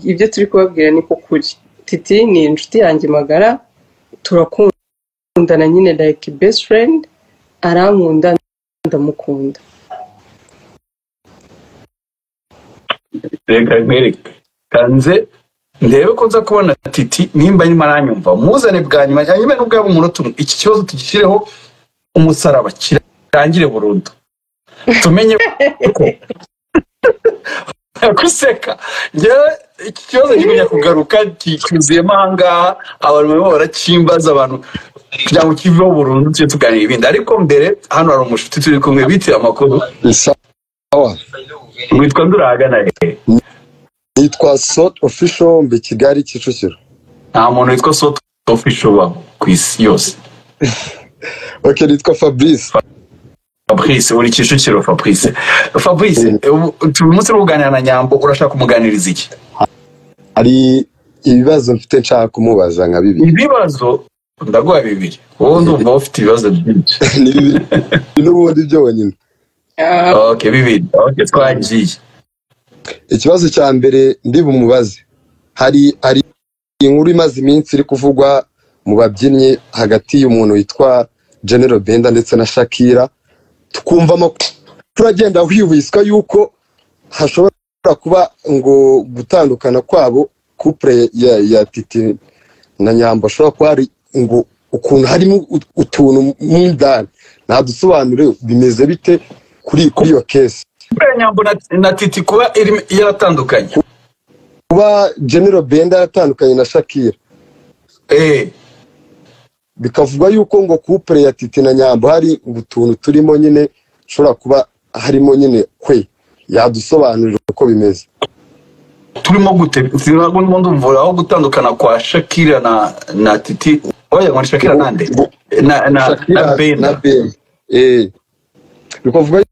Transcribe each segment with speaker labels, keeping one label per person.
Speaker 1: ibyo turi kubabwira ni ko kuri Titi ni inshuti yanjye magara turakundana nyine like best friend arankunda ndamukunda
Speaker 2: reka nkwereke kanze ndebe ko nza kubona titi nimba nyuma aranyumva muzane bwa nyuma cyangwa nyuma n'ubwabo umunota umwe iki kibazo tugishyireho umusaraba kirangire burundu tumenye ko guseka njyewe iki kibazo kigumya kugaruka cyuzuyemo ahangaha abantu barimo barakimbaza abantu kugira ngo kiveho burundu tujye tuganira ibindi ariko mbere hano hari umushuti turi kumwe bitiye amakuru
Speaker 3: sawa
Speaker 2: witwa ndurahagana he
Speaker 3: nitwa sot official mbi kigali kicukiro
Speaker 2: nta muntu witwa soto ofisho ubaho ku isi yose
Speaker 3: ok nitwa fabrice
Speaker 2: fabrice buri kicukiro fabrice fabrice ubu- uyu munsi uri kuganira na nyambo urashaka kumuganiriza iki
Speaker 3: hari ibibazo mfite nshaka kumubaza nka bibiri
Speaker 2: ibibazo ndaguha bibiri wowe ndumva ufite ibibazo byinshi
Speaker 3: ni bibiri n'ubundi byonyine
Speaker 1: Ah,
Speaker 2: ok bibiri ok twagiye
Speaker 3: ikibazo cya mbere ndibumubaze hari hari inkuru imaze iminsi iri kuvugwa mu babyinnyi hagati y'umuntu witwa general benda ndetse na shakira tukumva amakuru agenda hwihwiswa yuko hashobora kuba ngo gutandukana kwabo kupure ya, ya titi na nyambo hashobora kuba hari ngo ukuntu harimo ut- utuntu mu ndani ntadusobanure bimeze bite kuri kuri iyo kesi
Speaker 2: buriya nyambo na, na titi kuba irimo- yaratandukanye
Speaker 3: kuba general benda yatandukanye na shakira
Speaker 2: eh
Speaker 3: bikavugwa yuko ngo kupure ya titi na nyambo hari utuntu turimo nyine ushobora kuba harimo nyine kwe yadusobanurira uko bimeze
Speaker 2: turimo gute ndimo ndumva aho gutandukana kwa shakira na na titi wagira ngo ni shakira nande na na na
Speaker 3: na
Speaker 2: benda
Speaker 3: benda Eh. bikavugwa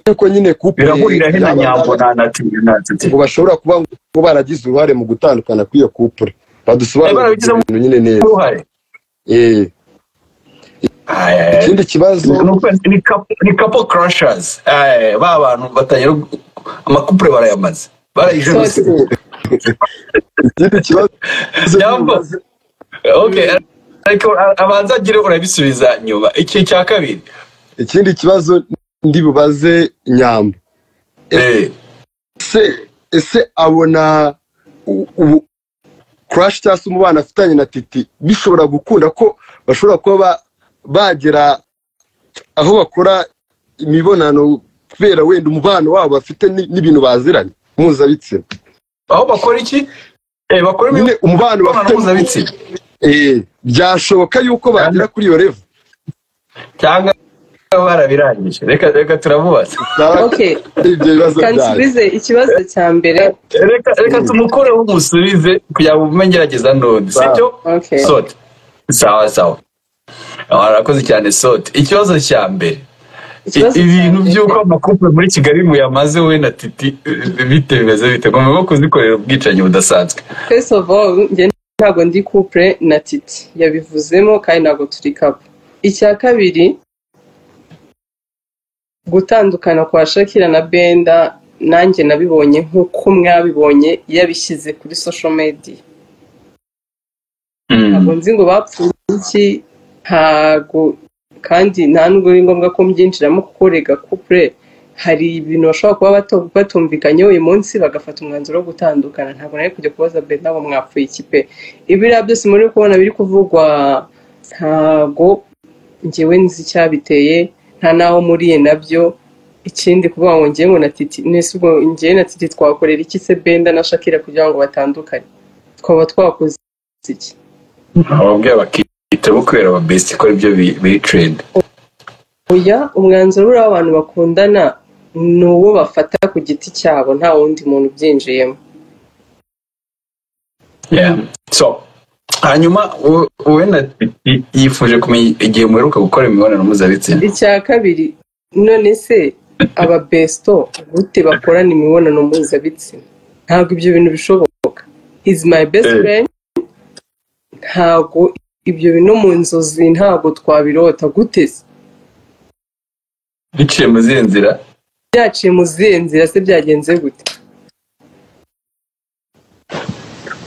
Speaker 3: yuko nyine kupure
Speaker 2: birahurira he na
Speaker 3: yaba-
Speaker 2: nyambo na na titi na titi
Speaker 3: ngo bashobora kuba ngo baragize uruhare mu gutandukana kw'iyo kupure badusobanurira ibyo
Speaker 2: barabigizemo
Speaker 3: bintu nyine neza
Speaker 2: uruhare
Speaker 3: Eh.
Speaker 2: Ay, ay, ay.
Speaker 3: ikindi kibazo
Speaker 2: Ni ukwezi- ni kapo- ni kapo crashers Ay, ba bantu batangira gu- amakupure barayamaze barayijenose
Speaker 1: so-
Speaker 3: ikindi kibazo
Speaker 2: Nyambo. okay ariko a- abanza agire urabisubiza nyuma iki cya kabiri
Speaker 3: ikindi kibazo ndibubaze nyambo
Speaker 2: Eh,
Speaker 3: ese ese abona u- ubu crash cyangwa se umubano afitanye na titi bishobora gukunda ko bashobora kuba ba- bagera aho bakora imibonano kubera wenda umubano wabo bafite ni- n'ibintu baziranye mpuzabitsina
Speaker 2: aho bakora iki Eh, bakora
Speaker 3: nyine
Speaker 2: imibonano
Speaker 3: umubano bafite
Speaker 2: mpuzabitsina
Speaker 3: Eh, byashoboka yuko bagera kuri iyo revu
Speaker 2: cyangwa barabirangije reka reka turamubaza
Speaker 1: okay
Speaker 3: ibyo bibazo byanyu
Speaker 1: kansubize ikibazo cya mbere
Speaker 2: reka reka tumukoreho umusubize kugira ngo ubumenye gerageza none
Speaker 3: Sawa.
Speaker 2: sibyo
Speaker 1: okay
Speaker 2: sote sawa sawa warakoze cyane sote ikibazo cya mbere
Speaker 1: Ikibazo
Speaker 2: I-
Speaker 1: cya
Speaker 2: ibintu
Speaker 1: mbere.
Speaker 2: by'uko amakupure muri kigali muyamaze we na titi eh, bite bimeze bite mugomba kuzikorera ubwicanyi budasanzwe
Speaker 1: first of all njye ntabwo ndi couple na titi yabivuzemo kandi ntabwo turi couple icya kabiri gutandukana kwa shakira na benda nanjye nabibonye nk'uko mwabibonye yabishyize kuri social media
Speaker 2: Mm.
Speaker 1: ntabwo nzi ngo bapfuye iki ntabwo kandi nta nubwo ari ngombwa ko mbyinjiramo kuko rega couple hari ibintu bashobora kuba bato- batumvikanyeho uyu munsi bagafata umwanzuro wo gutandukana ntabwo nari kujya kubaza benda ngo mwapfuye iki pe ibiriya byose muri kubona biri kuvugwa ntabwo njyewe nzi icyabiteye nta n'aho muriye nabyo ikindi kuvuga ngo njyewe ngo na titi nese ubwo njyewe na titi twakorera iki se benda na shakira kugira ngo batandukane twaba twakoze iki
Speaker 2: ababwira bakita bukorera aba best ikora ibyo bi- biri trend
Speaker 1: oya umwanzuro buriya w'abantu bakundana ni uwo bafata ku giti cyabo nta wundi muntu ubyinjiyemo
Speaker 2: Yeah. so hanyuma wo- wowe na titi yifuje kumenya igihe muheruka gukora imibonano mpuzabitsina
Speaker 1: icya kabiri none se aba besito gute bakorana imibonano mpuzabitsina ntabwo ibyo bintu bishoboka is my best
Speaker 2: Eh.
Speaker 1: friend ntabwo ibyo bintu mu nzozi ntabwo twabirota gute se
Speaker 2: biciye mu zihe nzira
Speaker 1: byaciye mu zihe nzira se byagenze gute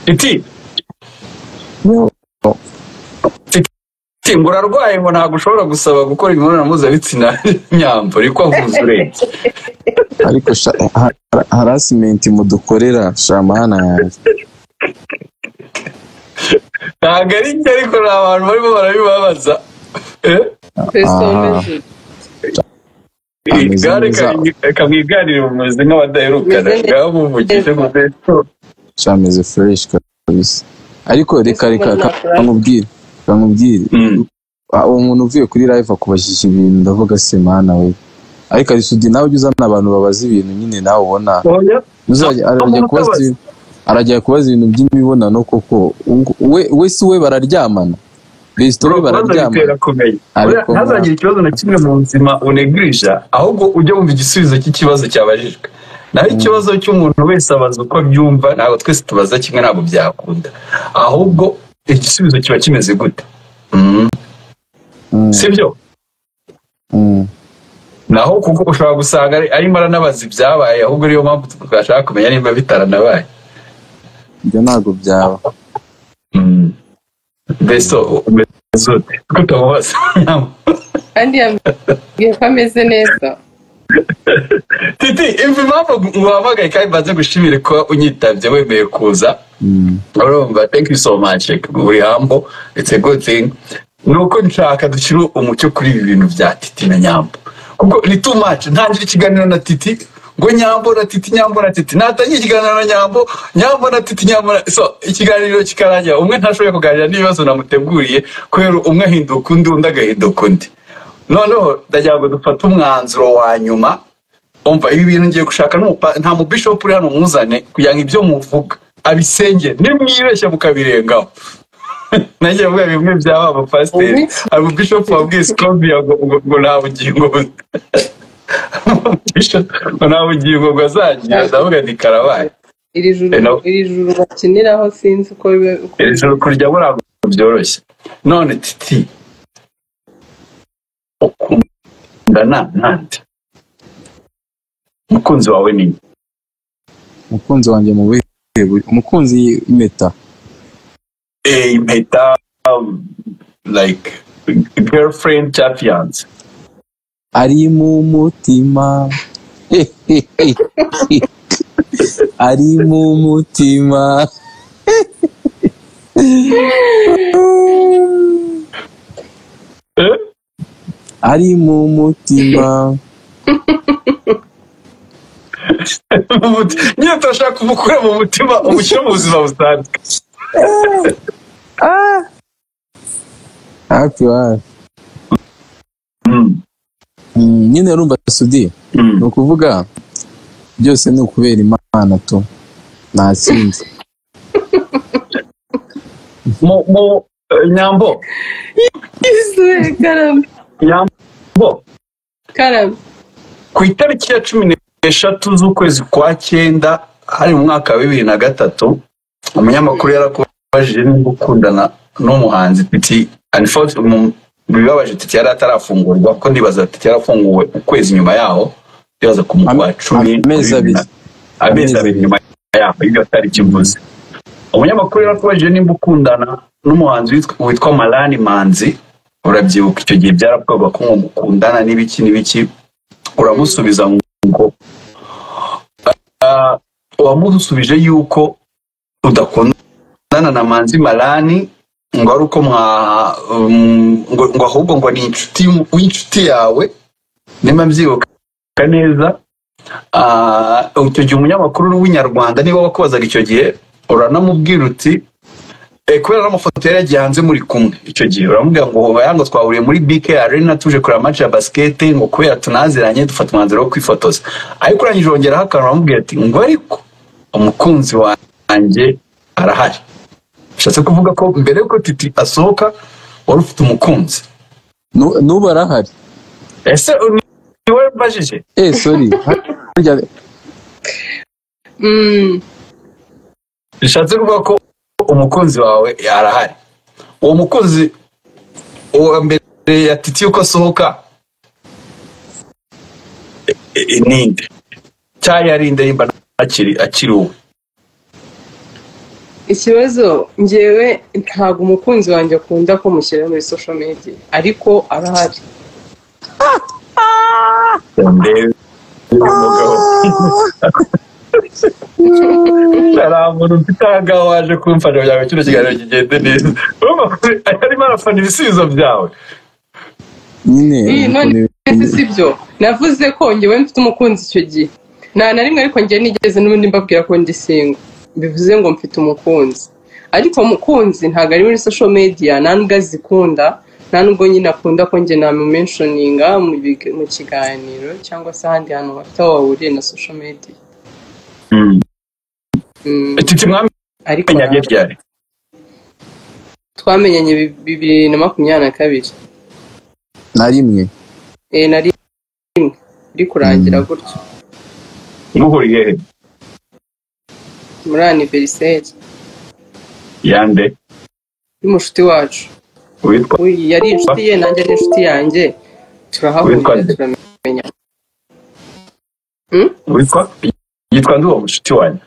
Speaker 2: titi titi ngo urarwaye ngo ntabwo ushobora gusaba gukora imibonano mpuzabitsina nyambo ariko avuze urenze
Speaker 4: ariko sha- ha- ha- harasimenti mudukorera shamana yanjye
Speaker 2: ntabwo ari njye ariko ni abantu barimo barabibabaza Eh?
Speaker 1: twesomeje
Speaker 4: Ameze
Speaker 2: igare
Speaker 4: neza.
Speaker 2: ka- kamwiganire bumeze nk'abadaherukana
Speaker 1: Ameze neza.
Speaker 2: ngaho muvugije ngo
Speaker 4: shameze fureshi kabisa ariko reka reka
Speaker 1: Mbese
Speaker 4: ka-
Speaker 1: nta-
Speaker 4: kamubwire kamubwire Ah, uwo muntu uvuye kuri live akubajije ibintu ndavuga se mana we ariko arisudi nawe ujya uzana abantu babaze ibintu nyine nawe ubona
Speaker 2: oya
Speaker 4: Uzajya- arajya
Speaker 2: umuntu
Speaker 4: kubaza
Speaker 2: utabaza.
Speaker 4: ibi- arajya kubaza ibintu by'imibonano koko ubwo- we we si we bararyamana besito we bararyamana
Speaker 2: ntazagitera kumenya
Speaker 4: Ariko
Speaker 2: Oya, ntazagira ikibazo na kimwe mu buzima unegurija ahubwo ujye wumva igisubizo cy'ikibazo cyabajijwe naho ikibazo cy'umuntu wese abaza uko abyumva ntabwo twese tubaza kimwe ntabwo byakunda ahubwo igisubizo kiba kimeze gute Mm.
Speaker 4: Mm,
Speaker 2: sibyo
Speaker 4: mm.
Speaker 2: naho kuko ushobora gusanga ari- arimo aranabaza ibyabaye ahubwo niyo mpamvu twashaka kumenya niba bitaranabaye
Speaker 4: ibyo ntabwo byaba
Speaker 2: Mm. mbese umeze ute kuko utamubaza
Speaker 1: kandi yambwiye ko ameze neza
Speaker 2: titi imva impamvu nguhamagaye kandi mbanze gushimire kuba unyitabye wemeye kuza
Speaker 4: Mm.
Speaker 2: urumva thank you so much like, uri hambo it's a good thing ni uko nshaka dushyira umucyo kuri ibi bintu bya titi na nyambo kuko ni too much ntangire ikiganiro na titi ngo nyambo na titi nyambo na titi natangiye ikiganiro na nyambo nyambo na titi nyambo na so ikiganiro kikarangira umwe ntashoboye kuganira n'ibibazo namuteguriye kubera umwe ahinduka undi undi agahinduka undi noneho ndagira ngo dufate umwanzuro wa nyuma umva ibi bintu ngiye gushaka n'umupa- nta mubishopu uri hano muzane kugira ngo ibyo muvuga abisenge nimwibeshye mukabirengaho nagiye mvuga bimwe byaba abapasiteri hari umubishopu wabwiye sikombiya ngo ngo- ngo nta bugingo bu- Bishop, ngo nta bugingo ngo azagira ndavuga nti karabaye
Speaker 1: iri juru
Speaker 2: Hello.
Speaker 1: iri juru bakiniraho sinzi uko biba- uko
Speaker 2: iri joro kurya burango byoroshye none titi ukundana nande umukunzi wawe ni nde?
Speaker 4: umukunzi wanjye mu buhe bu- umukunzi impeta
Speaker 2: a impeta um, like girlfriend cya fiance
Speaker 4: ari mu mutima ari mu mutima
Speaker 2: Eh?
Speaker 4: ari mu mutima
Speaker 2: nyine turashaka kumukura mu mutima umushyire mu buzima busanzwe
Speaker 4: hafi hafi
Speaker 2: Mm,
Speaker 4: Mm, nyine urumva sudi
Speaker 2: mm.
Speaker 4: ni ukuvuga byose ni ukubera imana tu nta kindi
Speaker 2: Mu- mu- eh, nyambo
Speaker 1: Yesuwe, karame
Speaker 2: nyambo
Speaker 1: karame
Speaker 2: ku itariki ya cumi n'eshatu z'ukwezi kwa cyenda hari mu mwaka wa bibiri na gatatu umunyamakuru yarakubajije niba ukundana n'umuhanzi titi Unfortunately, mu- mu bibabaje titi yari atarafungurwa kuko ndibaza titi yarafunguwe ukwezi nyuma yaho ndibaza ku
Speaker 4: Am-
Speaker 2: mukwa cumi
Speaker 4: amezi abiri.
Speaker 2: amezi abiri nyuma yaho ibyo tariki mvuze umunyamakuru yarakubajije niba ukundana n'umuhanzi witwa- witwa marani manzi urabyibuka icyo gihe byaravugaga ko ngo mukundana n'ibiki n'ibiki uramusubiza ngo ah, wamusubije yuko udakundana na manzi marani ngo ari uko mwa um, ngo ngo ahubwo ngo ni inshuti y'umu- w'inshuti yawe niba mbyibuka neza Ah, icyo gihe umunyamakuru w'inyarwanda niba wakubazaga icyo gihe uranamubwira uti eh, kubera n'amafoto yari yagiye hanze muri kumwe icyo gihe uramubwira ngo oya ngo twahuriye muri bk arena tuje kureba match ya basket ngo kubera tunaziranye dufata umwanzuro wo kwifotoza ariko urangije wongeraho akantu uramubwira ati ngo ariko umukunzi wanjye arahari bishatse kuvuga ko mbere yuko titi asohoka wari ufite umukunzi
Speaker 4: Nu- n'ubu arahari
Speaker 2: ese ni ni wowe mbajije
Speaker 4: eh sorry Harya-
Speaker 1: Mm,
Speaker 2: bishatse kuvuga ko umukunzi wawe arahari uwo mukunzi uwa mbere ya titi uko asohoka e- e- ninde cyari yarinde nimba akiri akiri uwe
Speaker 1: ikibazo ngewe ntabwo umukunzi wanjye akunda ko mushyira muri social media ariko arahari
Speaker 2: hari umuntu ufite ahangaha waje kumfasha kugira ngo kino kiganiro kigende neza arimo arafana ibisubizo byawe
Speaker 4: nyine
Speaker 1: none
Speaker 4: ukuntu-
Speaker 1: si byo navuze ko ngewe mfite umukunzi icyo gihe nta na rimwe ariko ngewe nigeze n'ubundi mbabwira ko ndi singo bivuze ngo mfite umukunzi ariko umukunzi ntabwo ari muri social media nta nubwo azikunda nta nubwo nyine akunda ko njye namumentioninga mu big- mu kiganiro cyangwa se ahandi hantu bafite aho bahuriye na social media Mm,
Speaker 2: titi mwami
Speaker 1: ariko
Speaker 2: nyange ryari
Speaker 1: twamenyanye bi- bibiri na makumyabiri na kabiri
Speaker 4: na rimwe
Speaker 1: Eh, nari rimwe iri kurangira gutyo
Speaker 2: muhuriye he
Speaker 1: muri aniveriseri
Speaker 2: yande
Speaker 1: y'umushuti wacu
Speaker 2: witwa
Speaker 1: Uyu yari inshuti ye nanjye ni inshuti yanjye
Speaker 2: Witwa
Speaker 1: turahahurira
Speaker 2: nde?
Speaker 1: turamenya
Speaker 2: witwa yitwa nduwo mushuti wanjye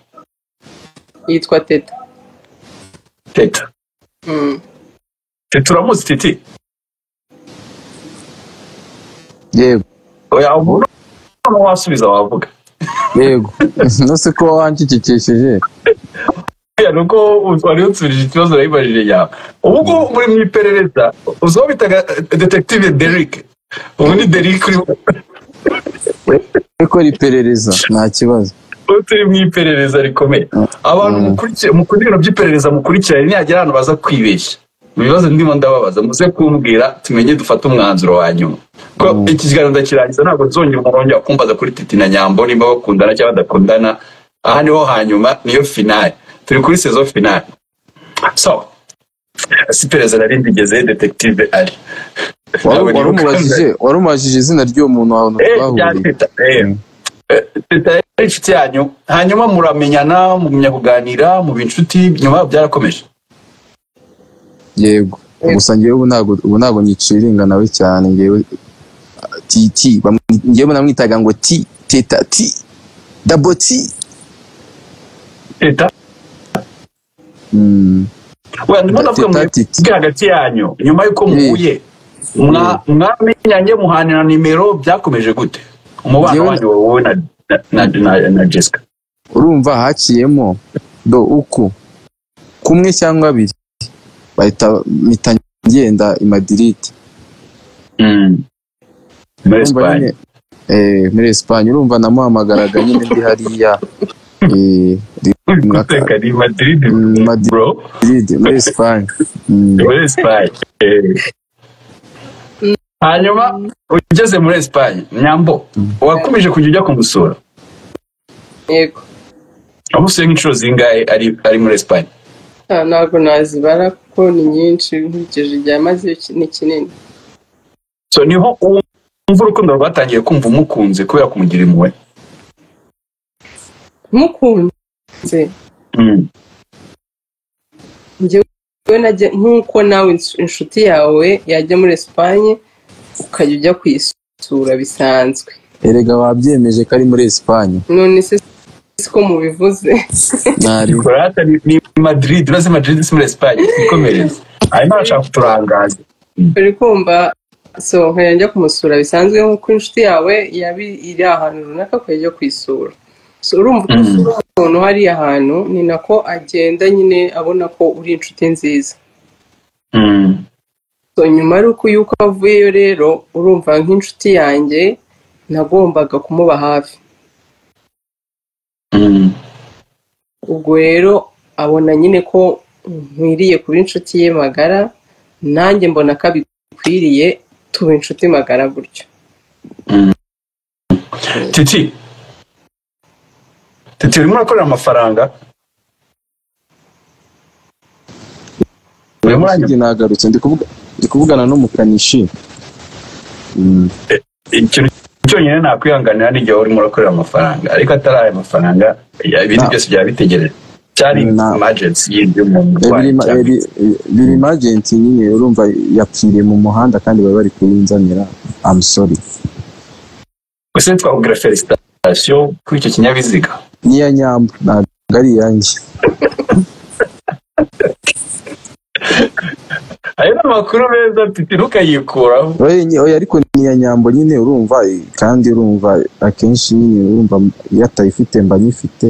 Speaker 1: yitwa teta
Speaker 2: teta
Speaker 1: Mm.
Speaker 2: teta uramutse titi
Speaker 4: yego
Speaker 2: oya umuntu wasubiza wavuga
Speaker 4: yego no se ko wancikikishije
Speaker 2: buriya ni uko wari unsubirije ikibazo nayibajije yawe ubu ngubu muri mu iperereza uzi uwo bitaga detektive derick ubu ni derick uri
Speaker 4: gukora iperereza nta kibazo
Speaker 2: ubu turi mu iperereza rikomeye abantu mukurikira mu kunyura by'iperereza mukurikirane nihagira ahantu baza kwibeshya mu bibazo ndimo ndababaza muze kumbwira tumenye dufate umwanzuro wa nyuma ko iki kiganiro ndakirangiza ntabwo nzongera umurongo wa kumbaza kuri titi na nyambo nimba bakundana cyangwa badakundana aha niho hanyuma niyo finale turi kuri sezo finale so si iperereza nari ndigeze detektive ari
Speaker 4: Wari-
Speaker 2: Nawe niba
Speaker 4: warumubajije warumubajije izina ry'uwo muntu ahantu
Speaker 2: Eh,
Speaker 4: twahuriye
Speaker 2: byandita, eh. Eh, Teta yari inshuti yanyu hanyuma muramenyana mugumya kuganira muba inshuti nyuma byarakomeje
Speaker 4: yego gusa ngewe ubu ntabwo ubu ntabwo nicira nawe cyane ngewe titi bamwi- ngewe namwitaga ngo ti teta ti dabo ti
Speaker 2: teta
Speaker 4: Mm,
Speaker 2: wenda ndimo
Speaker 4: Teta,
Speaker 2: ndavuga muri
Speaker 4: titi.
Speaker 2: bwa hagati yanyu nyuma y'uko muhuye mwa- mwamenyanye muhanira nimero byakomeje gute umubano
Speaker 4: Njyewe-
Speaker 2: wanyu wowe na na- na- na jessica
Speaker 4: urumva haciyemo do uku kumwe cyangwa abiri bahita mpita ngenda i Madrid
Speaker 2: Mm. muri
Speaker 4: Urumva
Speaker 2: esipanye
Speaker 4: nyine, eh, muri Espagne urumva namuhamagaraga nyine ndi hariya eh, rimwe aka-
Speaker 2: guteka ni madrid
Speaker 4: Mm, Madrid.
Speaker 2: bro
Speaker 4: Madrid muri Espagne Mm,
Speaker 2: muri esipanye hanyuma ugeze muri esipanye nyambo wakomeje kujya ujya kumusura
Speaker 1: yego
Speaker 2: wamusuye nk'inshuro zingahe ari ari muri esipanye
Speaker 1: Ah, ntabwo nazibara kuko ni nyinshi nkurikije igihe amaze ni kinini
Speaker 2: so niho wumva urukundo rwatangiye kumva umukunze kubera kumugira impuhwe
Speaker 1: mukunze njyewe najya nk'uko nawe ins- inshuti yawe yajya muri esipanye ukajya ujya kuyisura bisanzwe
Speaker 4: erega wabyemeje ko ari muri Espagne
Speaker 1: none se siko mubivuze
Speaker 4: nari
Speaker 2: korata ni ni madrid urazi madrid si muri esipanye ikomereza hanyuma arashaka kuturangaza
Speaker 1: uri kumva so nkajya njya kumusura bisanzwe nk'uko inshuti yawe yaba iri ahantu runaka ukajya ujya kuyisura so urumva uko
Speaker 2: Mm.
Speaker 1: usura umuntu hariya ahantu ni nako agenda nyine abona ko uri inshuti nziza
Speaker 2: Mm.
Speaker 1: so nyuma ari uko yuko avuyeyo rero urumva nk'inshuti yanjye nagombaga kumuba hafi
Speaker 2: Mm.
Speaker 1: ubwo rero abona nyine ko nkwiriye kuba inshuti ye magara nanjye mbona ko abikwiriye tuba inshuti magara gutyo
Speaker 2: titi titi urimo urakorera amafaranga urimo uranywa
Speaker 4: Ikindi nagarutse ndi kuvuga- ndi kuvugana n'umukanishi Mm,
Speaker 2: ikintu cyonyine nakwihanganira ni igihe urimo urakorera amafaranga ariko atari aya mafaranga ya- ibindi
Speaker 4: Na-
Speaker 2: byose byaba bitegereje cyari
Speaker 4: Na-
Speaker 2: imajensi yindi y'umuntu
Speaker 4: eh,
Speaker 2: urwaye
Speaker 4: birimo- eh,
Speaker 2: cyane.
Speaker 4: bi- eh, birimo agenti nyine urumva yapfiriye mu muhanda kandi bari bari kuyinzanira amusori
Speaker 2: gusa twakubwira felicitasiyo kuri icyo kinyabiziga
Speaker 4: niya nyamba ntabwo ari iyanjye
Speaker 2: amakuru meza mfite ntukayikuraho
Speaker 4: Oya, oya, ariko ni iya nyambo nyine urumva kandi urumva akenshi nyine urumva iyo atayifite mba nyifite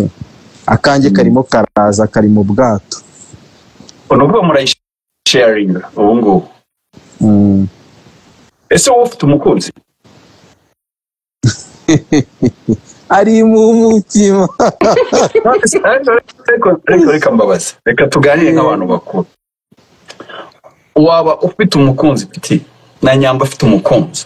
Speaker 4: akanjye karimo karaza kari mu bwato
Speaker 2: ni ukuvuga murayisharinga ubu ngubu
Speaker 4: Mm.
Speaker 2: ese wowe ufite umukunzi
Speaker 4: ari mu mutima
Speaker 2: Ariko- ariko reka mbabaze reka tuganire nk'abantu bakuru waba ufite umukunzi piti na nyamba afite umukunzi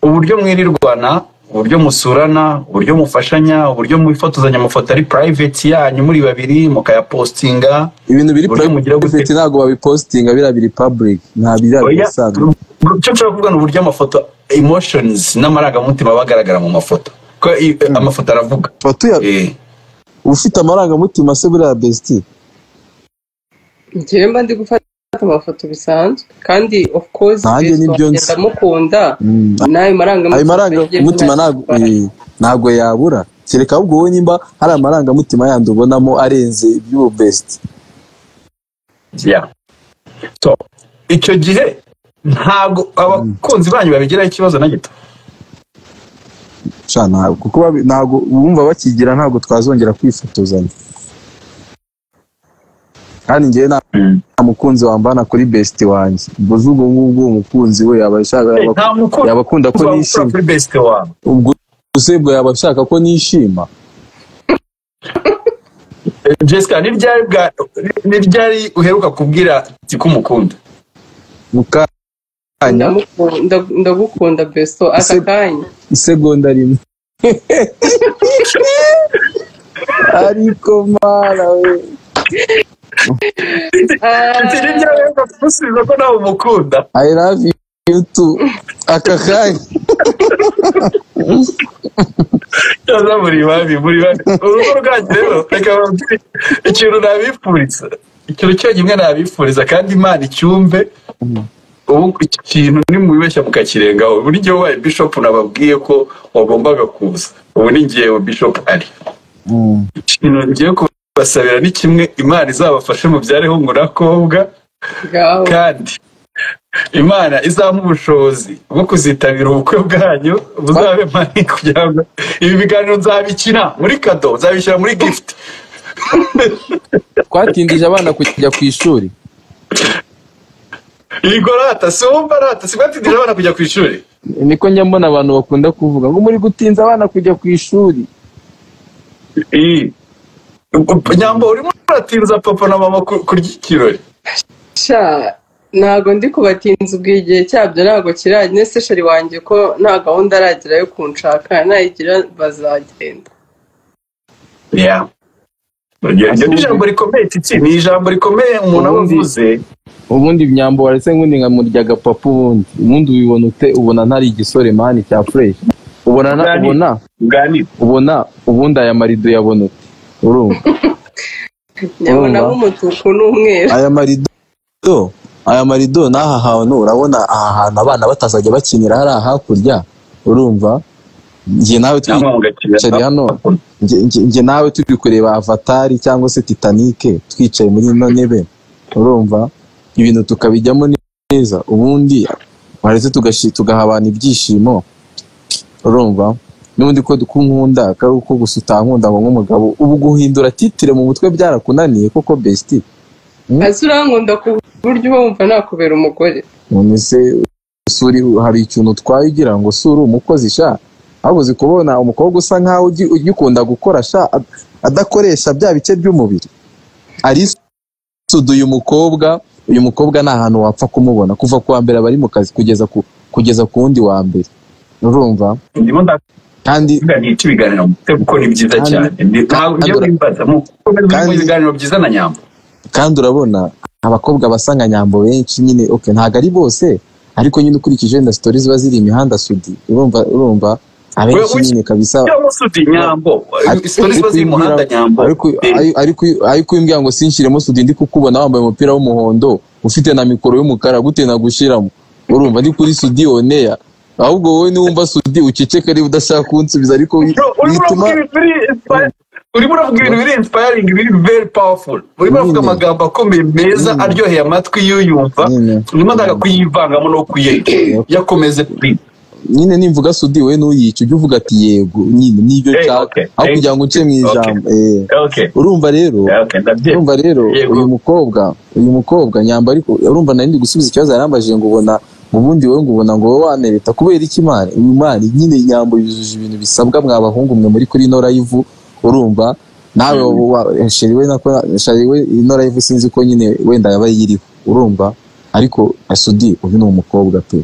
Speaker 2: uburyo mwirirwana uburyo musurana uburyo mufashanya uburyo mwifotozanya amafoto ari private yanyu muri babiri mukayapostinga
Speaker 4: ibintu biri
Speaker 2: Uburyo mugira gute?
Speaker 4: private ntabwo babipositinga biriya biri public nta biriya
Speaker 2: Oya,
Speaker 4: bisanzwe
Speaker 2: icyo nshobora kuvuga ni uburyo amafoto emotions n'amarangamutima aba agaragara mu mafoto ko i- amafoto aravuga
Speaker 4: Foto ya-
Speaker 2: Eh.
Speaker 4: ufite amarangamutima se buriya besiti
Speaker 1: njyewe mba ndi gufata amafoto bisanzwe kandi of course
Speaker 4: Nanjye
Speaker 1: best
Speaker 4: ni
Speaker 1: wanjye
Speaker 4: Beyonce.
Speaker 1: ndamukunda
Speaker 4: Mm.
Speaker 1: n'ayo marangamutima
Speaker 4: ayo
Speaker 1: agiye
Speaker 4: marangamutima
Speaker 1: kuba
Speaker 4: ntabwo
Speaker 1: yatwara.
Speaker 4: eh, ntabwo yabura kereka ahubwo wowe nimba hari amarangamutima yandi ubonamo arenze iby'ubu besiti
Speaker 2: Yeah. So, icyo gihe ntabwo abakunzi banyu babigiraho ikibazo na gito
Speaker 4: sha ntabwo kuko babi- ntabwo wumva bakigira ntabwo twazongera kwifotozanya kandi njyewe nta nta mukunzi wambana kuri besiti wanjye mbuze ubwo ngubwo uwo mukunzi we yaba ashaka yaba-
Speaker 2: nta mukunzi
Speaker 4: yaba akunda ko
Speaker 2: wabura
Speaker 4: nishima
Speaker 2: kuri besite wawe
Speaker 4: ubwo usebwa yaba ashaka ko nishima
Speaker 2: Eh, jessica ni ryari bwa- ni ryari uheruka kubwira tiko umukunda
Speaker 4: mu kanya
Speaker 1: ndamukunda ndagukunda beso aka
Speaker 4: Ese-
Speaker 1: kanya
Speaker 4: isegonda rimwe ariko mara we
Speaker 2: Ati, ni ryari uheruka kumusubiza ko nawe umukunda
Speaker 4: I love you too aka kanya
Speaker 2: cyangwa buri babi buri babi urugo rwanyu rero reka bababwire ikintu nabifuriza ikintu cyonyine nabifuriza kandi imana icyumve ubu iki kintu nimubibeshya mukakirengaho buri gihe wabaye bishopu nababwiye ko wagombaga kuza ubu ni ngewe bishopu ari
Speaker 4: Mm.
Speaker 2: ikintu ngiye kubasabira ni kimwe imana izabafashe mubyareho umurakobwa
Speaker 1: ngaho
Speaker 2: kandi imana izamuha ubushobozi bwo kuzitabira ubukwe bwanyu buzabe mani kugira ngo ibi biganiro nzabikina muri kado nzabishyira muri gift
Speaker 4: twatindije abana kujya ku ishuri
Speaker 2: yego rata si wumva rata si batindije abana kujya ku ishuri
Speaker 4: niko njya mbona abantu bakunda kuvuga ngo muri gutinza abana kujya ku ishuri
Speaker 2: Ii. nyambo urimo uratinza papa na mama ku- kurya ikirori
Speaker 1: sha ntago ndi kubatinza ubwo igihe cyabyo ntago kiranye sesheri wanjye ko nta gahunda aragira yo kunshaka nayigira bazagenda
Speaker 2: Yeah. Iryo iryo ni ijambo rikomeye titi ni ijambo rikomeye umuntu aba
Speaker 4: Ubundi-
Speaker 2: avuze
Speaker 4: ubundi byambo waretse ngundi nkamurya gapapu ubundi ubundi ubibona ute ubona ntari igisore mani cya fureshi ubona na-
Speaker 2: Ndani.
Speaker 4: ubona
Speaker 2: uganira
Speaker 4: ubona ubundi aya marido uyabona ute urumva
Speaker 1: nyabona
Speaker 4: Urumva?
Speaker 1: nk'umutuku n'umweru
Speaker 4: aya marido aya marido n'aha hantu urabona aha hantu abana batazajya bakinira hariya hakurya urumva njye nawe
Speaker 2: cyangwa
Speaker 4: twicaye
Speaker 2: mugakina
Speaker 4: hano njye- njye- njye nawe turi kureba avatari cyangwa se titanike twicaye muri ino ntebe urumva ibintu tukabijyamo neza ubundi waretse tugashi- tugahabana ibyishimo urumva n'ubundi ko nkunda ko ari uko gusa utankunda ngo nk'umugabo ubu guhindura titire mu mutwe byarakunaniye koko besiti
Speaker 1: ese urankunda ku buryo uba wumva nakubera umugore
Speaker 4: none se suri hari ikintu utwaye ugira ngo suri umukozi sha ahubwo uzi kubona umukobwa usa nkaho ugi- ugikunda gukora sha ad- adakoresha bya bice by'umubiri arisudu uyu mukobwa uyu mukobwa nta hantu wapfa kumubona kuva ku wa mbere aba ari mu kazi kugeza ku kugeza ku wundi wa mbere urumva
Speaker 2: ndimo nda
Speaker 4: kandi
Speaker 2: ibiganiro icyo ibiganiro mufite kuko ni byiza
Speaker 4: Kandi-
Speaker 2: cyane Ni- ntabwo ngiye
Speaker 4: kandi-
Speaker 2: kwibaza mukomeze
Speaker 4: kandi-
Speaker 2: ibiganiro byiza na nyamba
Speaker 4: kandi urabona abakobwa basa nka nyambo benshi nyine okay ntabwo ari bose ariko nyine ukurikije na sitori ziba ziri imihanda sudi urumva urumva abenshi
Speaker 2: We- we-
Speaker 4: nyine kabisa
Speaker 2: cyangwa se uti nyambo
Speaker 4: Ariko-
Speaker 2: isoni ziba ziri mu muhanda
Speaker 4: ariko-
Speaker 2: nyambo
Speaker 4: ariko ariko- ariko- ariko umbwira ngo sinshiremo sudi ndi kukubona wambaye umupira w'umuhondo ufite na mikoro y'umukara gute nagushiramo urumva ndi kuri sudi oneya ahubwo wowe niwumva sudi uceceke niba udashaka kunsubiza ariko wi-
Speaker 2: Bro, urimo
Speaker 4: bituma
Speaker 2: urabwira ukuri, it's fine. urimo uravuga ibintu biri inspiring biri very powerful urimo uravuga
Speaker 4: Nyine.
Speaker 2: amagambo akomeye meza
Speaker 4: Nyine.
Speaker 2: aryoheye amatwi y'uyumva
Speaker 4: Nyine.
Speaker 2: urimo ndanga kuyivangamo no kuyeka yakomeze please
Speaker 4: nyine nimvuga sudi we nuyica ujye uvuga ati yego nyine nibyo
Speaker 2: Eh,
Speaker 4: nshaka
Speaker 2: okay.
Speaker 4: aho
Speaker 2: Eh,
Speaker 4: kugira ngo uce mu
Speaker 2: okay.
Speaker 4: ijambo eh.
Speaker 2: okay
Speaker 4: urumva rero
Speaker 2: okay ndabyemera
Speaker 4: urumva rero
Speaker 2: Yego.
Speaker 4: uyu mukobwa uyu mukobwa nyamba ariko urumva nari ndi gusubiza ikibazo yarambajije ngo ubona ngo ubundi wowe ngo ubona ngo wowe wanereta kubera iki imana uyu mwana nyine nyambo yujuje ibintu bisabwa mwa bahungu mwe muri kuri ino live urumva nawe wa- sheri we nako sheri we ino live sinzi ko nyine wenda yaba yiriho urumva ariko asudi uyu ni umukobwa pe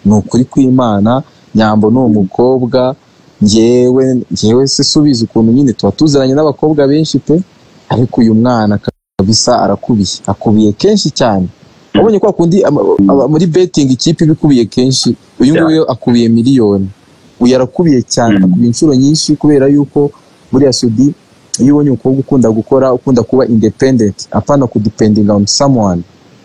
Speaker 4: ni ukuri kw'imana nyambo ni umukobwa ngewe ngewe se subiza ukuntu nyine tuba tuziranye n'abakobwa benshi pe ariko uyu mwana kabisa arakubiye akubiye kenshi cyane wabonye kwa kundi ama- ama- muri betting ikipe iba ikubiye kenshi uyu nguyu akubiye miliyoni uyu arakubiye cyane
Speaker 2: Mm.
Speaker 4: akubiye inshuro nyinshi kubera yuko buriya sudi iyo ubonye umukobwa ukunda gukora ukunda kuba independent apana kudependinga on someone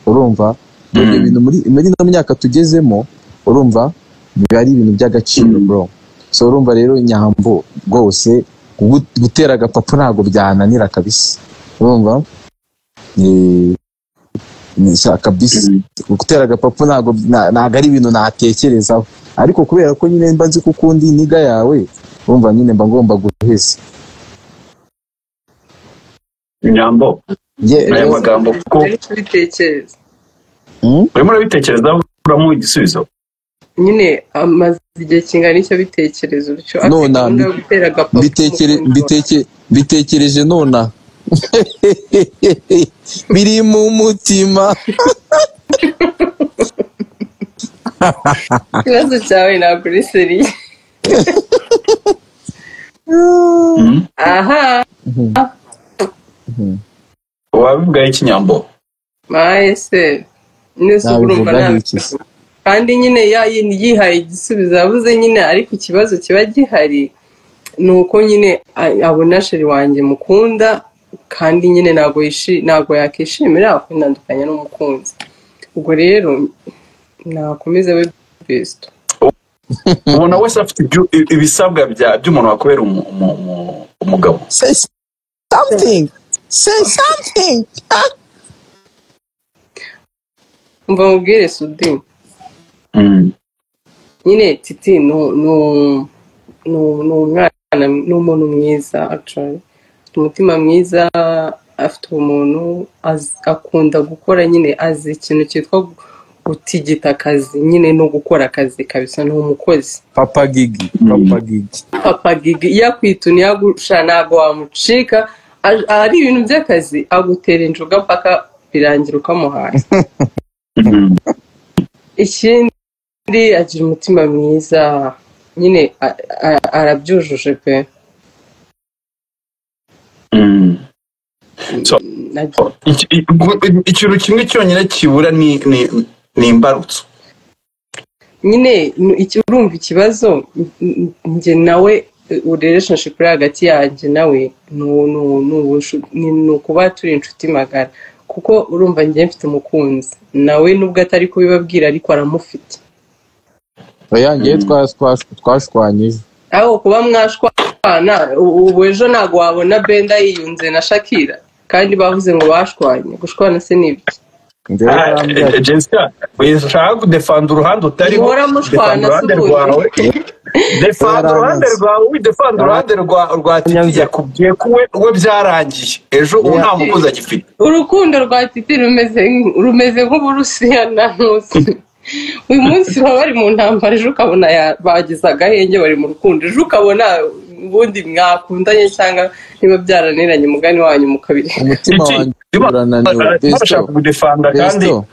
Speaker 4: urumva ibyo bintu muri muri ino myaka tugezemo urumva biba ari ibintu by'agaciro bro so urumva rero nyambo rwose gu- gutera agapapu ntabwo byananira kabisa urumva Eh, ni- sha- kabisa gutera agapapu ntabwo na- ntabwo ari ibintu natekerezaho ariko kubera ko nyine mba nzi ko ukunda iyi niga yawe urumva nyine mba ngomba guheza
Speaker 2: nyambo
Speaker 4: Ye-
Speaker 2: aya
Speaker 4: rero-
Speaker 2: magambo kuko
Speaker 1: Nari kubitekereza
Speaker 4: Hmm?
Speaker 2: urimo urabitekerezaho uramuha igisubizo
Speaker 1: nyine amaze igihe kingana icyo bitekereza utyo afite
Speaker 4: Nona,
Speaker 1: gahunda yo gutera agapapuro
Speaker 4: mbitekere mbiteke mbitekereje nona biri mu mutima
Speaker 1: ikibazo cyawe ntabwo uri seriye aha
Speaker 2: wabivugaho ikinyambo
Speaker 1: mayese nese
Speaker 4: Nabivugaho
Speaker 1: urumva
Speaker 4: iki se?
Speaker 1: ntabwo kandi nyine ya yindi yihaye igisubizo yavuze nyine ariko ikibazo kiba gihari ni uko nyine a- abona sheri wanjye mukunda kandi nyine ntabwo yishi- ntabwo yakishimira kwitandukanya n'umukunzi ubwo rero nakomeze we besito
Speaker 2: ubona wese afite ibyo- ibisabwa bya- by'umuntu wakubera umu- umu- umu- umugabo
Speaker 4: say something say something
Speaker 1: umva mubwire sudini
Speaker 2: Mm.
Speaker 1: nyine titi ni ni- ni- ni umwana ni umuntu mwiza actually afite umutima mwiza afite umuntu azi- akunda gukora nyine azi ikintu cyitwa gu- gutigita akazi nyine no gukora akazi kabisa ni umukozi
Speaker 4: papa gigi papa gigi
Speaker 1: papa gigi iyo akwituna iyo agusha ntabwo wamucika Aj- ari ibintu by'akazi agutera injuga mpaka birangira ukamuhaye
Speaker 2: Mm.
Speaker 1: ikindi agira umutima mwiza nyine a- a- arabyujuje pe
Speaker 2: Mm.
Speaker 1: Agira-
Speaker 2: Iki- i- gu- ikintu kimwe cyonyine kibura ni ni- ni imbarutso
Speaker 1: nyine n- iki- urumva ikibazo n- n- njye nawe relationship iri hagati yanjye nawe ni u- ni u- ni ubushu- ni- ni ukuba turi inshuti magara kuko urumva njye mfite umukunzi nawe nubwo atari kubibabwira ariko aramufite
Speaker 4: oyange
Speaker 2: Mm.
Speaker 4: twashwanyije
Speaker 1: aho kuba mwashwana u- ubu ejo ntabwo wabona benda yiyunze na shakira kandi bavuze ngo bashwanye gushwana se ni ibiki
Speaker 4: Njyewe yarambwira ati,
Speaker 2: jesica ushaka kudefanda uruhande utariho
Speaker 1: Muhora mushwana,
Speaker 2: defanda uruhande
Speaker 1: si ubu.
Speaker 2: rwawe defanda uruhande rwawe widefanda uruhande rwa rwa titi
Speaker 4: Yaranze.
Speaker 2: yakubwiye ko we we byarangiye ejo ubu nta mukozi agifite
Speaker 1: urukundo rwa titi rumeze rumeze nk'uburusiya na ntuzi uyu munsi baba bari mu ntambara ejo ukabona ya- bagize agahenge bari mu rukundo ejo ukabona ubundi mwakundanye cyangwa niba byaraniranye umugani wanyu mukabiri
Speaker 4: umutima wanjye urananiwe
Speaker 2: bashaka
Speaker 4: besto
Speaker 2: kudefanda kandi
Speaker 4: besto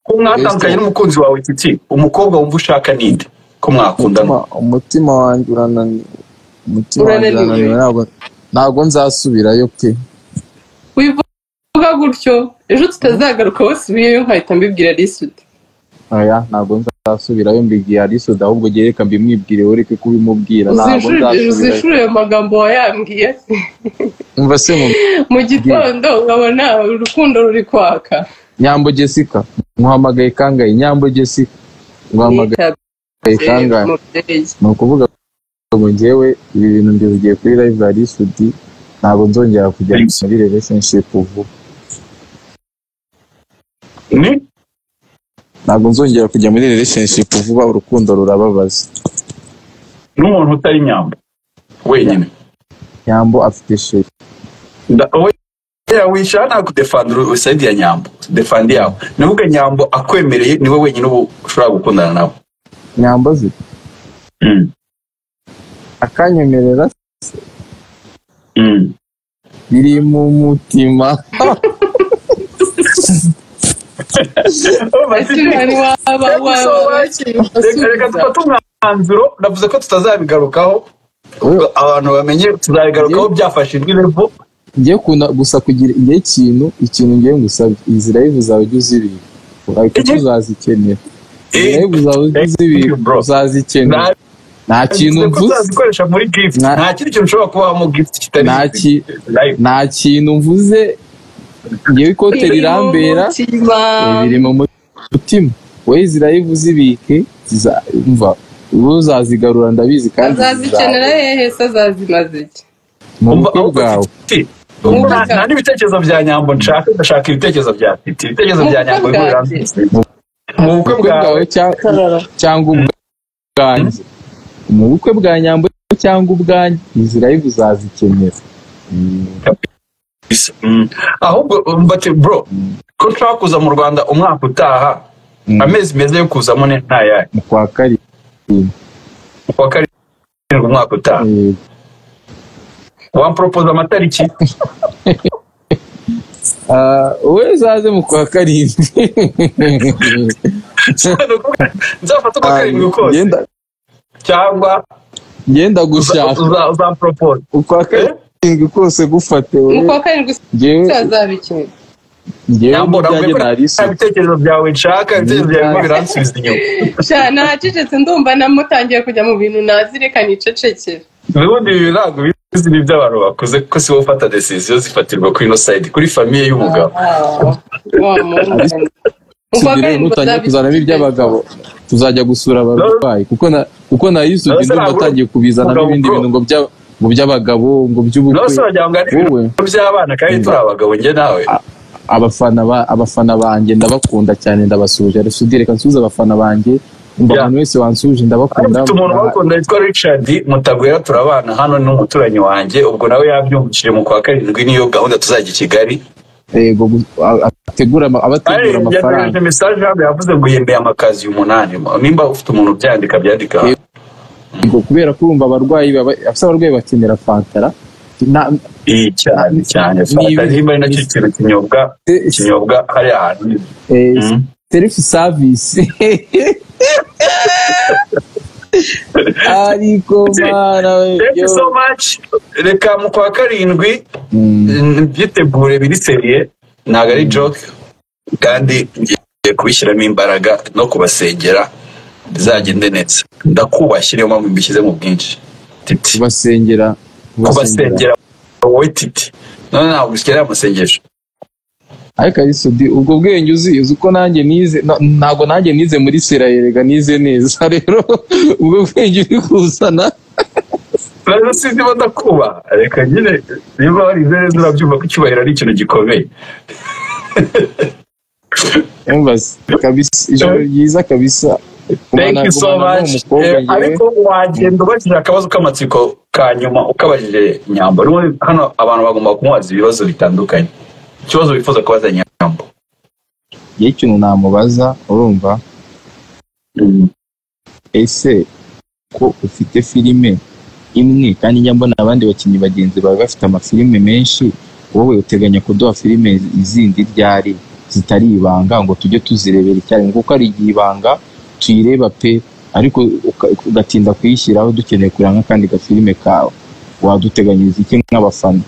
Speaker 2: ko mwatandukanye n'umukunzi wawe titi umukobwa wumva ushaka ninde ko mwakundana
Speaker 4: umutima- umutima wanjye urananiwe umutima wanjye
Speaker 1: Urananiwe.
Speaker 4: urananiwe ntabwo ntabwo nzasubirayo pe
Speaker 1: wivuga gutyo ejo tutazagaruka wasubiyeyo nkahita mbibwira risuti
Speaker 4: oya ntabwo nzasubirayo mbibwira arisoda ahubwo ugiye reka mbimwibwire ureke kubimubwira ntabwo nzasubirayo
Speaker 1: uzishurire amagambo wayambwiye
Speaker 4: umva se mu
Speaker 1: mu gitondo ukabona urukundo ruri kwaka
Speaker 4: nyambo jessica muhamagaye kangahe nyambo jessica muhamagaye kangahe
Speaker 1: mubyeyi
Speaker 4: ni ukuvuga ngo ngewe ibi bintu mbivugiye kuri live ya risudi ntabwo nzongera kujya muri relationship vuba
Speaker 2: ni
Speaker 4: ntabwo nzongera kujya muri relationship vuba urukundo rurababaza
Speaker 2: n'umuntu utari nyamba wenyine
Speaker 4: nyambo afite sheri
Speaker 2: Nda- we- ya wishara nta kudefanda sayidi ya nyambo defandi yawe nuvuga nyambo akwemereye niwe wenyine ubu ushobora gukundana nawe
Speaker 4: nyambo azi
Speaker 2: Mm,
Speaker 4: akanyemerera
Speaker 2: mm.
Speaker 4: biri mu mutima
Speaker 1: Ese waba waba wakiri
Speaker 2: Reka reka
Speaker 1: umusubiza
Speaker 2: dufate umwanzuro navuze ko tutazabigarukaho
Speaker 4: Oya,
Speaker 2: abantu bamenye tuzabigarukaho byafashijwe irevo
Speaker 4: ngiye kuna gusa kugira igihe ikintu ikintu ngiye ngusabye izi live zawe jya uzibika ariko
Speaker 2: Igihe-
Speaker 4: tuzazikenera izi
Speaker 2: Eh,
Speaker 4: live zawe jya
Speaker 2: eh,
Speaker 4: uzibika
Speaker 2: bro.
Speaker 4: uzazikenera
Speaker 2: Nta-
Speaker 4: nta kintu
Speaker 2: Bivuze ko
Speaker 4: mvuze
Speaker 2: uzazikoresha muri gift
Speaker 4: Na-
Speaker 2: nta kindi kintu ushobora kubamo gift kitari
Speaker 4: Nta ki-
Speaker 2: Live.
Speaker 4: nta kintu mvuze ngewe ikote rirambera
Speaker 1: umutima
Speaker 4: eh, biri mu mutima wowe izi live uzibike ziza- umva wowe uzazigarura ndabizi kandi
Speaker 1: azazikenera
Speaker 4: zizaza.
Speaker 1: hehe se azazimaze iki
Speaker 4: mu
Speaker 2: Umva-
Speaker 4: bukwe
Speaker 2: ahubwo
Speaker 4: bwawe
Speaker 2: Titi, nta- nta n'ibitekerezo bya nyambo nshaka ndashaka ibitekerezo bya titi ibitekerezo bya nyambo
Speaker 1: Mu bukwe
Speaker 2: bihurira
Speaker 1: bwanjye.
Speaker 2: mu
Speaker 4: mu
Speaker 2: bukwe
Speaker 4: bukwe
Speaker 2: bwawe
Speaker 4: bwawe cyangwa cyangwa ubwanjye mu bukwe bwa nyambo cyangwa ubwanjye izi live uzazikenera Mm,
Speaker 2: Mm. ahubwo mbati bro ko nshaka kuza mu rwanda umwaka utaha
Speaker 4: Mm.
Speaker 2: amezi meza yo kuzamo ni ntayahe
Speaker 4: mu kwa karindwi
Speaker 2: mu kwa karindwi umwaka utaha
Speaker 4: Eh,
Speaker 2: wamporopoza amatariki
Speaker 4: ah, wowe uzaze mu kwa karindwi
Speaker 2: nzafata uko karindwi kose
Speaker 4: Ngenda-
Speaker 2: cyangwa
Speaker 4: ngenda gushaka
Speaker 2: uzamporopoza
Speaker 4: ukwa karindwi kose gufate
Speaker 1: mu kwa
Speaker 4: wowe
Speaker 1: karindwi se
Speaker 4: ngewe
Speaker 1: azabikenera
Speaker 4: ngewe
Speaker 2: nyambura
Speaker 4: n'ibyanjye
Speaker 2: nta
Speaker 4: narisuka
Speaker 2: bitekerezo byawe nshaka ibitekerezo byawe birimo biransubiza inyuma
Speaker 1: sha nahacecetse ndumva namutangiye kujya mu bintu nazireka nicecekera
Speaker 2: ubundi ibi ntabwo bizi ni iby'abantu bakuze kuko si wowe ufata decision zifatirwa kuri ino side kuri famiye y'umugabo
Speaker 1: wa mungana mu kwa
Speaker 4: tugire
Speaker 1: karindwi
Speaker 4: nutangiye kuzanamo iby'abagabo tuzajya gusura abarwayi kuko na kuko na yisugi
Speaker 2: Nonese
Speaker 4: ndumva
Speaker 2: ntabwo-
Speaker 4: atangiye kubizanamo
Speaker 2: mugabo
Speaker 4: ibindi
Speaker 2: bro.
Speaker 4: bintu ngo bya- ngo by'abagabo ngo
Speaker 2: nawe
Speaker 4: by'ubukwe
Speaker 2: se wagira ngo ari
Speaker 4: wowe
Speaker 2: ibintu by'abana kandi turi abagabo njye nawe
Speaker 4: abafana ba abafana banjye ndabakunda cyane ndabasuhuje arasudire reka nsuhuze abafana banjye umva
Speaker 2: Yeah.
Speaker 4: umuntu wese wansuhuje ndabakunda
Speaker 2: afite umuntu
Speaker 4: Nda-
Speaker 2: bakunda witwa richard mutabwira turabana hano ni umuturanyi wanjye ubwo nawe yabyumvishije mu kwa karindwi niyo gahunda tuzajya i kigali
Speaker 4: yego gu- a- ategura ama- abategura
Speaker 2: yategereje
Speaker 4: amafaranga
Speaker 2: mesaje hano yavuze ngo yemeye amakazi umunani nimba ufite umuntu ubyandika byandika hano.
Speaker 4: Yego, kubera ko urumva abarwayi baba afite abarwayi bakenera fantara Na-
Speaker 2: iyi cyane cyane fanta
Speaker 4: Nibi-
Speaker 2: nimba ari nacyo kintu kinyobwa
Speaker 4: eh,
Speaker 2: kinyobwa hariya hantu
Speaker 4: eh,
Speaker 2: Mm.
Speaker 4: self service ariko mana we,
Speaker 2: thank you
Speaker 4: yo.
Speaker 2: so much reka mu kwa karindwi
Speaker 4: Mm.
Speaker 2: byitegure biri seriye ntabwo ari joke kandi ngiye kubishyiramo imbaraga no kubasengera bizagende neza ndakubashye niyo mpamvu mbishyize mu bwinshi titi
Speaker 4: kubasengera
Speaker 2: kubasengera wowe titi none ntabwo ukeneye amasengesho
Speaker 4: ariko arisubi ubwo bwenge uzi uzi ko nanjye nize na- ntabwo nanjye nize muri sera yerega nize neza rero ubwo bwenge uri kuzana
Speaker 2: rero sinzi bo ndakubaha reka nyine niba warize neza urabyumva ko icyubahiro ari ikintu gikomeye
Speaker 4: embassy kabisa ijoro ryiza kabisa
Speaker 2: thank you so
Speaker 4: Kumana-
Speaker 2: much
Speaker 4: kumana
Speaker 2: Eh,
Speaker 4: n'umukobwa
Speaker 2: ariko
Speaker 4: njyewe
Speaker 2: wagenda ubajije akabazo k'amatsiko ka nyuma ukabajije nyambo N'ubundi hano abantu bagomba kumubaza ibibazo bitandukanye ikibazo wifuza kubaza nyambo
Speaker 4: igihe ikintu namubaza urumva ese ko ufite filime imwe kandi njya mbona abandi bakinnyi bagenzi bawe bafite amafilime menshi wowe uteganya kuduha filime izindi ryari zitari ibanga ngo tujye tuzirebera icyarimwe kuko hari igihe ibanga tuyireba pe ariko uka- ugatinda kuyishyiraho dukeneye kureba nk'akandi gafilime kawe waduteganyiriza iki nk'abafana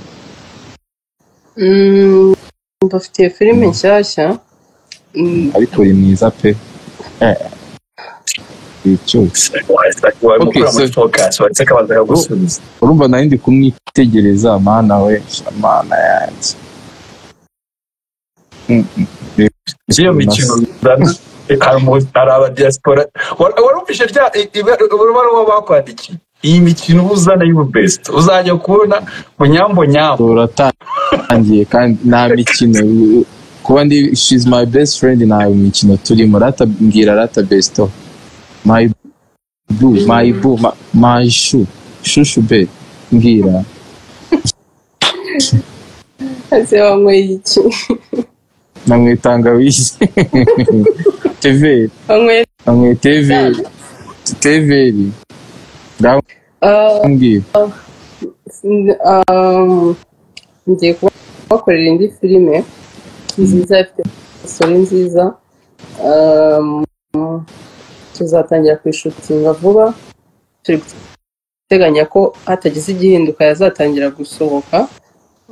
Speaker 1: Mm, mbafitiye filime nshyashya Mm,
Speaker 4: ariko uri mwiza pe eh. icyo Okay, so- urumva nayo ndi kumwitegereza mana we sha, mana yanjye Mm, mm.
Speaker 2: hari abadiyasipora warumvise rya ibaruwa bakwandikiye iyi mikino uba uzana y'ububesite uzajya kubona bunyambo nyambo
Speaker 4: turatangiye kandi nta mikino kuba ndi she's my best friend nta mikino turimo rata mbwira rata besito my bu my bu ma- my shu shushu be mbwira
Speaker 1: ese wanyweye iki
Speaker 4: namwe tangawizi teveri
Speaker 1: wanyweye
Speaker 4: namwe teveri teveri
Speaker 1: Ah,
Speaker 4: ndambwira
Speaker 1: n- ah, ngiye kubakorera indi filime nziza ifite isori nziza Ah, tuzatangira kuyishutinga vuba turi guteganya ko hatagize igihinduka yazatangira gusohoka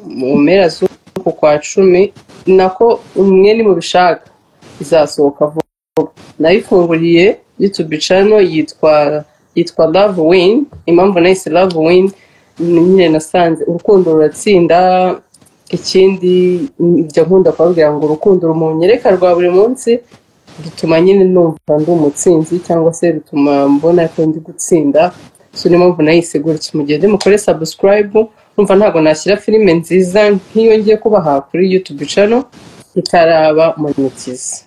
Speaker 1: mu mpera z'uku kwa cumi nako umwe ni mu bishaka izasohoka vuba nayifunguriye youtube channel yitwa yitwa love win impamvu nahise love win ni nyine nasanze urukundo ruratsinda ikindi njya nkunda kubabwira ngo urukundo rumunyereka rwa buri munsi rutuma nyine numva ndi umutsinzi cyangwa se rutuma mbona ko ndi gutsinda so niyo mpamvu nayise gutya mu gihe ndimo kuri subscribe numva ntabwo nashyira filime nziza nk'iyo ngiye kubaha kuri youtube channel itaraba monetize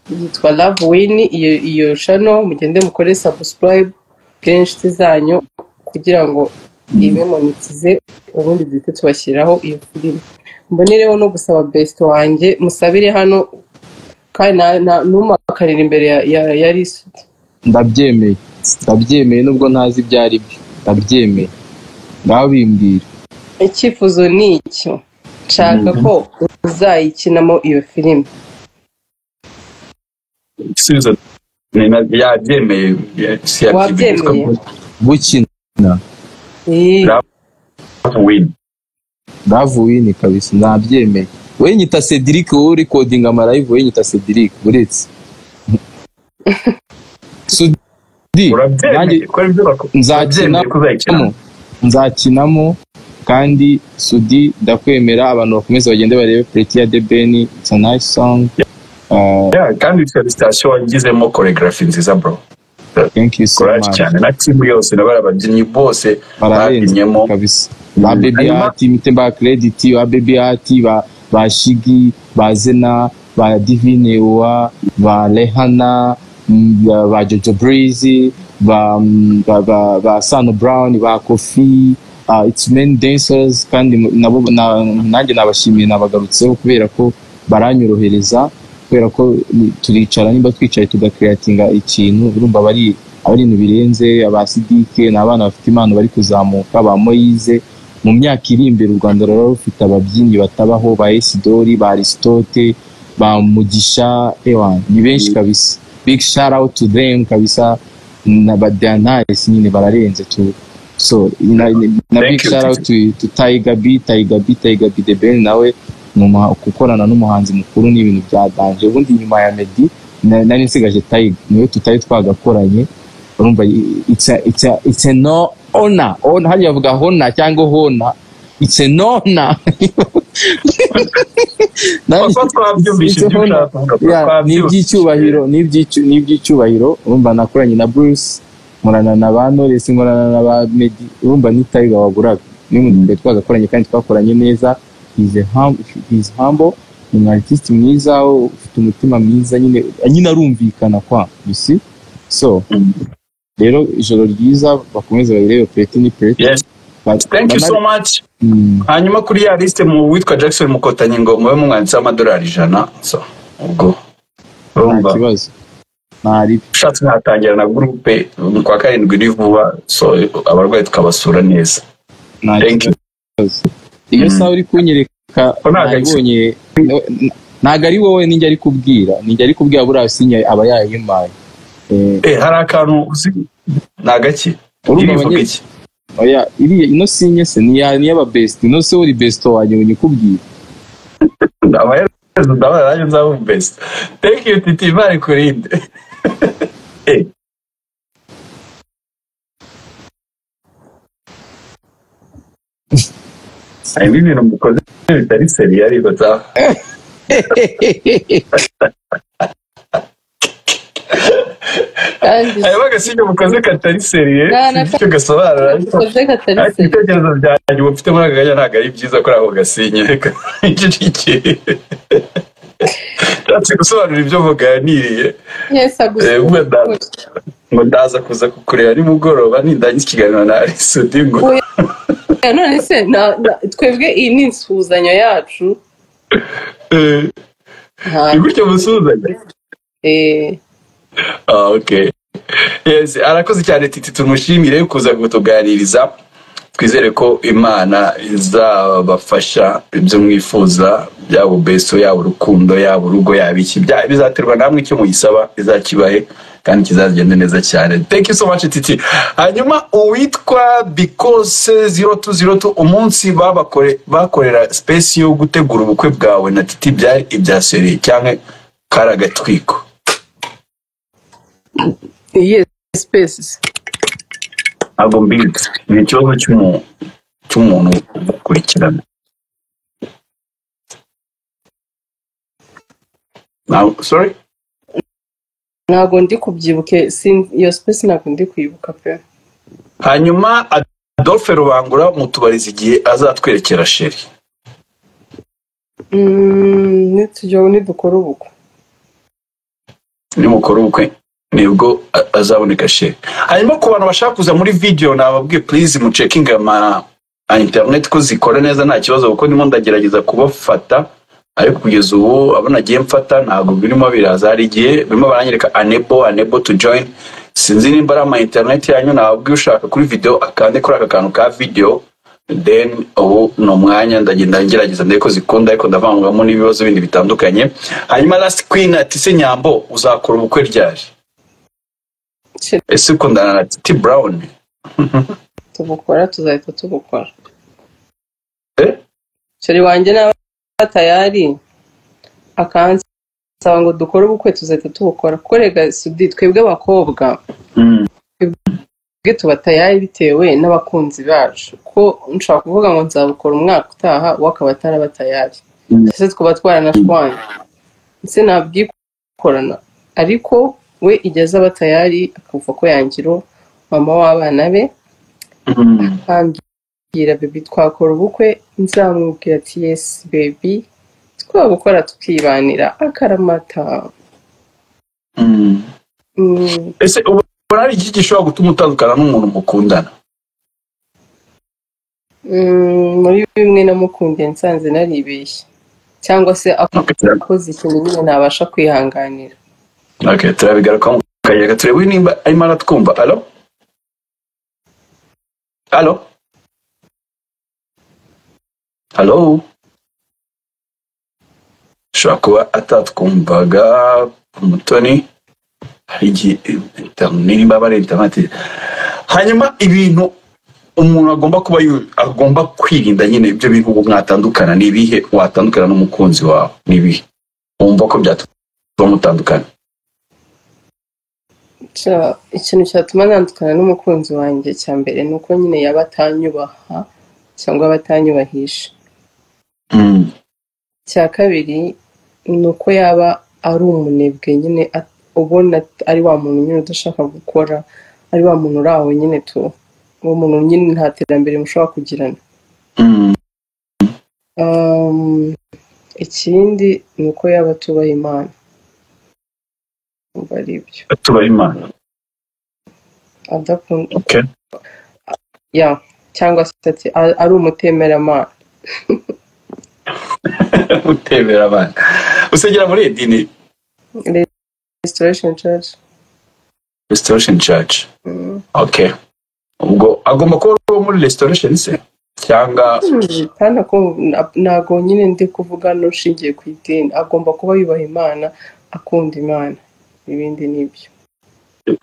Speaker 1: yitwa love win iyo iyo channel mugende mukore subscribe bwire inshuti zanyu kugira ngo ibe monetize ubundi duhite tubashyiraho iyo filime mbonereho no gusaba besito wanjye musabire hano kandi na- na- ntumakarire imbere ya- ya ya risiti
Speaker 4: ndabyemeye ndabyemeye nubwo ntazi ibyo ari byo ndabyemeye ndabimbwira
Speaker 1: icyifuzo ni icyo nshaka ko uzayikinamo iyo filime
Speaker 2: igisubizo ni na- yabyemeye ya- si yabyemeye
Speaker 1: Wabyemeye?
Speaker 4: gukina
Speaker 1: Ii,
Speaker 2: Ra- wini
Speaker 4: ndavuye ni kabisa nabyemeye we nyita cedric wowe urikodinga amarayivu we nyita cedric uretse sudi nanjye
Speaker 2: urabyemeye ko ari byo bakora
Speaker 4: nzakina
Speaker 2: Urabyemeye ko uzayikina
Speaker 4: nzakinamo nzakinamo kandi sudi ndakwemera abantu bakomeze bagende barebe preti ya debeni it's a nice song uh,
Speaker 2: Yeah, kandi iyo sitasiyo wagizemo koregarafi nziza bro
Speaker 4: thank you so
Speaker 2: koraje
Speaker 4: much
Speaker 2: cyane na timu yose na bariya babyinnyi bose
Speaker 4: bararenze
Speaker 2: babyinnyemo
Speaker 4: kabisa ba
Speaker 2: Mm.
Speaker 4: baby
Speaker 2: Hanyuma-
Speaker 4: hati mitemba credit ba baby hati ba ba shigi ba zena ba divine wa ba rehana mm, ba ba jojo breezy ba mm, ba ba, ba sano brown ba kofi uh, it's men dancers kandi mu- nabo na- nanjye nabashimiye nabagarutseho kubera ko baranyorohereza kubera ko ni- turicara nimba twicaye tugakreatinga ikintu urumva aba ari aba ari ibintu birenze aba sidike ni abana bafite impano bari kuzamuka ba moyize mu myaka iri imbere u rwanda ruraba rufite ababyinnyi batabaho ba esidori ba aristote ba mugisha ewa ni benshi kabisa big shout out to them kabisa na ba deanayesi nyine bararenze tu so na, na
Speaker 2: Thank
Speaker 4: big
Speaker 2: you,
Speaker 4: shout out to, to Tiger B Tiger B Tiger B the Ben nawe ni umuha- gukorana n'umuhanzi mukuru ni ibintu byadanje ubundi nyuma ya Meddy na- nari nsigaje Tiger niwe tutari twagakoranye urumva it's a, it's a, it's a no honor honor hariya bavuga hona cyangwa hona it's a no honor Nari-
Speaker 2: kuko twabyumvishije ibyo
Speaker 4: Honor.
Speaker 2: ushaka kuvuga kuko
Speaker 4: Yeah, ni
Speaker 2: twabyumvishije
Speaker 4: iby'icyubahiro ni iby'icyu- ni iby'icyubahiro urumva nakoranye na bruce nkorana na ba knowless nkorana na ba medi urumva ni tiger waguraga ni mu gihe twagakoranye kandi twakoranye neza he's a hum- he's humble ni umu artist mwiza ufite umutima mwiza nyine nyine arumvikana kwa you see so
Speaker 2: Mm.
Speaker 4: rero ijoro ryiza bakomeze babirebe pureti ni pureti
Speaker 2: Yes. thank you so much hanyuma kuri ya liste mu witwa jackson mukotanyi ngo mube mumwanditseho amadolari ijana so ubwo
Speaker 4: nta
Speaker 2: urumva
Speaker 4: kibazo ntari
Speaker 2: ushatse mwatangira na gurupe um, kwa karindwi iri vuba so abarwayi tukabasura neza
Speaker 4: nta
Speaker 2: Thank you.
Speaker 4: kibazo iyo
Speaker 2: Mm.
Speaker 4: saha uri kunyereka
Speaker 2: Ko ntago ari-
Speaker 4: nabonye ntabwo ari wowe ninjya ari kubwira ninjya ari kubwira buriya sinya aba yayimpaye Eh,
Speaker 2: eh hari akantu uzi ni agaki
Speaker 4: Urumva
Speaker 2: irivuga
Speaker 4: abanye-
Speaker 2: iki
Speaker 4: oya iriya ino sinya se niya niyaba besiti ino se uri besito wanjye ngo nyikubwire
Speaker 2: abahereza ndabona nanjye nzaba best thank you titi imana ikurinde eh harimo ibintu mukoze bitari seriye ariko za
Speaker 1: kandi
Speaker 2: aya bagasinya mukoze katari seriye
Speaker 1: Nta na
Speaker 2: icyo gasobanura ariko
Speaker 1: ukoze
Speaker 2: ariko
Speaker 1: katariseri
Speaker 2: ibitekerezo byanjye uba ufite muri aka kanya ntabwo ari byiza kuri ako gasinye kicikiri nshatse gusobanura ibyo muganiriye
Speaker 1: yesa gusa
Speaker 2: Eh, wenda. ngo ndaza kuza kukureba nimugoroba nindangiza ikiganiro na arisudi ngo
Speaker 1: Eh, none se na- na- twebwe iyi ni insuhuzanyo yacu
Speaker 2: eh,
Speaker 1: nta
Speaker 2: ni gutya musuzanya
Speaker 1: eh,
Speaker 2: Ah, ok yes arakoze cyane titi tumushimire kuza kutuganiriza twizere ko imana izabafasha ibyo mwifuza yaba ubeso yaba urukundo yaba urugo yaba iki bya- bizaterwa namwe icyo muyisaba bizakibahe kandi kizagenda neza cyane thank you so much titi hanyuma uwitwa bikose zero tu zero tu umunsi babakore bakorera space yo gutegura ubukwe bwawe na titi byari ibya seri cyangwa karagatwiko
Speaker 1: yes spaces
Speaker 2: ntabwo mbizi ni ikibazo cy'umu- cy'umuntu ukurikirana Now, sorry
Speaker 1: ntabwo ndi kubyibuke sin- iyo space ntabwo ndi kuyibuka pe
Speaker 2: hanyuma adolphe rubangura mutubariza igihe azatwerekera sheri
Speaker 1: Mm, nitujya nidukora ubukwe
Speaker 2: nimukora ubukwe nibwo a- azaboneka sheri hanyuma ku bantu bashaka kuza muri video nababwiye please mucekinga ama a internet ko zikora neza nta kibazo kuko ndimo ndagerageza kubafata ariko kugeza ubu abo nagiye mfata ntabwo birimo biraza hari igihe birimo baranyereka anebo anebo to join sinzi nimba ari ama internet yanyu nababwiye ushaka kuri video akande kuri aka kantu ka video then ubu ni umwanya ndagenda ngerageza ndebe ko zikunda ariko ndavangwamo n'ibibazo bindi bitandukanye hanyuma last queen ati se nyambo uzakora ubukwe ryari
Speaker 1: Se-
Speaker 2: ese ukundana na titi brown
Speaker 1: tubukora tuzahita tubukora
Speaker 2: eh?
Speaker 1: sheri wanjye n'aba tayari akansaba ngo dukore ubukwe tuzahita tubukora kuko rega sudi twebwe abakobwa
Speaker 2: mm.
Speaker 1: twebwe tuba tayari bitewe n'abakunzi bacu ko nshobora kuvuga ngo nzabukora umwaka utaha we akaba ataraba tayari
Speaker 2: Mm.
Speaker 1: ese twaba twaranashwanye ndetse nabyikorana ariko we igihe azaba tayari akumva ko yangiro mama w'abana be
Speaker 2: Mm.
Speaker 1: akambwira bebi twakora ubukwe nzamubwira ati yesi bebi twabukora tukibanira akaramata
Speaker 2: Mm.
Speaker 1: Mm,
Speaker 2: ese ubona hari iki gishobora gutuma utandukana n'umuntu mukundana
Speaker 1: mm, muri bimwe namukundiye nsanze naribeshye cyangwa se
Speaker 2: Okay,
Speaker 1: akoze ikintu nyine ntabasha kwihanganira
Speaker 2: okay, turabigarukaho mu kanya gato turebe nimba arimo aratwumva alo alo alo ashobora kuba atatwumvaga umutoni hari igihe nimba aba ari interineti hanyuma ibintu umuntu agomba kuba yu- agomba kwirinda nyine ibyo bintu ubu mwatandukana ni ibihe watandukana n'umukunzi wawe ni ibihe wumva ko byatuma mutandukana
Speaker 1: Ca- ikintu cyatuma ntandukana n'umukunzi wanjye cya mbere ni uko nyine yaba atanyubaha cyangwa aba atanyubahisha
Speaker 2: Mm.
Speaker 1: icya kabiri ni uko yaba ari umunebwe nyine at- ubona at- ari wa muntu nyine udashaka gukora ari wa muntu uri aho nyine tu uwo muntu nyine nta terambere mushobora kugirana
Speaker 2: Mm.
Speaker 1: Um, ikindi ni uko yaba atubaha imana umva ari ibyo
Speaker 2: tubaha imana
Speaker 1: adakunda
Speaker 2: okay.
Speaker 1: ya cyangwa se ati "A- ari umutemeramana
Speaker 2: utebera abana usengera muri edini
Speaker 1: restoration church
Speaker 2: restoration church
Speaker 1: Mm.
Speaker 2: okay ubwo agomba kuba ari uwo muri restoration se cyangwa
Speaker 1: kandi ako- na- ntago nyine ndi kuvuga n'ushingiye ku idini agomba kuba yubaha imana akunda imana ibindi ni ibyo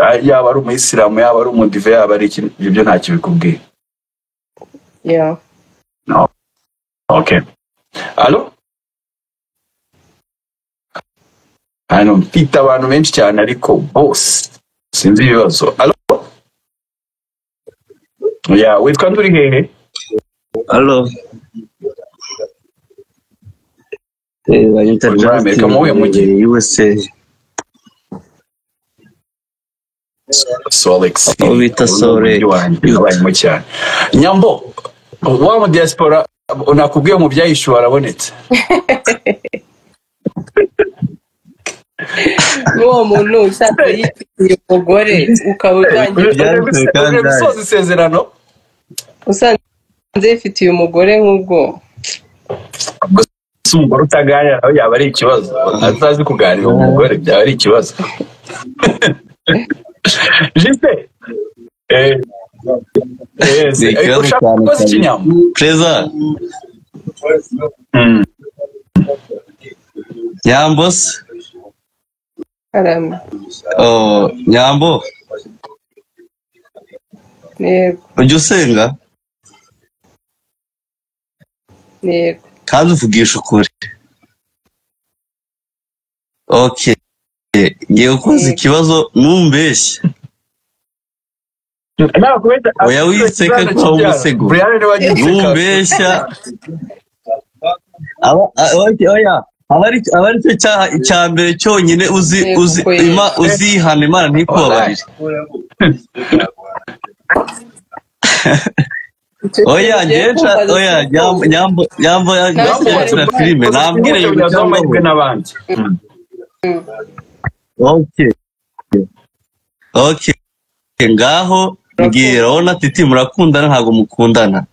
Speaker 2: ah, yaba ari umuyisilamu yaba ari umudive yaba ari iki ibyo byo ntacyo bikubwiye
Speaker 1: ya
Speaker 2: okay alo hano mfite abantu benshi cyane ariko bose sinzi ibibazo alo ya witwa nduri hehe
Speaker 5: Aló, eh, Anita
Speaker 2: Muri Amerika,
Speaker 5: Justin
Speaker 2: mu buhe mujyi?
Speaker 5: de USA.
Speaker 2: solex
Speaker 5: Aho bita Solex.
Speaker 2: abaye mu cyane nyambo wa mu diaspora nakubwiye mu byayishuwe arabonetse
Speaker 1: n'uwo muntu usanzwe yifitiye umugore ukaba utangiye
Speaker 5: byanze kandi
Speaker 2: Ugiye gusoza isezerano
Speaker 1: usanzwe yifitiye umugore nk'ubwo
Speaker 2: si umugore utaganira nawe yaba ari ikibazo atazi kuganira uwo mugore byaba ari ikibazo jise eh, eh, se-
Speaker 5: Ni ikibazo
Speaker 2: ushaka
Speaker 4: cyane
Speaker 2: kukoza
Speaker 4: cyane.
Speaker 2: ikinyambo
Speaker 5: perezida
Speaker 2: Mm.
Speaker 5: nyambo se
Speaker 1: karame
Speaker 5: Oh, nyambo
Speaker 1: yego
Speaker 5: ujya usenga
Speaker 1: yego
Speaker 5: kandi uvugisha ukuri ok ngiye kukubaza ikibazo ntumbeshye
Speaker 2: Nakubita-
Speaker 5: Oya, wiseka
Speaker 2: Ikibazo
Speaker 5: kwa
Speaker 2: kibyara.
Speaker 5: umusego.
Speaker 2: Brian niwe wagiseka.
Speaker 5: ntumbeshya Aba- a- oya, oya, aba ari- aba ari cyo cyaha icya mbere cyonyine uzi
Speaker 1: Yego,
Speaker 5: uzi
Speaker 1: kweli.
Speaker 5: Ima- uzihana imana ntikubabarire oya ngewe nca- oya nyambo nyambo nyambo
Speaker 1: Nawe
Speaker 5: nyambo yakina
Speaker 1: se-
Speaker 5: filime
Speaker 2: Ukoze
Speaker 5: nambwire
Speaker 2: ikinyambo
Speaker 5: ibintu
Speaker 2: cyangwa amahirwe
Speaker 5: cyangwa
Speaker 2: n'abandi Mm.
Speaker 5: Okay. Okay. Ngaho mbwira urabona titi murakundana ntabwo mukundana.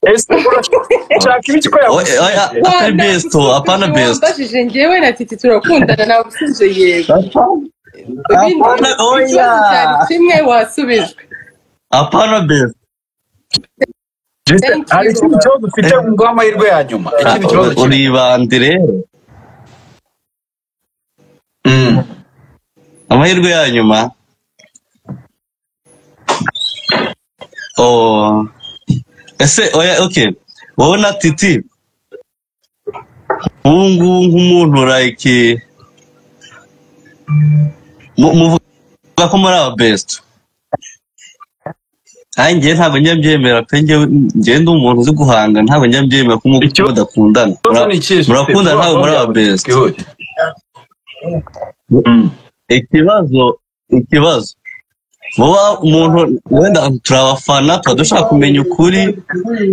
Speaker 2: Ese urashaka ibiki ko
Speaker 5: Oya,
Speaker 2: yagusize?
Speaker 5: oya, Atari best, apana best.
Speaker 1: wambajije ngewe na titi turakundana nagusubije yego ibindi
Speaker 5: Apana, oya.
Speaker 1: ikibazo cyari kimwe wasubijwe
Speaker 5: Apana best.
Speaker 2: Jise,
Speaker 1: Thank you.
Speaker 2: hari ikindi kibazo ufite nguha amahirwe ya nyuma ikindi kibazo kimwe.
Speaker 5: Uribande rero.
Speaker 2: Mm.
Speaker 5: Amahirwe ya nyuma. Oh. Ese oya okay. Wowe na titi. Ubu ngubu nk'umuntu like mu- muvuga ko muri aba best nanjye ngewe ntabwo njya mbyemera pe njyewe njyewe ndi umuntu uzi guhanga ntabwo njya mbyemera ko
Speaker 2: Icyo-
Speaker 5: mudakundana
Speaker 2: Ikibazo ni ikihe, Jise?
Speaker 5: murakundana
Speaker 2: Vuba,
Speaker 5: ntabwo muri
Speaker 2: vuba,
Speaker 5: aba best
Speaker 2: bwihuse. Mm.
Speaker 5: ikibazo ikibazo vuba umuntu wenda turabafana tuba dushaka kumenya ukuri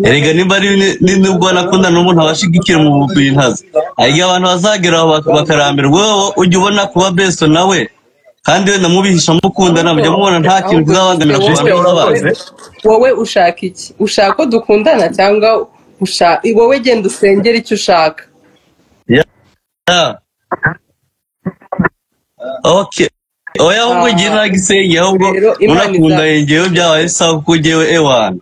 Speaker 5: erega nimba ari ni- ni- nubwo nakunda n'umuntu abashigikira mu bintu azi ariko abantu bazagera aho bak- bakarambirwa wowe ujya ubona kuba beso nawe kandi wenda mubihisha mukundana mujya mubona nta kintu kizabangamira ku bantu
Speaker 2: Jise,
Speaker 5: b'abantu
Speaker 2: urakoze.
Speaker 1: wowe ushaka iki ushaka ko dukundana cyangwa usha- wowe genda usengera icyo ushaka
Speaker 5: Yeah. Okay. oya ahubwo ngewe nta gisenge ahubwo
Speaker 1: Rero Imana
Speaker 5: munakundaye
Speaker 1: iza-
Speaker 5: ngewe byabaye sawa kuko ngewe ewana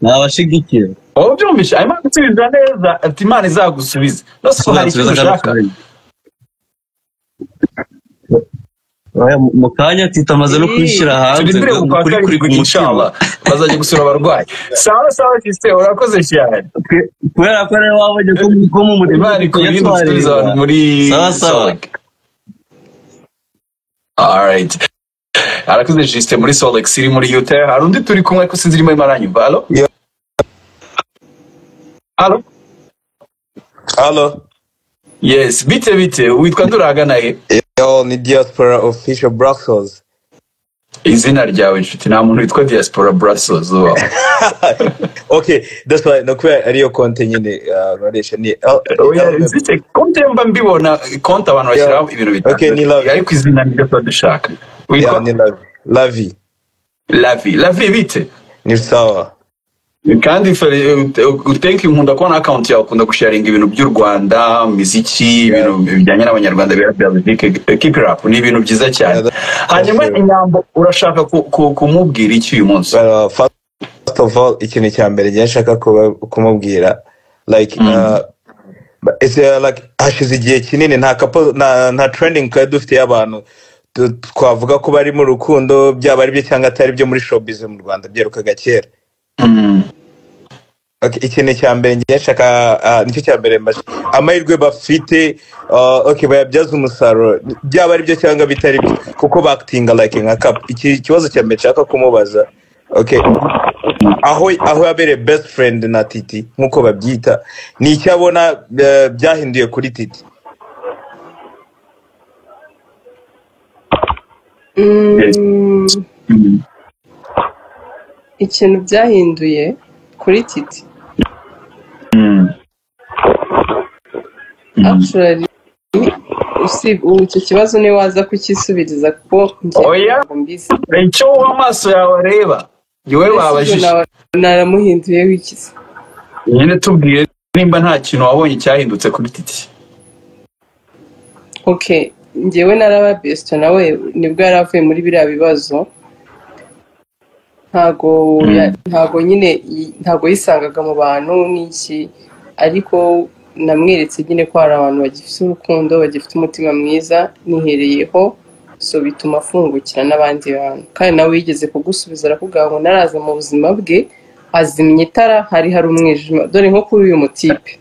Speaker 5: nabashigikira
Speaker 2: Aho ubyumvise arimo gusubiza neza ati imana izagusubiza no si ko hari icyo ushaka
Speaker 5: Oya, mu- mu kanya tita amaze no kubishyira hanze
Speaker 2: turindire
Speaker 5: ngo
Speaker 2: ku kwa
Speaker 5: ni ukuri kuri
Speaker 2: kabiri
Speaker 5: ku mutima
Speaker 2: inshallah bazajya gusura abarwayi sawa sawa jise urakoze cyane
Speaker 5: Kwe- kubera ko rero wabonye ko mu- ko mu murima
Speaker 2: imana ikurinde
Speaker 5: tujya
Speaker 2: gusubiza abantu muri
Speaker 5: Sawa, sawa.
Speaker 2: Solek. alright arakoze jise muri solex iri muri utah hari undi turi kumwe ko sinzi irimo aranyumva alo
Speaker 3: Yeah.
Speaker 2: alo
Speaker 6: Hello.
Speaker 2: yes bite bite witwa duragana he
Speaker 6: Yo, ni diaspora official Brussels.
Speaker 2: izina ryawe inshuti nta muntu witwa diaspora brussels ubaho
Speaker 6: okay, that's why no kubera ariyo konte nyine uh, noresha ni L-
Speaker 2: oya
Speaker 6: L-
Speaker 2: zite konti mba mbibona konti abantu bashyiraho ibintu
Speaker 6: Okay, ni
Speaker 2: bitandukanye
Speaker 6: love.
Speaker 2: ariko izina niryo tuba dushaka witwa
Speaker 6: yeah, ni Lavi. Lavi.
Speaker 2: lavi lavi bite
Speaker 6: Ni sawa.
Speaker 2: kandi fe- ut- utenke nkunda kubona akawunti yawe ukunda gusharinga ibintu by'u rwanda imiziki ibintu bijyanye n'abanyarwanda bira kipirapu ni ibintu byiza
Speaker 6: Yeah,
Speaker 2: cyane
Speaker 6: that-
Speaker 2: hanyuma
Speaker 6: that's true.
Speaker 2: inyambo urashaka ku- ku- kumubwira iki uyu munsi
Speaker 6: Well, uh, first first of all, ikintu cya mbere ngiye nshaka kuba- kumubwira like uh, but it's, uh, like hashize igihe kinini nta kapo nta, nta trending twari dufite y'abantu tu- twavuga ko bari mu rukundo byaba ari byo cyangwa atari byo muri showbiz mu Rwanda byerukaga kera.
Speaker 2: Mm.
Speaker 6: Okay, ikintu cya mbere ngiye nshaka ah, nicyo cya mbere mbasha amahirwe bafite ah, okay bayabyaza umusaruro byaba ari byo cyangwa bitari byo kuko bakitinga like nka cup iki kibazo cya mbere nshaka kumubaza okay aho aho yabereye best friend na titi nk'uko babyita ni icyo abona eh, byahinduye kuri titi
Speaker 1: Mm, ikintu byahinduye kuri titi actually usib- ubu icyo kibazo niwe waza kukisubiriza kuko njye
Speaker 2: Oya.
Speaker 1: ntabwo mbizi
Speaker 2: icyo amaso yawe areba niwe babajije
Speaker 1: naramuhinduye wikize
Speaker 2: nyine tubwire nimba nta kintu wabonye cyahindutse kuri titi
Speaker 1: okay njyewe narababesita nawe nibwo yari avuye muri biriya bibazo ntago ya- ntago nyine yi- ntago yisangaga mu bantu n'iki ariko namweretse nyine ko hari abantu bagifite urukundo bagifite umutima mwiza nihereyeho so bituma afungukira n'abandi bantu kandi nawe yigeze kugusubiza arakubwira ngo naraza mu buzima bwe azimya itara hari hari umwijima dore nko kuri uyu mutipe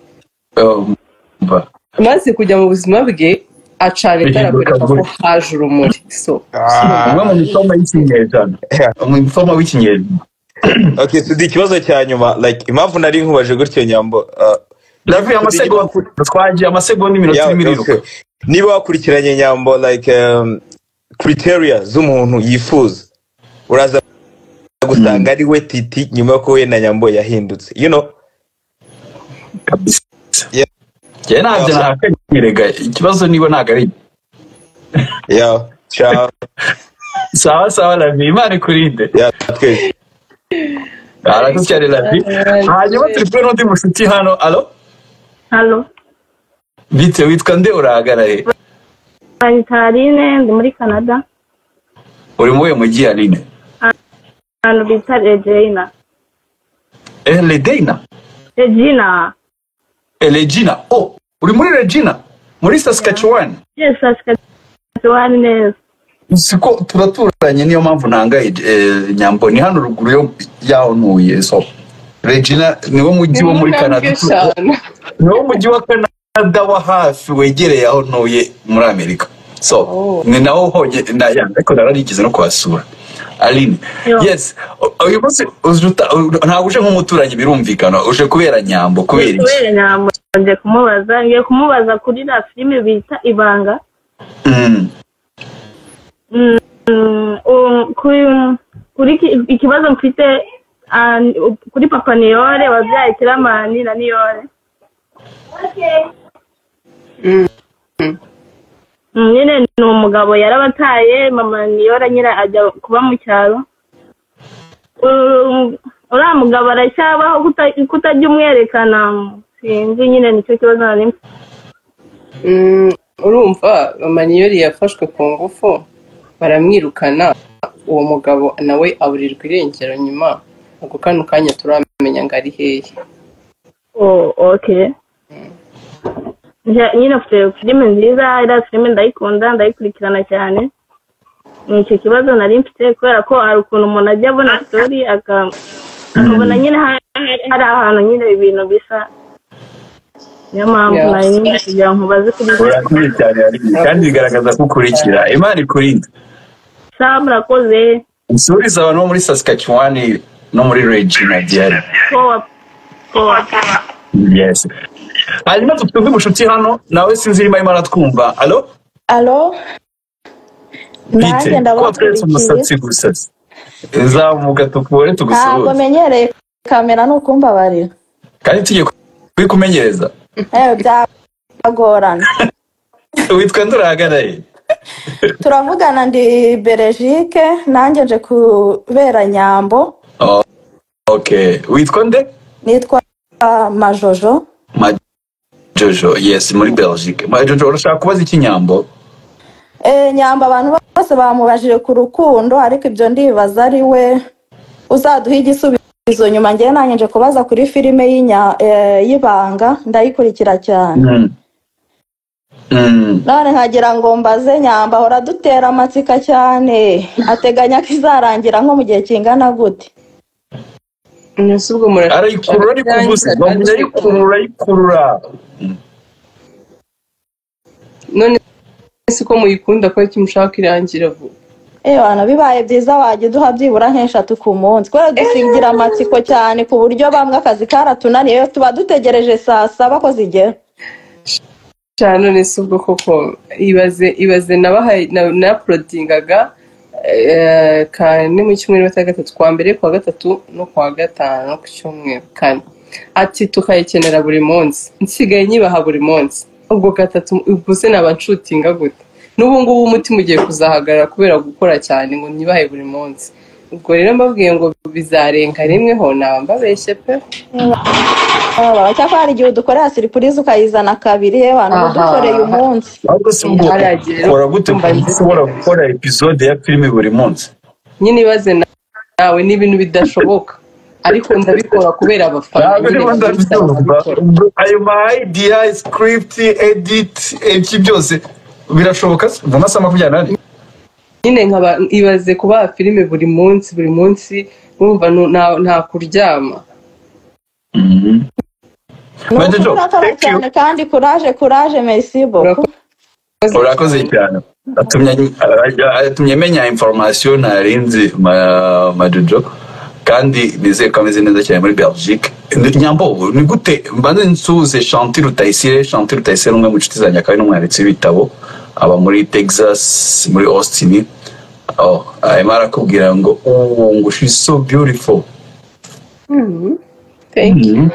Speaker 2: Umva.
Speaker 1: amaze kujya mu buzima bwe acana itara
Speaker 2: Bihinduka
Speaker 1: kwereka ko
Speaker 2: gutya.
Speaker 1: haje urumuri so
Speaker 6: Ah.
Speaker 2: umwe mu misoma y'ikinyejana mu misoma w'ikinyejana
Speaker 6: okay sudi ikibazo cya nyuma like impamvu nari nkubaje gutyo nyambo ah,
Speaker 2: ndavuye amasegonda twagiye amasegonda iminota
Speaker 6: yawe,
Speaker 2: irimo iriruka
Speaker 6: okay. niba wakurikiranye nyambo like um, criteria z'umuntu yifuza uraza gusanga ari we titi nyuma yo kuhuye na nyambo yahindutse you know
Speaker 2: kabisa
Speaker 6: Yeah.
Speaker 2: njyewe ntabyo nakanyerega ikibazo niba ntabwo ari
Speaker 6: yeah ciao
Speaker 2: sawa sawa ravi imana ikurinde
Speaker 6: yeah twese
Speaker 2: aragucyare ravi hanyuma turi kumwe n'undi mushuti hano alo
Speaker 7: halo
Speaker 2: bite witwa nde urahagarare
Speaker 7: santarine ndi muri canada
Speaker 2: uri mu we mujyi aline
Speaker 7: ahantu bita regina
Speaker 2: eh regina
Speaker 7: regina
Speaker 2: eh regina oh uri muri regina muri saskatchewan
Speaker 7: yes saskatchewan neza
Speaker 2: siko turaturanye niyo mpamvu nangaye eh, nyambo ni hano ruguru yo yaho ntuye so regina niwo mujyi wo muri canada
Speaker 1: cyane
Speaker 2: niwo mujyi wa canada wa hafi wegereye aho ntuye muri amerika so
Speaker 1: Oh.
Speaker 2: ni nawo hoye na ya, ariko nararigeze no kuhasura aline
Speaker 7: Yo.
Speaker 2: yes u- uyu munsi uje uta- u- ntabwo uje nk'umuturanyi birumvikana uje kubera nyambo kubera iki
Speaker 7: kubera nyamuronge kumubaza ngiye kumubaza kuri la filime bita ibanga
Speaker 2: Mm,
Speaker 7: Mm, um, kuri kuri ki- ikibazo mfite ah, kuri papa niyore wabyaye kiramani na niyore Mm, nyine ni umugabo yarabataye mama niyora nyine ajya kuba mu cyaro Um, uriya mugabo aracyabaho kuta- kutajya umwerekana sinzi nyine nicyo kibazo nari mfite
Speaker 1: Mm, urumva amaniyeri yafashwe ku ngufu baramwirukana uwo mugabo nawe aburirwa irengero nyuma ako kano kanya turamenya ngo ari hehe
Speaker 7: Oh, okay. Nja- Nyine afite filime nziza, iriya filime ndayikunda, ndayikurikirana cyane. Ni icyo kibazo nari mfite kubera ko hari ukuntu umuntu ajya abona story aka- akabona nyine ha- hari ahantu nyine ibintu bisa. Niyo mpamvu
Speaker 1: Yeah.
Speaker 7: nari nyine kugira ngo nkubaze kuri
Speaker 2: urakoze cyane Aline, kandi bigaragaza ko ukurikira imana ikurinde
Speaker 7: saa murakoze
Speaker 2: usuriza abantu bo muri saskatchewan no muri regina diari
Speaker 7: kowa kowa.
Speaker 2: yes hanyuma dufite undi mushuti hano nawe sinzi irimo arimo aratwumva alo
Speaker 8: alo
Speaker 2: bite
Speaker 8: nanjye
Speaker 2: kuba tweretse
Speaker 8: ndabakurikiye
Speaker 2: umusatsi gusa zamuga tukubone
Speaker 8: ntabwo
Speaker 2: tugusuhuze
Speaker 8: menyereye kamera ni ukumbabarira
Speaker 2: kandi tugiye kubikumenyereza
Speaker 8: ewe byagorana
Speaker 2: witwa ndurahagaraye
Speaker 8: turavugana ndi berejike nanjye nje kubera nyambo
Speaker 2: okay witwa nde
Speaker 8: nitwa ah, majojo
Speaker 2: majojo yes muri belgique majojo urashaka kubaza iki nyambo
Speaker 8: Eh, nyambo abantu bose bamubajije ku rukundo ariko ibyo ndibaza ari we uzaduha igisubizo nyuma ngewe nanjye nje kubaza kuri filime y'inya- eh, y'ibanga ndayikurikira cyane
Speaker 2: Mm. Mm.
Speaker 8: none nkagira ngo mbaze nyamba ahora adutera amatsiko cyane ateganya ko izarangira nko mu gihe kingana gute
Speaker 1: ese ubwo murashaka
Speaker 2: arayikurura ariko ubuze
Speaker 1: Kandi-
Speaker 2: arayikurura ayikurura
Speaker 1: none si ko muyikunda ko icyo mushaka irangira vuba
Speaker 8: Ewana bibaye byiza wajya uduha byibura nk'eshatu ku munsi kubera dusigira amatsiko cyane ku buryo bamwe akazi karatunaniye tuba dutegereje saa saba ko zigera
Speaker 1: cyane none si ubwo koko ibaze ibaze nabahaye na na porodingaga eh, kane mu cyumweru na gatatu kwa mbere kwa gatatu no kwa gatanu ku cyumweru kane ati tukayikenera buri munsi nsigaye nyibaha buri munsi ubwo gatatu ubwo se naba nshutinga gute n'ubu ngubu umutima ugiye kuzahagarara kubera gukora cyane ngo nyibahe buri munsi ubwo rero mbabwiye ngo bizarenga rimweho naba mbabeshye pe
Speaker 8: Baba, cyakora hari igihe udukorera siripurize ukayizana kabiri yewe
Speaker 1: Aha.
Speaker 8: udukoreye umunsi
Speaker 2: ahubwo se ubwo
Speaker 1: Haragiye rero
Speaker 2: ukora gute ku buryo
Speaker 1: kumva
Speaker 2: ushobora gukora episode ya filime buri munsi
Speaker 1: nyine ibaze na- nawe ni ibintu bidashoboka ariko ndabikora kubera abafana
Speaker 2: ntabwo
Speaker 1: nyine
Speaker 2: niba
Speaker 1: baransaba
Speaker 2: ndabyumva
Speaker 1: nkabikora
Speaker 2: ayo ma idea script edit ibyo byose birashoboka se mu masaha makumyabiri n'ane
Speaker 1: nyine nkaba ibaze kubaha filime buri munsi buri munsi numva nu- nta nta kuryama
Speaker 8: ni
Speaker 2: Bajya
Speaker 8: uko
Speaker 2: jo,
Speaker 8: urakora
Speaker 2: thank you.
Speaker 8: cyane kandi kuraje kuraje merci beaucoup
Speaker 2: urakoze cyane atumye atumye menya information nari nzi ma- majojo kandi nizeye ko ameze neza cyane muri belgique Ndi- nyambobo ni gute mbanze nsuhuze shanti rutayisire shanti rutayisire ni umwe mu nshuti zanjye akaba ari n'umwanditsi w'ibitabo aba muri texas muri austin oh, arimo arakubwira ngo ubu ngo she is so beautiful
Speaker 1: thank you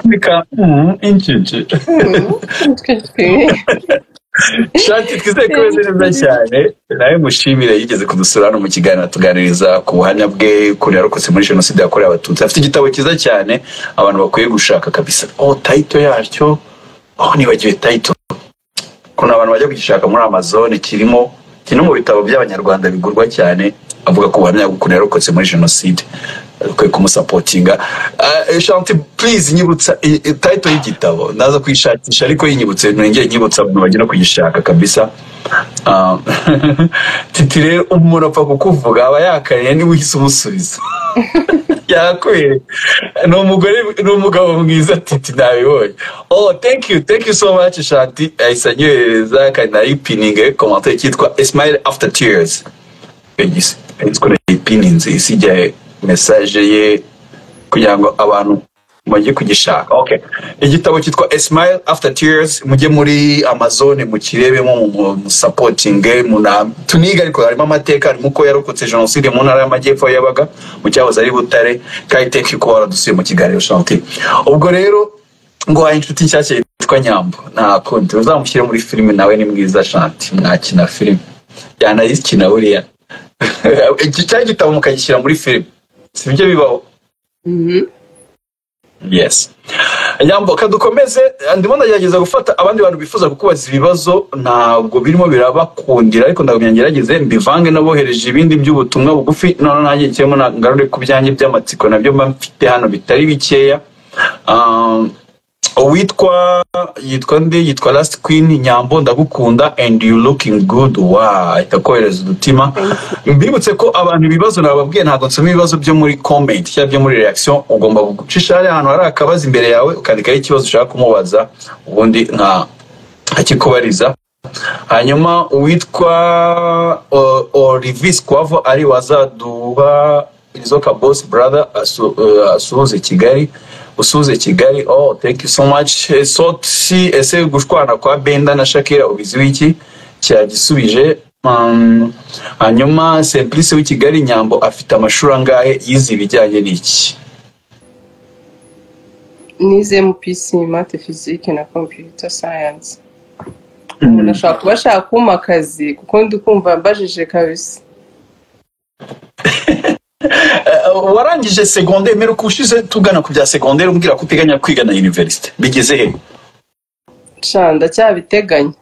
Speaker 2: Nika, mm, injiji shati twizeye ko imeze neza cyane nawe mushimire yigeze kudusura hano mu kiganiro atuganiriza ku buhamya bwe ukuntu yarokotse muri jenoside yakorewe abatutsi afite igitabo cyiza cyane abantu bakwiye gushaka kabisa oh tayito yacyo oh nibagiwe tayito ukuntu abantu bajya kugishaka muri amazon kirimo kiri no mu bitabo by'abanyarwanda bigurwa cyane avuga ku buhamya bw'ukuntu yarokotse muri jenoside dukwiye kumusapotinga Eh, shanti purize nyibutsa eh, eh, tayito y'igitabo ndaza kuyishakisha ariko yinyibutse nongeye nyibutsa abantu bajya no kuyishaka kabisa Ah, titi rero umuntu apfa kukuvuga aba yakariye niba uhise umusubiza yakwereka ni umugore ni umugabo mwiza titi ntabibonye oh thank you thank you so much shanti ahise anyohereza kandi nayipininge komantere cyitwa smile after tears igisi yitwa yipininze isigaye mesaje ye kugira ngo abantu bajye kugishaka okay igitabo cyitwa a smile after tears mujye muri amazon mukirebemo mu- musapotinge muna- tunige ariko harimo amateka harimo uko yarokotse jenoside mu ntara y'amajyepfo aho yabaga mu cyahoze ari butare kandi thank you kuba waradusuye mu kiganiro shanti ubwo rero ngo wahaye inshuti nshyashya yitwa nyambo nta kundi uzamushyire muri filime nawe ni mwiza shanti mwakina filime yanayikina buriya iki cyari igitabo mukagishyira muri filime sibyo bibaho
Speaker 1: Mhm.
Speaker 2: yes nyambo kadukomeze ndimo ndagerageza gufata abandi bantu bifuza kukubaza ibibazo ntabwo birimo birabakundira ariko ndabwo ngerageze mbivange nabohereje ibindi by'ubutumwa bugufi none nanjye kirimo ngarure ku byanjye by'amatsiko nabyo mba mfite hano bitari bikeya Um, uwitwa yitwa ndi yitwa last queen nyambo ndagukunda and you looking good wa itakohereza udutima mbibutse ko abantu ibibazo nababwiye ntabwo nsoma ibibazo byo muri comment cyangwa byo muri reaction ugomba gucisha hariya ahantu hari akabazo imbere yawe ukandikaho ikibazo ushaka kumubaza ubundi nka akikubariza hanyuma uwitwa O- Olivis Kwavo ari wazaduha izoka boss brother asu- eh, asuhuze Kigali usuhuze Kigali oh thank you so much Eh, soti ese gushwana kwa Benda na Shakira ubizi wiki cyagisubije Um, hanyuma Simplice w'i Kigali Nyambo afite amashuri angahe yize ibijyanye n'iki
Speaker 1: nize mpc mate fizike na computer science umuntu ashobora kuba ashaka kumpa akazi kuko ndi kumva mbajije kabisa
Speaker 2: Eh, warangije secondaire mperuka ushize tugana ku bya secondaire umbwira ko uteganya kwiga na university bigeze he
Speaker 1: sha ndacyabiteganya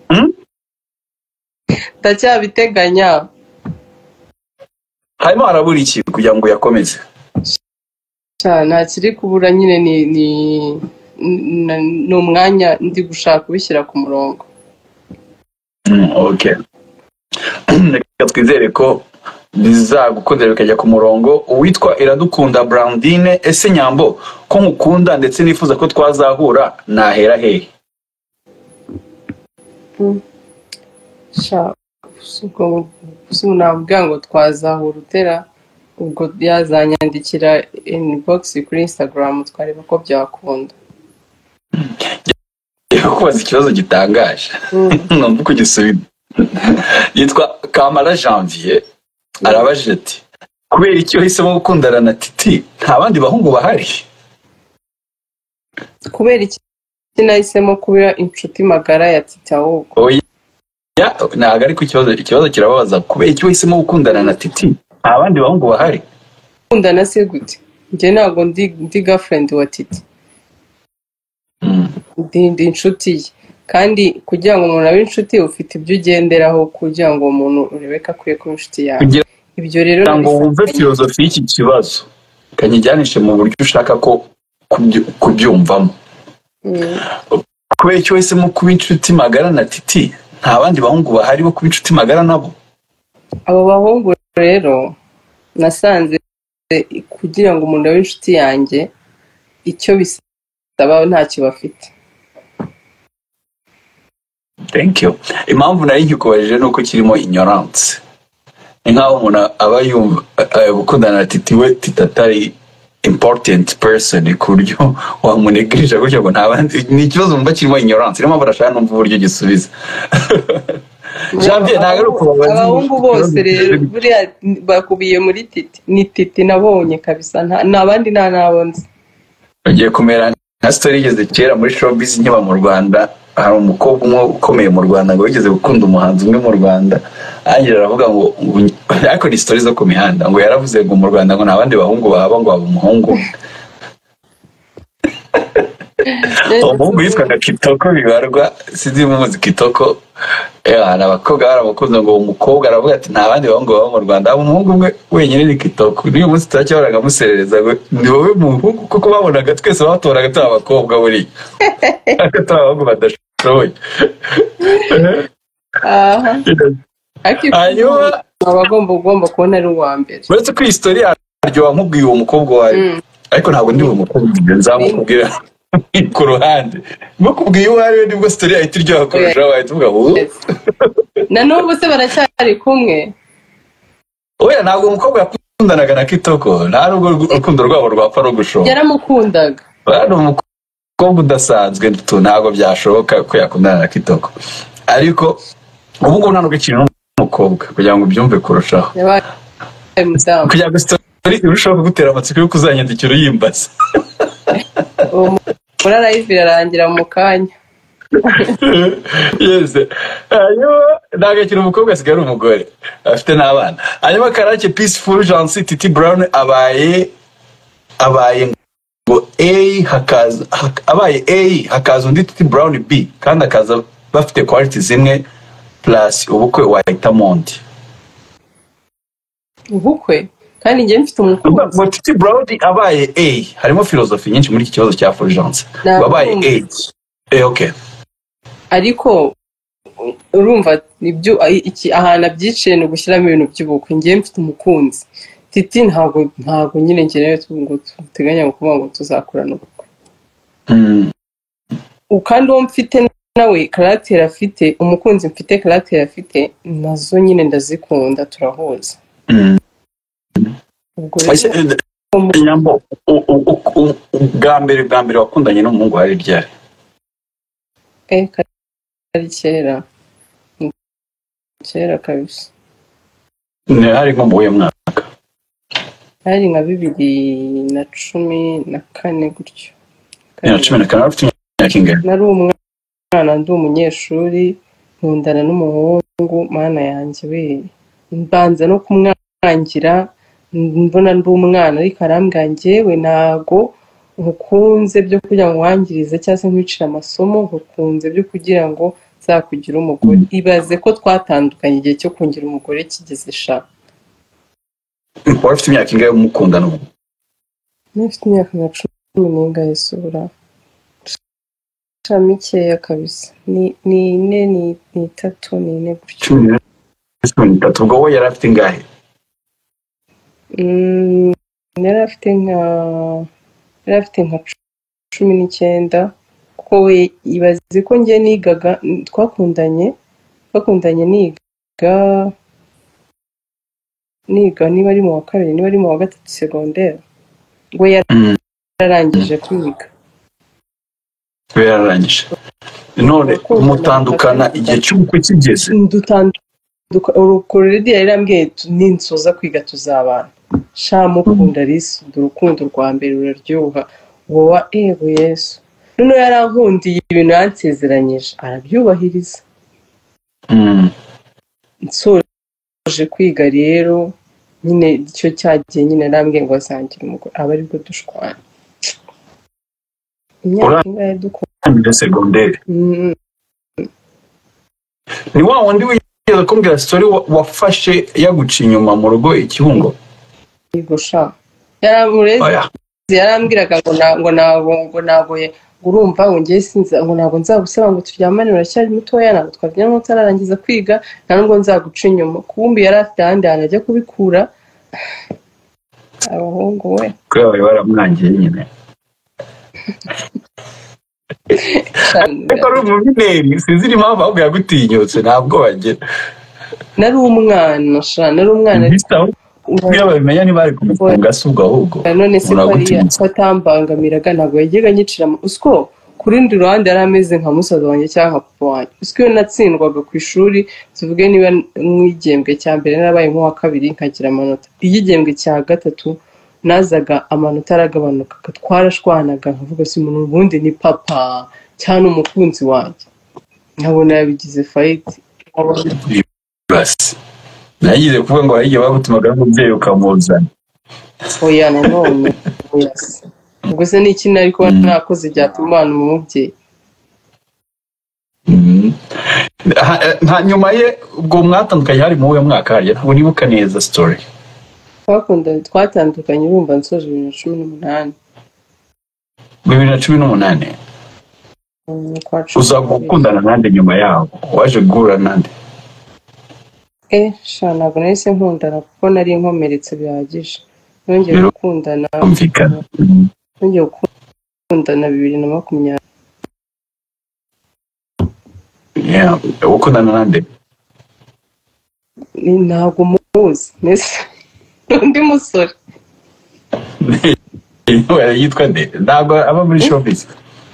Speaker 2: Hmm?
Speaker 1: ndacyabiteganya
Speaker 2: harimo harabura iki kugira ngo uyakomeze
Speaker 1: sha nta kiri kubura nyine ni ni ni- ni umwanya ndi gushaka kubishyira ku murongo
Speaker 2: Mm, okay reka twizere ko bizagukundira bikajya ku murongo uwitwa iradukunda brandine ese nyambo ko nkukunda ndetse nifuza ko twazahura nahera hehe
Speaker 1: sha ubwo ubwo navuga ngo twazahura utera ubwo yazanyandikira inbox kuri instagram twareba ko byakunda
Speaker 2: reka kubaza ikibazo gitangaje
Speaker 1: Mm.
Speaker 2: numva uko ugisubiza yitwa kamara janvier arabajije ati kubera iki wahisemo gukundana na titi nta bandi bahungu bahari
Speaker 1: kubera iki nahisemo kuba inshuti magara ya tita ahubwo
Speaker 2: Ya, ntabwo ariko ikibazo ikibazo kirababaza kubera iki wahisemo gukundana na titi nta bandi bahungu bahari
Speaker 1: gukundana se gute njye ntabwo ndi ndi gafurendi wa titi
Speaker 2: Mm.
Speaker 1: ndi ndi inshuti ye kandi kugira ngo umuntu abe inshuti ufite ibyo ugenderaho kugira ngo umuntu urebeka akwiye kuba inshuti yawe
Speaker 2: kugira
Speaker 1: ibyo rero
Speaker 2: ngo
Speaker 1: nabifata-
Speaker 2: wumve filozofi y'iki kibazo kanyijyanishe mu buryo ushaka ko kubyu- kubyumvamo
Speaker 1: Mm.
Speaker 2: kubera icyo wahisemo kuba inshuti magara na titi nta bandi bahungu bahari bo kuba inshuti magara nabo
Speaker 1: abo bahungu rero nasanze kugira ngo umuntu abe inshuti yanjye icyo bisaba ntacyo bafite
Speaker 2: thank you impamvu nari nkikubajije ni uko kirimo ignorance ni nk'aho umuntu aba yumva eh, gukundana na titi we titi atari important person ku buryo wamunegirije gutya ngo nta bandi ni ikibazo wumva kirimo ignorance niyo mpamvu ndashaka numva uburyo gisubiza janvier ntabwo ari ukubabaza
Speaker 1: abahungu bose rero buriya bakubiye muri titi ni titi nabonye kabisa nta- nta bandi nta nabonze
Speaker 2: ugiye kumera nka sitori yigeze kera muri showbiz nkiba mu rwanda hari umukobwa umwe ukomeye mu rwanda ngo wigeze gukunda umuhanzi umwe mu rwanda arangije aravuga ngo ngo- ariko ni sitori zo ku mihanda ngo yaravuze ngo mu rwanda ngo nta bandi bahungu bahaba ngo haba umuhungu umwe. uwo muhungu yitwaga kitoko bibarwa sinzi niba umuzi kitoko Eh, hari abakobwa baramukunze ngo uwo mukobwa aravuga ati nta bandi bahungu baba mu rwanda haba umuhungu umwe wenyine ni kitoko n'uyu munsi turacyahoraga amuserereza ngo ni wowe muhungu kuko babonaga twese batoraga turi abakobwa buriya ariko turi abahungu badashoboye
Speaker 1: aha ariko
Speaker 2: hanyuma
Speaker 1: aba agomba ugomba kubona ari uwa mbere
Speaker 2: uretse ko iyi sitori yaryo wamubwiye uwo mukobwa wawe
Speaker 1: Mm.
Speaker 2: ariko ntabwo ndi umukobwa ibyo nzamukubwira ku ruhande mukubwiye uwo ari we nibwo sitori yahita iryoha kurushaho wahita uvuga ubu
Speaker 1: Yes. na n'ubu se baracyari kumwe
Speaker 2: oya ntabwo umukobwa yakundanaga na kitoko nta nubwo urwo- urukundo rwabo rwapfa rugushoboka
Speaker 1: yaramukundaga
Speaker 2: ni umukobwa udasanzwe tu ntabwo byashoboka ko yakundana na kitoko ariko ubu ngubu nta nubwo ikintu n'umukobwa kugira ngo ubyumve kurushaho
Speaker 1: yabaye umudamu
Speaker 2: kugira ngo sitori irusheho kugutera amatsiko yo kuzanyandikira uyimbaza
Speaker 1: uwo muri arayivi irarangira mu kanya
Speaker 2: yes hanyuma ntabwo akiri umukobwa asigaye ari umugore afite n'abana hanyuma karake peaceful jansi titi brown abaye abaye ngo a hakaza hak- abaye a hakaza undi titi brown b kandi akaza bafite quality zimwe plus ubukwe wahitamo undi
Speaker 1: ubukwe kandi njye mfite
Speaker 2: Urumva
Speaker 1: umukunzi
Speaker 2: ngo titi brown abaye a harimo filozofi nyinshi muri iki kibazo cya fulgence ngo abaye a Eh, okay
Speaker 1: ariko urumva ibyo iki ahantu abyiciye ni ugushyiramo ibintu by'ubukwe njye mfite umukunzi titi ntabwo ntabwo nyine ngenewe ngo duteganya kuvuga ngo tuzakorana ubukwe
Speaker 2: Mm.
Speaker 1: U- kandi uwo mfite nawe karagiteri afite umukunzi mfite karagiteri afite nazo nyine ndazikunda turahuza
Speaker 2: Mm.
Speaker 1: ubwo
Speaker 2: Ese,
Speaker 1: rero
Speaker 2: eh, nyambo u- u- u- u- bwa mbere bwa mbere wakundanye n'umuhungu hari ryari
Speaker 1: eh, kari kari kera Ni kera kabisa
Speaker 2: Ni hari nko mu wuhe mwaka
Speaker 1: hari nka bibiri na cumi na kane gutyo
Speaker 2: Bibiri na
Speaker 1: Kandi-
Speaker 2: cumi na kane ufite imyaka ingana
Speaker 1: nari umwana ndi umunyeshuri nkundana n'umuhungu mana yanjye we mbanza no kumwangira mbona ndi umwana ariko arambwira ngewe ntago nkukunze byo kugira ngo wangirize cyangwa se nkwicire amasomo nkukunze byo kugira ngo nzakugire umugore ibaze ko twatandukanye igihe cyo kungira umugore kigeze sha
Speaker 2: wari ufite imyaka ingahe mukundana ubu
Speaker 1: ntufite imyaka nka cumi n'ingahe isura sha mikeya kabisa ni ni ine ni ni itatu ni ine gutyo
Speaker 2: cumi n'ine cumi n'itatu ubwo we yari afite ingahe
Speaker 1: Mm, yari afite nka yari afite nka cumi n'icyenda kuko we ibaze ko njye nigaga twakundanye twakundanye niga niga niba ari mu wa kabiri niba ari mu wa gatatu segonderi we
Speaker 2: Mm,
Speaker 1: yararangije kwiga
Speaker 2: we yararangije none
Speaker 1: Urukundo
Speaker 2: mutandukana
Speaker 1: ntabwo
Speaker 2: igihe cy'ubukwe kigeze
Speaker 1: dutanduka urukuri ririya yarambwiye tu- ninsoza kwiga tuzabana sha mukunda risi urukundo rwa mbere ruraryoha wowa ego yesu noneho yarankundiye ibintu yansezeranyije arabyubahiriza
Speaker 2: Mm.
Speaker 1: nsoje kwiga rero nyine icyo cyagiye nyine arambwiye ngo azangire umugore aba aribwo dushwana imyaka ingahe dukora
Speaker 2: muri segonderi
Speaker 1: Mm,
Speaker 2: ni wa wundi wigeze kumbwira sitori wa- wafashe yaguca inyuma mu rugo ikibuno
Speaker 1: yego sha yaramureze
Speaker 2: oya
Speaker 1: yarambwiraga ngo na- ngo ntabwo ngo ntabwo ye- ngo urumva ngo njye sinza ngo ntabwo nzagusaba ngo turyamane uracyari mutoya ntabwo twabyina ngo utararangiza kwiga nta nubwo nzaguca inyuma kubumbi yari afite ahandi hantu ajya kubikura abahungu we
Speaker 2: kubera bari baramwangiye nyine ariko ari umuvineri sinzira impamvu ahubwo yagutinyutse ntabwo bagira
Speaker 1: nari umwana sha nari umwana
Speaker 2: mbese aho iyo babimenya ntibari kumufunga se ubwo ahubwo
Speaker 1: none se ko ariya
Speaker 2: muragutinyutse
Speaker 1: ko atambangamiraga ntabwo yajyaga anyiciramo usiko ku rundi ruhande yari ameze nka musaza wanjye cyangwa nka papa wanjye usiko iyo natsindwaga ku ishuri tuvuge niba mu igihembwe cya mbere narabaye nk'uwa kabiri nkagira amanota iyo igihembwe cya gatatu nazaga amanota aragabanukaga twarashwanaga nkavuga si umuntu ubundi ni papa cyangwa ni umukunzi wanjye nkabona yabigize fayiti nkabona
Speaker 2: basi nagize kuvuga ngo hari igihe bagutumaga n'umubyeyi ukamuzana
Speaker 1: oya nanone oya se. ubwo se ni iki nari kuba
Speaker 2: Mm.
Speaker 1: nakoze byatumana umubyeyi
Speaker 2: Mhm. Ha- eh, nta nyuma ye ubwo mwatandukanye hari mu wuhe mwaka hariya ntabwo nibuka neza sitori
Speaker 1: twakundanye twatandukanye urumva nsoje bibiri na cumi n'umunani
Speaker 2: bibiri na cumi n'umunani
Speaker 1: n'ukwa cumi
Speaker 2: uza
Speaker 1: n'abiri
Speaker 2: gukundana nande nyuma yaho waje guhura nande
Speaker 1: e sha ntabwo nahise nkundana kuko nari nkomeretse bihagije nongeye
Speaker 2: Rero
Speaker 1: gukundana
Speaker 2: kumvikana Mhm.
Speaker 1: nongeye gukundana bibiri na makumyabiri
Speaker 2: Yeah. gukundana nande
Speaker 1: Ni- ntabwo muzi mbese ni undi musore
Speaker 2: yitwa nde ntabwo aba muri showbiz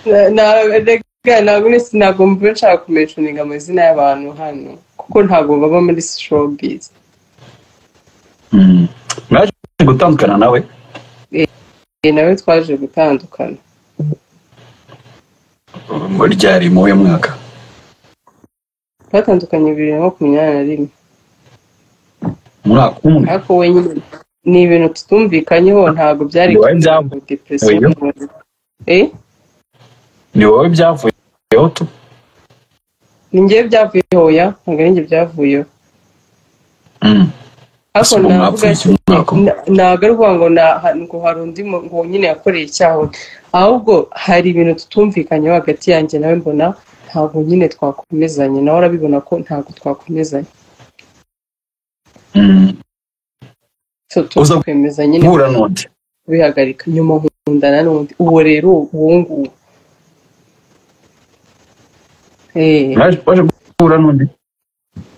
Speaker 1: Na- na- rega, ntabwo nese ntabwo mvuga nshaka kumentioninga amazina y'abantu hano kuko ntabwo baba muri showbiz
Speaker 2: Mhm. mwaje gutandukana nawe
Speaker 1: Eh, nawe twaje gutandukana
Speaker 2: ryari mu wuhe mwaka
Speaker 1: twatandukanye bibiri na makumyabiri na rimwe
Speaker 2: umwaka umwe
Speaker 1: ariko wenyine ni ibintu tutumvikanyeho ntabwo byari
Speaker 2: Ni wowe
Speaker 1: kugira ngo
Speaker 2: byavuye.
Speaker 1: depression
Speaker 2: Oya.
Speaker 1: imubuze. Eh,
Speaker 2: ni wowe byavuyeho tu
Speaker 1: ni njyewe byavuyeho ya ntabwo ari njye byavuyeho
Speaker 2: Mhm.
Speaker 1: ariko
Speaker 2: Ese ubu
Speaker 1: navuga
Speaker 2: mwapfuye iki mwaka umwe
Speaker 1: na- ntabwo ari ukuvuga ngo na- ha- ngo hari undi mu- ngo nyine yakoreye icyaha undi. ahubwo hari ibintu tutumvikanyeho hagati yanjye nawe mbona ntabwo nyine twakomezanye nawe arabibona ko ntabwo twakomezanye
Speaker 2: Mhm.
Speaker 1: so
Speaker 2: Uza
Speaker 1: twemeza nyine
Speaker 2: guhura n'undi
Speaker 1: kubihagarika nyuma nkundana n'undi uwo rero uwo nguwo Eh.
Speaker 2: Mwaje- waje guhura n'undi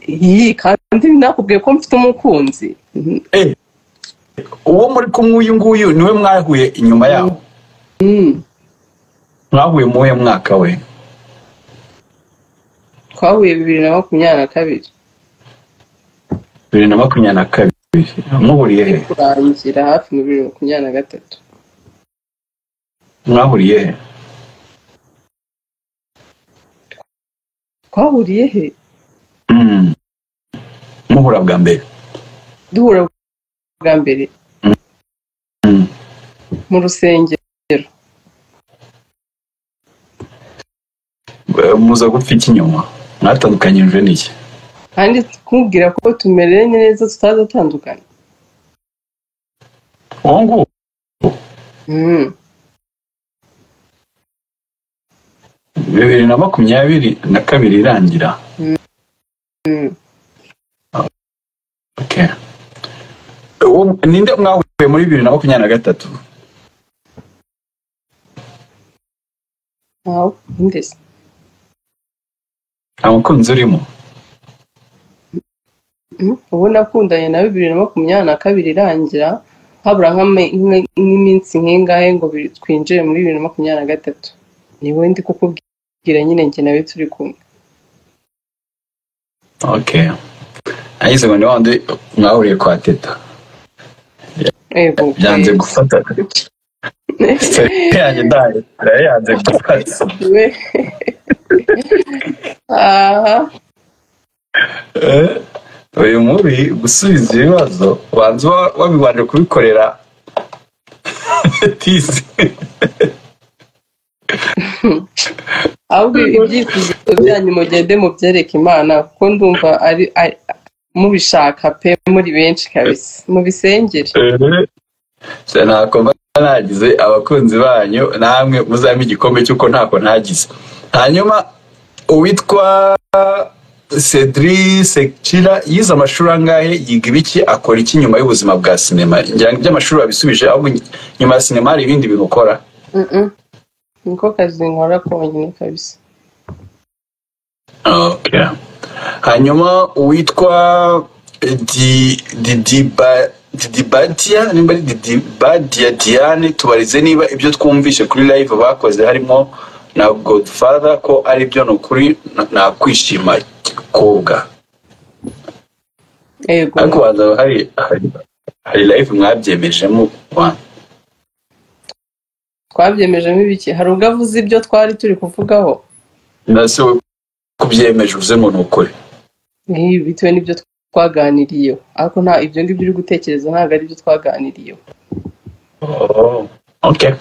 Speaker 1: iyi kandi nakubwiye ko mfite umukunzi
Speaker 2: Eh, uwo muri kumwe uyu nguyu niwe mwahuye inyuma yaho
Speaker 1: Mm,
Speaker 2: mwahuye mu wuhe mwaka we
Speaker 1: twahuye bibiri na makumyabiri na kabiri
Speaker 2: bibiri na makumyabiri na kabiri muhuriye
Speaker 1: iri
Speaker 2: he
Speaker 1: kurangira hafi muri bibiri na makumyabiri na gatatu
Speaker 2: mwahuriye he
Speaker 1: twahuriye he
Speaker 2: Mm. muhura bwa mbere
Speaker 1: duhura bwa mbere
Speaker 2: Mm.
Speaker 1: mu rusengero
Speaker 2: Eh, muza gupfa iki nyuma mwatandukanyijwe n'iki
Speaker 1: kandi kumubwira ko tumereye neza tutazatandukana
Speaker 2: uwo nguwo
Speaker 1: Mm,
Speaker 2: bibiri na makumyabiri na kabiri irangira
Speaker 1: mm.
Speaker 2: Okay. Uwo- ninde mwahuye muri bibiri na makumyabiri na gatatu
Speaker 1: ntawe ukunda se
Speaker 2: nta mukunzi urimo
Speaker 1: Mm, ubu nakundanye na bibiri na makumyabiri na kabiri irangira habura nk'ama- nk'imwe- nk'iminsi nk'ingahe ngo bi- twinjire muri bibiri na makumyabiri na gatatu niwe ndi kukubwira bwira nyine njye nawe turi kumwe
Speaker 2: okay ayize ngo ni wandi mwahuriye kwa teta
Speaker 1: yego
Speaker 2: byanze gufata yanjye ndaye yanze gufata
Speaker 1: we aha
Speaker 2: Eh, uyu mubi gusubiza ibibazo ubanza uba wabibanje kubikorera tisi
Speaker 1: ahubwo ibyifuzo byanyu mugende mubyereke imana kuko ndumva ari ari- mubishaka pe muri benshi kabisa mubisengere
Speaker 2: Se ntako mba nagize abakunzi banyu namwe muzampe igikombe cy'uko ntako ntagize hanyuma uwitwa cedri sekira yize amashuri angahe yiga ibiki akora iki nyuma y'ubuzima bwa sinema ngira ngo iby'amashuri wabisubije ahubwo nyuma ya sinema hari ibindi bintu ukora
Speaker 1: Mhm. niko kazi nkora konyine kabisa
Speaker 2: Okay. hanyuma uwitwa Di- Didiba- didibadia nimba ari didibadia diane tubarize niba ibyo twumvishe kuri live bakoze harimo na godfather ko ari byo ni ukuri na- nakwishima kobwa
Speaker 1: yego
Speaker 2: ariko banza hari hari- hari live mwabyemejemo Wa-
Speaker 1: twabyemejemo ibiki hari ubwo avuze ibyo twari turi kuvugaho
Speaker 2: ndase we kubyemeje uvuze ngo ni ukuri
Speaker 1: Nkibi bitewe n'ibyo twaganiriyeho ariko nta ibyo ngibyo uri gutekereza ntabwo ari byo twaganiriyeho
Speaker 2: Oh, okay.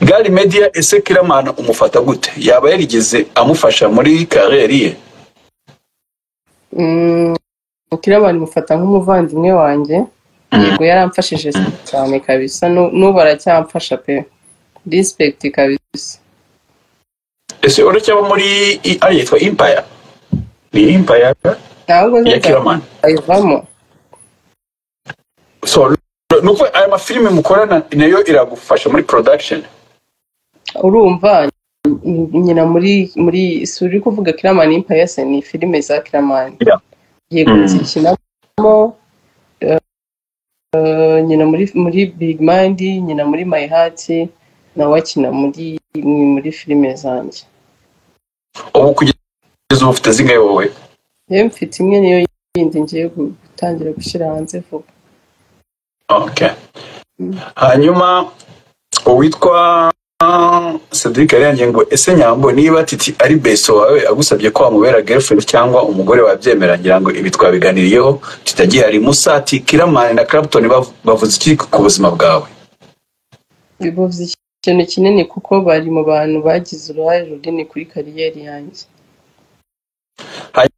Speaker 2: Gary Media ese Kiramana umufata gute? Yaba yarigeze amufasha muri kariyeri ye?
Speaker 1: Mm, kirabana imufata nk'umuvandimwe wanjye yego yaramfashije cyane kabisa nu- n'ubu aracyamfasha pe respect kabisa
Speaker 2: Ese uretse aba muri i- ari yitwa Empire? Ni Empire
Speaker 1: ntabwo
Speaker 2: ya Kiramana.
Speaker 1: ayivamo
Speaker 2: So nuko aya mafilime mukorana nayo iragufasha muri production.
Speaker 1: urumva n- nyina muri muri si uri kuvuga kiramani impayase ni filime za kiramani
Speaker 2: Yeah.
Speaker 1: yego
Speaker 2: Mm.
Speaker 1: zikinamo eh, nyina muri muri big mind nyina muri my heart nawe akina muri muri filime zanjye
Speaker 2: Ubu kugeza ubu ufite zingahe wowe?
Speaker 1: yewe mfite imwe niyo yindi ngiye gu- gutangira gushyira hanze vuba
Speaker 2: Okay.
Speaker 1: Mm.
Speaker 2: Hanyuma uwitwa Cedric Ariyange ngo ese nyambo niba titi ari beso wawe agusabye ko wamubera girlfriend cyangwa umugore wabyemera ngira ngo ibi twabiganiriyeho tutagihari musati Kiramani na Clapton bav- bavuze iki ku buzima bwawe
Speaker 1: bivuze ikintu kinini kuko bari mu bantu bagize uruhare runini kuri kariyeri yanjye
Speaker 2: hanyuma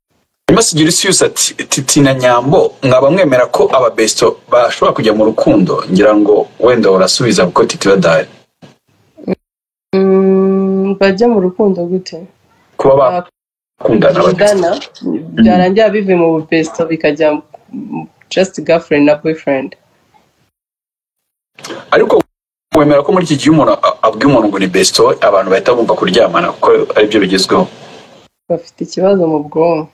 Speaker 2: Sigiri Sius ati titi na nyambo mwaba mwemera ko aba beso bashobora kujya mu rukundo ngira ngo wenda urasubiza kuko titi badahari
Speaker 1: Mm, bajya mu rukundo gute
Speaker 2: kuba
Speaker 1: Ah,
Speaker 2: bakundana bate
Speaker 1: kudana byarangira bivuye mu bupesto bikajya mu- just girlfriend na boyfriend
Speaker 2: ariko wemera ko muri iki gihe umuntu a- abwiye umuntu ngo ni besto abantu bahita bumva kuryamana kuko aribyo bigezweho
Speaker 1: bafite ikibazo mu bwonko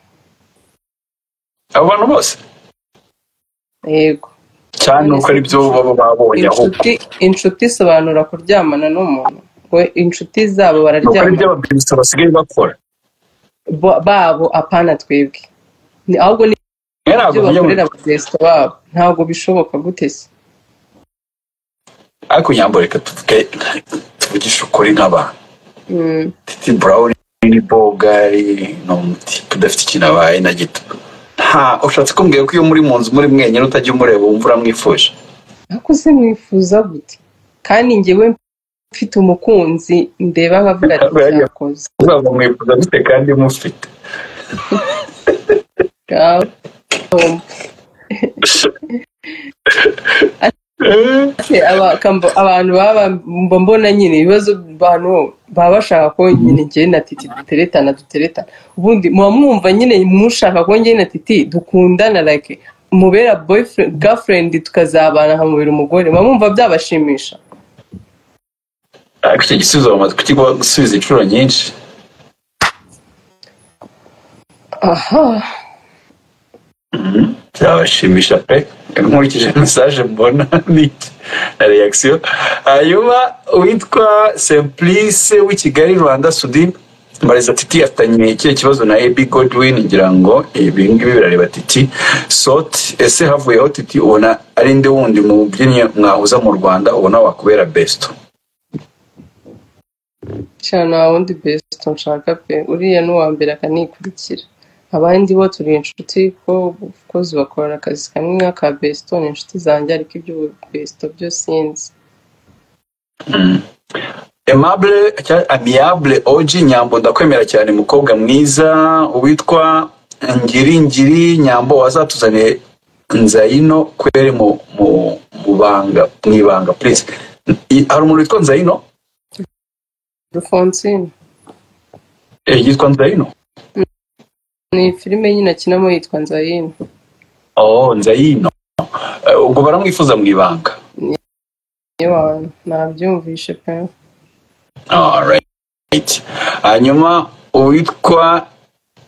Speaker 2: abo bantu bose
Speaker 1: yego
Speaker 2: cyane uko ari byo baba babonye ahubwo
Speaker 1: inshuti inshuti isobanura kuryamana n'umuntu we inshuti zabo
Speaker 2: ni uko ari
Speaker 1: bararyamana
Speaker 2: byo ababesto basigaye bakora
Speaker 1: bo- babo apana twebwe Ni- ahubwo ni
Speaker 2: mwe ntabwo
Speaker 1: ibyo
Speaker 2: mujya mu
Speaker 1: bakorera abakristo babo ntabwo bishoboka gute se
Speaker 2: ariko nyambo reka tuvuge tuvugishe ukuri nk'abantu
Speaker 1: Mm,
Speaker 2: titi brown ni bogari ni umutipe udafite ikintu abaye na gito nta ushatse kumbwira ko iyo muri mu nzu muri mwenyine utajya umureba wumva uramwifuje
Speaker 1: ariko se mwifuza gute kandi njyewe mfite umukunzi ndeba nkavuga ati
Speaker 2: Bariya.
Speaker 1: cyakoze
Speaker 2: uzaba mwifuza gute kandi mufite
Speaker 1: Ngaho. Ese aba- kamba- abantu baba mba mbona nyine ibibazo abantu baba bashaka ko nyine njyewe na titi duteretana duteretana ubundi muba mwumva nyine mushaka ko njyewe na titi dukundana like mubera boyfriend girlfriend tukazabana nkamubera umugore muba mwumva byabashimisha
Speaker 2: ariko icyo gisubizo bamaze kukiguha gusubiza inshuro nyinshi
Speaker 1: aha
Speaker 2: byabashimisha pe nkurikije mesaje mbona ni na reaction hanyuma uwitwa simplice w'i kigali rwanda sudin mbariza titi afitanye ikihe kibazo na ebi godwin ngira ngo ibi ngibi birareba titi soti ese havuyeho titi ubona ari ndi wundi mu byinnyi mwahuza mu rwanda ubona wakubera besito
Speaker 1: cyane nta wundi besito nshaka pe uriya ni uwa mbere akanikurikira abandi bo turi inshuti ko abakozi bakorana akazi kamwe nk'aka besito ni inshuti zanjye ariko iby'ububesito byo sinzi
Speaker 2: emabure cyangwa amiyabure oji nyambo ndakwemera cyane mukobwa mwiza uwitwa ngiri ngiri nyambo wazatuzaniye nzayino kwere mu mu mu banga mu ibanga purize hari umuntu witwa nzayino
Speaker 1: rufonsine
Speaker 2: Eh, yitwa nzayino
Speaker 1: ni filime nyine akinamo yitwa nzayino
Speaker 2: oh nzayino Eh, ubwo baramwifuza mu ibanga
Speaker 1: yewe nabyumvishe pe
Speaker 2: Alright. hanyuma uwitwa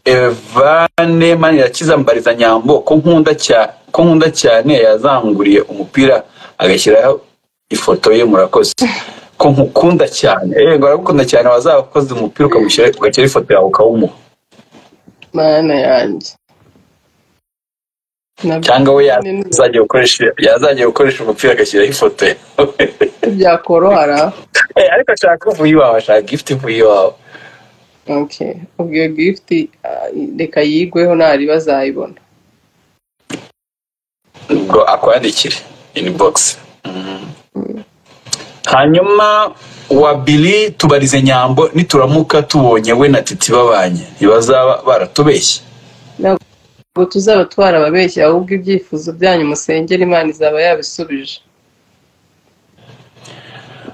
Speaker 2: evane manirakiza mbariza nyambo ko nkunda cya- ko nkunda cyane yazanguriye umupira agashyiraho ifoto ye murakoze ko nkukunda cyane yego aragukunda cyane wazakoze umupira ukamushyira ugashyiraho ifoto yawe ukawumuha
Speaker 1: mana yanjye
Speaker 2: cyangwa we
Speaker 1: nabyo
Speaker 2: yazajya gukoresha yazajya gukoresha umupira agashyiraho ifoto ye
Speaker 1: byakorohara
Speaker 2: Eh, ariko ashaka uvuye iwawe ashaka gifuti ivuye iwawe
Speaker 1: okay ubwo iyo gift ah, reka yigweho ntari bazayibona
Speaker 2: ubwo akwandikire inibogisi hanyuma wa biri tubarize nyambo nituramuka tubonye we na titi babanye ntibazaba baratubeshye
Speaker 1: ubwo tuzaba twarababeshye ahubwo ibyifuzo byanyu musengera imana izaba yabisubije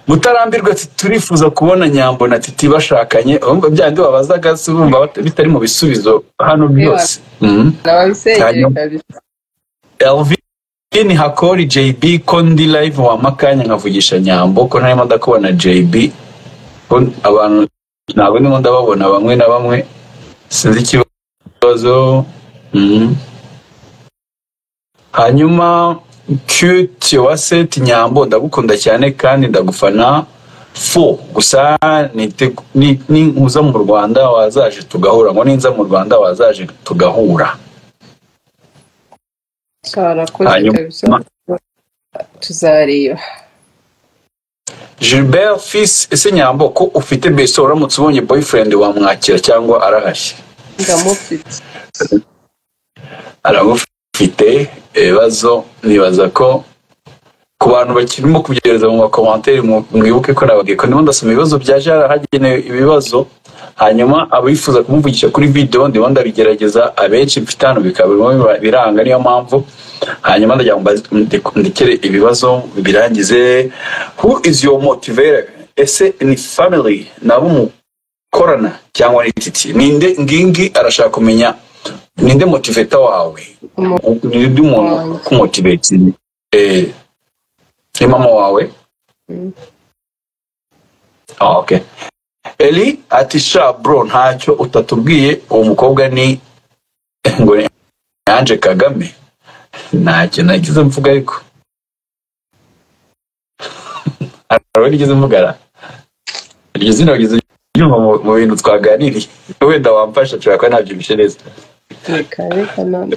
Speaker 2: mutarambirwa ati turifuza kubona nyambo na titi bashakanye Urumva byandi wabazaga si bumva bat- bitari mu bisubizo hano byose Mhm.
Speaker 1: nababisengere
Speaker 2: Hanyuma
Speaker 1: kabisa
Speaker 2: elvin hakori jb ko ndi live wampa akanya nkavugisha nyambo ko ntarimo ndakubona jb ko abantu ntabwo ndimo ndababona bamwe na bamwe sinzi ikibazo Mhm. hanyuma cute wase nyambo ndagukunda cyane kandi ndagufana fo gusa nite- ni- ninkuza mu rwanda wazaje tugahura ngo ninza mu rwanda wazaje tugahura
Speaker 1: cyarakoze kabisa
Speaker 2: hanyuma
Speaker 1: tuzareba
Speaker 2: gilbert fils ese nyambo ko ufite beso uramutse ubonye boyfriend wamwakira cyangwa arahashye
Speaker 1: ndamufite
Speaker 2: aramufite ibibazo nibaza ko ku bantu bakirimo kubyohereza mu makomantere mu- mwibuke ko nababwiye ko ndimo ndasoma ibibazo bya jara hagenewe ibibazo hanyuma abifuza kumuvugisha kuri video ndimo ndabigerageza abenshi mfite hano bikaba birimo biranga niyo mpamvu hanyuma ndagira ngo mbaze- ndi- ndekere ibibazo birangize who is your motivator ese ni family nabo mukorana cyangwa ni titi ninde ngingi arashaka kumenya ninde motiveta wawe
Speaker 1: umuntu
Speaker 2: ninde umuntu
Speaker 1: wanjye
Speaker 2: ukumotiveta eh, ni mama wawe
Speaker 1: Mm.
Speaker 2: ah, okay. eli ati sha bro ntacyo utatubwiye uwo mukobwa ni ngo ni ange kagame ntacyo nagize mvuga ariko hari rigeze mvugana iryo zina rigeze ryumva mu mu bintu twaganiriye wenda wamfasha nshobora kuba nabyibushye neza
Speaker 1: reka reka none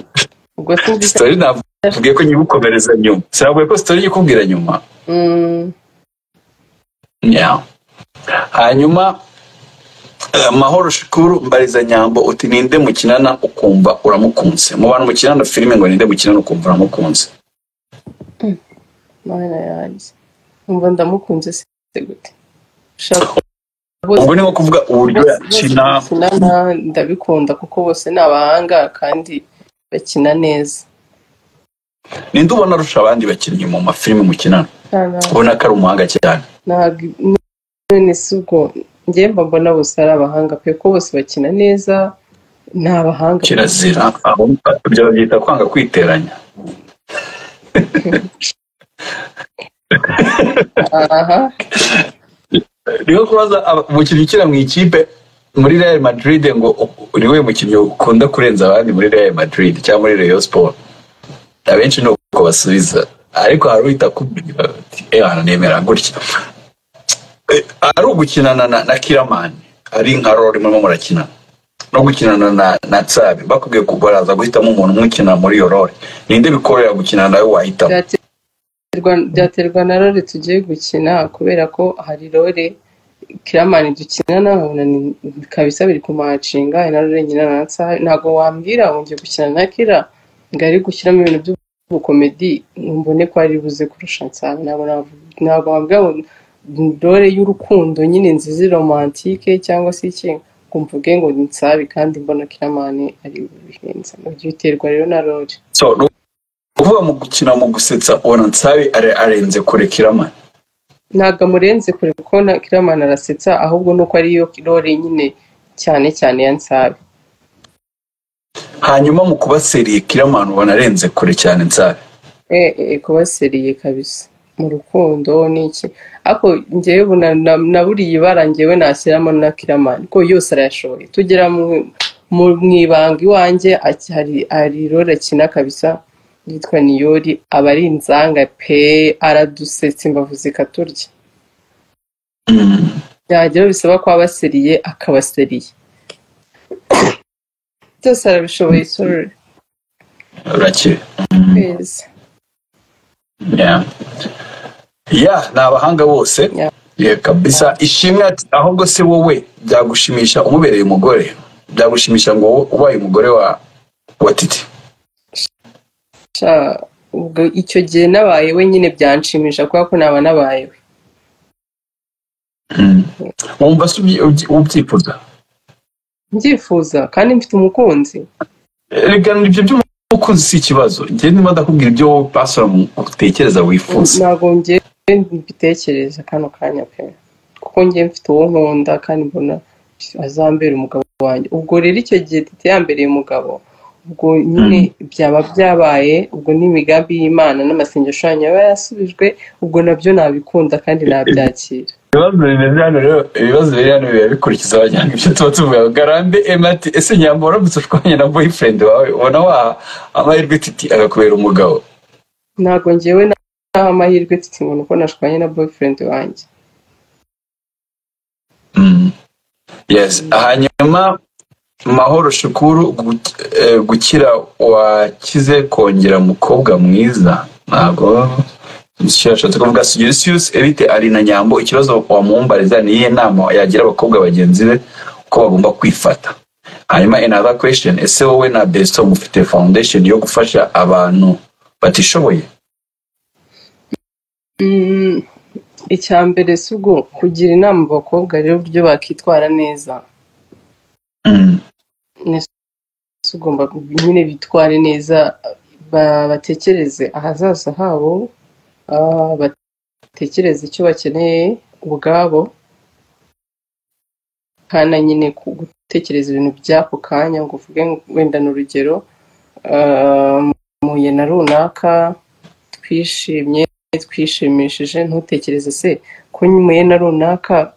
Speaker 1: ubwo sinzi icyo
Speaker 2: sitori navuge ko nyigukomereza nyuma sinavuye ko sitori ikubwira nyuma
Speaker 1: Mm,
Speaker 2: Yeah. hanyuma eh, mahoro shukuru mbariza nyambo uti ninde mukinana ukumva uramukunze mu bantu mukinana filime ngo ninde mukinana ukumva uramukunze
Speaker 1: mana yanjye umva ndamukunze se gute ushaka bose
Speaker 2: ubwo ni nko kuvuga uburyo
Speaker 1: bose bose
Speaker 2: yakina
Speaker 1: bakina na- ndabikunda kuko bose ni abahanga kandi bakina neza
Speaker 2: ninde ubona arusha abandi bakinnyi mu mafilime mukinana
Speaker 1: Nta-
Speaker 2: ubona ko ari umuhanga cyane
Speaker 1: ntabwo none si ubwo njye mba mbona bose ari abahanga pe ko bose bakina neza ni abahanga pe
Speaker 2: kirazira abo- ibyo babyita kwanga kwiteranya
Speaker 1: aha
Speaker 2: niho kubaza aba- umukinnyi ukina mu ikipe muri real madrid ngo uri we mukinnyi ukunda kurenza abandi muri real madrid cyangwa muri rayon sport abenshi ni uko basubiza ariko hari uhita kumenya bati ewana nemera gutya Eh, ari ugukinana na, na kiramani ari nka role murimo murakina no gukinana na na tsabe bakubwiye ko baraza guhitamo umuntu umukina muri iyo role ninde bikorera gukinana nawe wahitamo
Speaker 1: byaterwa byaterwa na role tugiye gukina kubera ko hari role kiramani dukina nabona ni kabisa biri kumacinga hari na role nyina na nsabe ntabwo wambwira ngo ngiye gukina na kira ngo ari gushyiramo ibintu by'ubukomedi mbone ko ari buze kurusha nsabe ntabwo navuga- ntabwo wambwira ngo ni role y'urukundo nyine nziza romantike cyangwa se iki ngo mvuge ngo ni nsabe kandi mbona kiramani ari bubihenze ibyo biterwa rero na role
Speaker 2: so ni ukuvuga mu gukina mu gusetsa ubona nsabe are- arenze kure kirama
Speaker 1: ntabwo amurenze kure kuko na kiramani arasetsa ahubwo nuko ariyo role nyine cyane cyane ya nsabe
Speaker 2: hanyuma mu kuba seriye kiramani ubona arenze kure cyane nsabe
Speaker 1: e, e, kuba seriye kabisa mu rukundo n'iki ariko njyewe ubu na- na- na buriya ibara njyewe nashyiramo na kiramani kuko yose arayashoboye tugera mu- mu- mu ibanga iwanjye aki- hari- hari role akina kabisa yitwa niyori aba ari inzanga pe aradusetsa imbavu zikaturya
Speaker 2: Mm.
Speaker 1: byagera bisaba ko aba seriye akaba seriye byose arabishoboye sorry
Speaker 2: urakeye
Speaker 1: kwezi
Speaker 2: Yeah. Yeah, ni abahanga bose
Speaker 1: Yeah.
Speaker 2: yeah, kabisa ishimwe ati ahubwo se wowe byagushimisha umubereye umugore byagushimisha ngo wowe ubaye umugore wa wa titi
Speaker 1: Sha, ubwo icyo gihe nabaye we nyine byanshimisha kubera ko naba nabaye we
Speaker 2: Mm. wumva se ubyi- ubyi- ubyifuza
Speaker 1: mbyifuza kandi mfite umukunzi
Speaker 2: regana ibyo by'umukunzi si ikibazo njye niba ndakubwira ibyo wowe pasora utekereza wifuza
Speaker 1: ntabwo ngiye mbitekereza kano kanya pe kuko ngiye mfite uwo nkunda kandi mbona azambera umugabo wanjye ubwo rero icyo gihe tete yambereye umugabo ubwo nyine byaba byabaye ubwo n'imigambi y'imana n'amasengesho yanyu yaba yasubijwe ubwo nabyo nabikunda kandi nabyakira
Speaker 2: ibibazo bimeze hano rero ibibazo biri hano biba bikurikiza abajyana ibyo tuba tuvuga garambe ema ati ese nyamba waramutse ushwanye na boyfriend wawe ubona wa amahirwe titi agakubera umugabo
Speaker 1: ntabwo ngewe naho amahirwe tete ngo nuko nashwanye na boyfriend wanjye
Speaker 2: Mm. yes hanyuma mahoro shukuru gu- eh, gukira wakize kongera umukobwa mwiza ntabwo yashatse kuvuga sugirisius evite ari na nyambo ikibazo wamumbariza ni iyihe nama yagira abakobwa bagenzi be uko bagomba kwifata hanyuma another question ese wowe na besto mufite foundation yo gufasha abantu batishoboye
Speaker 1: Mm, icya mbere si ubwo kugira inama abakobwa rero uburyo bakitwara neza
Speaker 2: Mm.
Speaker 1: ni si ugomba nyine bitware neza ba- batekereze ahazaza habo ah, batekereze icyo bakeneye ubwabo kandi na nyine ku gutekereza ibintu by'ako kanya ngo uvuge ngo wenda ni urugero ah, muhuye na runaka twishimye twishimishije ntutekereze se ko nyumuye na runaka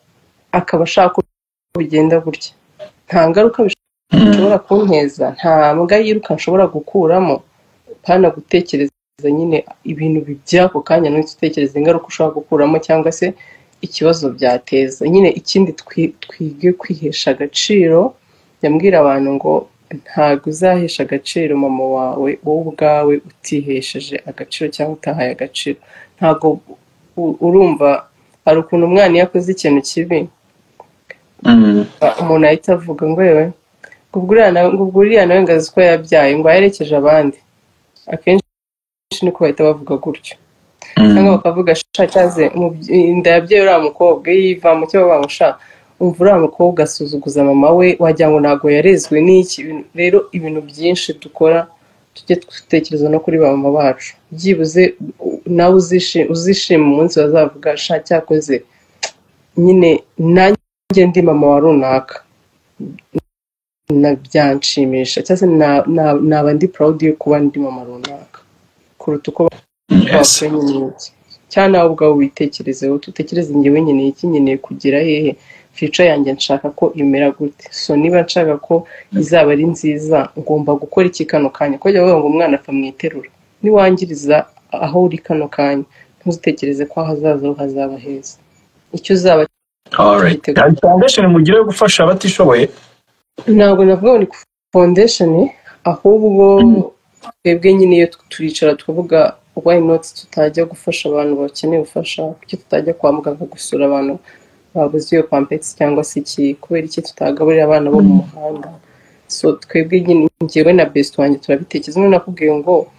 Speaker 1: akaba ashaka uko bugenda gutya nta ngaruka
Speaker 2: Mm.
Speaker 1: nshobora kunteza nta mbwa yiruka nshobora gukuramo pana gutekereza nyine ibintu by'ako kanya nuhita utekereza ingaruka ushobora gukuramo cyangwa se ikibazo byateza nyine ikindi twi- twige kwihesha agaciro yambwira abantu ngo ntabwo uzahesha agaciro mama wawe wowe ubwawe utihesheje agaciro cyangwa utahaye agaciro ntabwo u- urumva hari ukuntu umwana iyo akoze ikintu kibi
Speaker 2: Mm.
Speaker 1: umuntu ahita avuga ngo yewe ngo ubwo uriya nawe- ngo ubwo uriya nawe ngo azi ko yabyaye ngo aherekeje abandi akenshi niko bahita bavuga gutyo cyangwa
Speaker 2: Mm.
Speaker 1: bakavuga sha cyaze umubye- inda yabyaye uriya mukobwa iyo iva mu cyo bavuga ngo sha umva uriya mukobwa asuzuguza mama we wagira ngo ntabwo yarezwe n'iki Ibintu- rero ibintu byinshi dukora tujye dutekereza no kuri ba mama bacu byibuze u- nawe uzishi- uzishima umunsi bazavuga sha cyakoze nyine nanjye ndi mama wa runaka na byanshimisha cyangwa se na- na- naba ndi proud yo kuba ndi mama runaka kuruta uko
Speaker 2: yes
Speaker 1: bakora nyine iki cyangwa nawe ubwawe witekerezeho tutekereze ngewe nkeneye iki nkeneye kugera hehe fica yanjye nshaka ko imera gute so niba nshaka ko izaba ari nziza ngomba gukora iki kano kanya ko jya ngo umwana apfa mu iterura niwangiriza aho uri kano kanya ntutekereze ko ahazaza ho hazaba heza icyo uzaba
Speaker 2: alright
Speaker 1: Mfite-
Speaker 2: hari foundation mugira yo gufasha abatishoboye
Speaker 1: ntabwo navuga ngo ni foundation ahubwo twebwe nyine iyo turicara tukavuga why not tutajya gufasha abantu bakeneye ubufasha kuki tutajya kwa muganga gusura abantu babuze iyo pampegisi cyangwa se iki kubera iki tutagaburira abana bo mu muhanda so twebwe nyine njyewe na best wanjye turabitekereza none nakubwiye ngo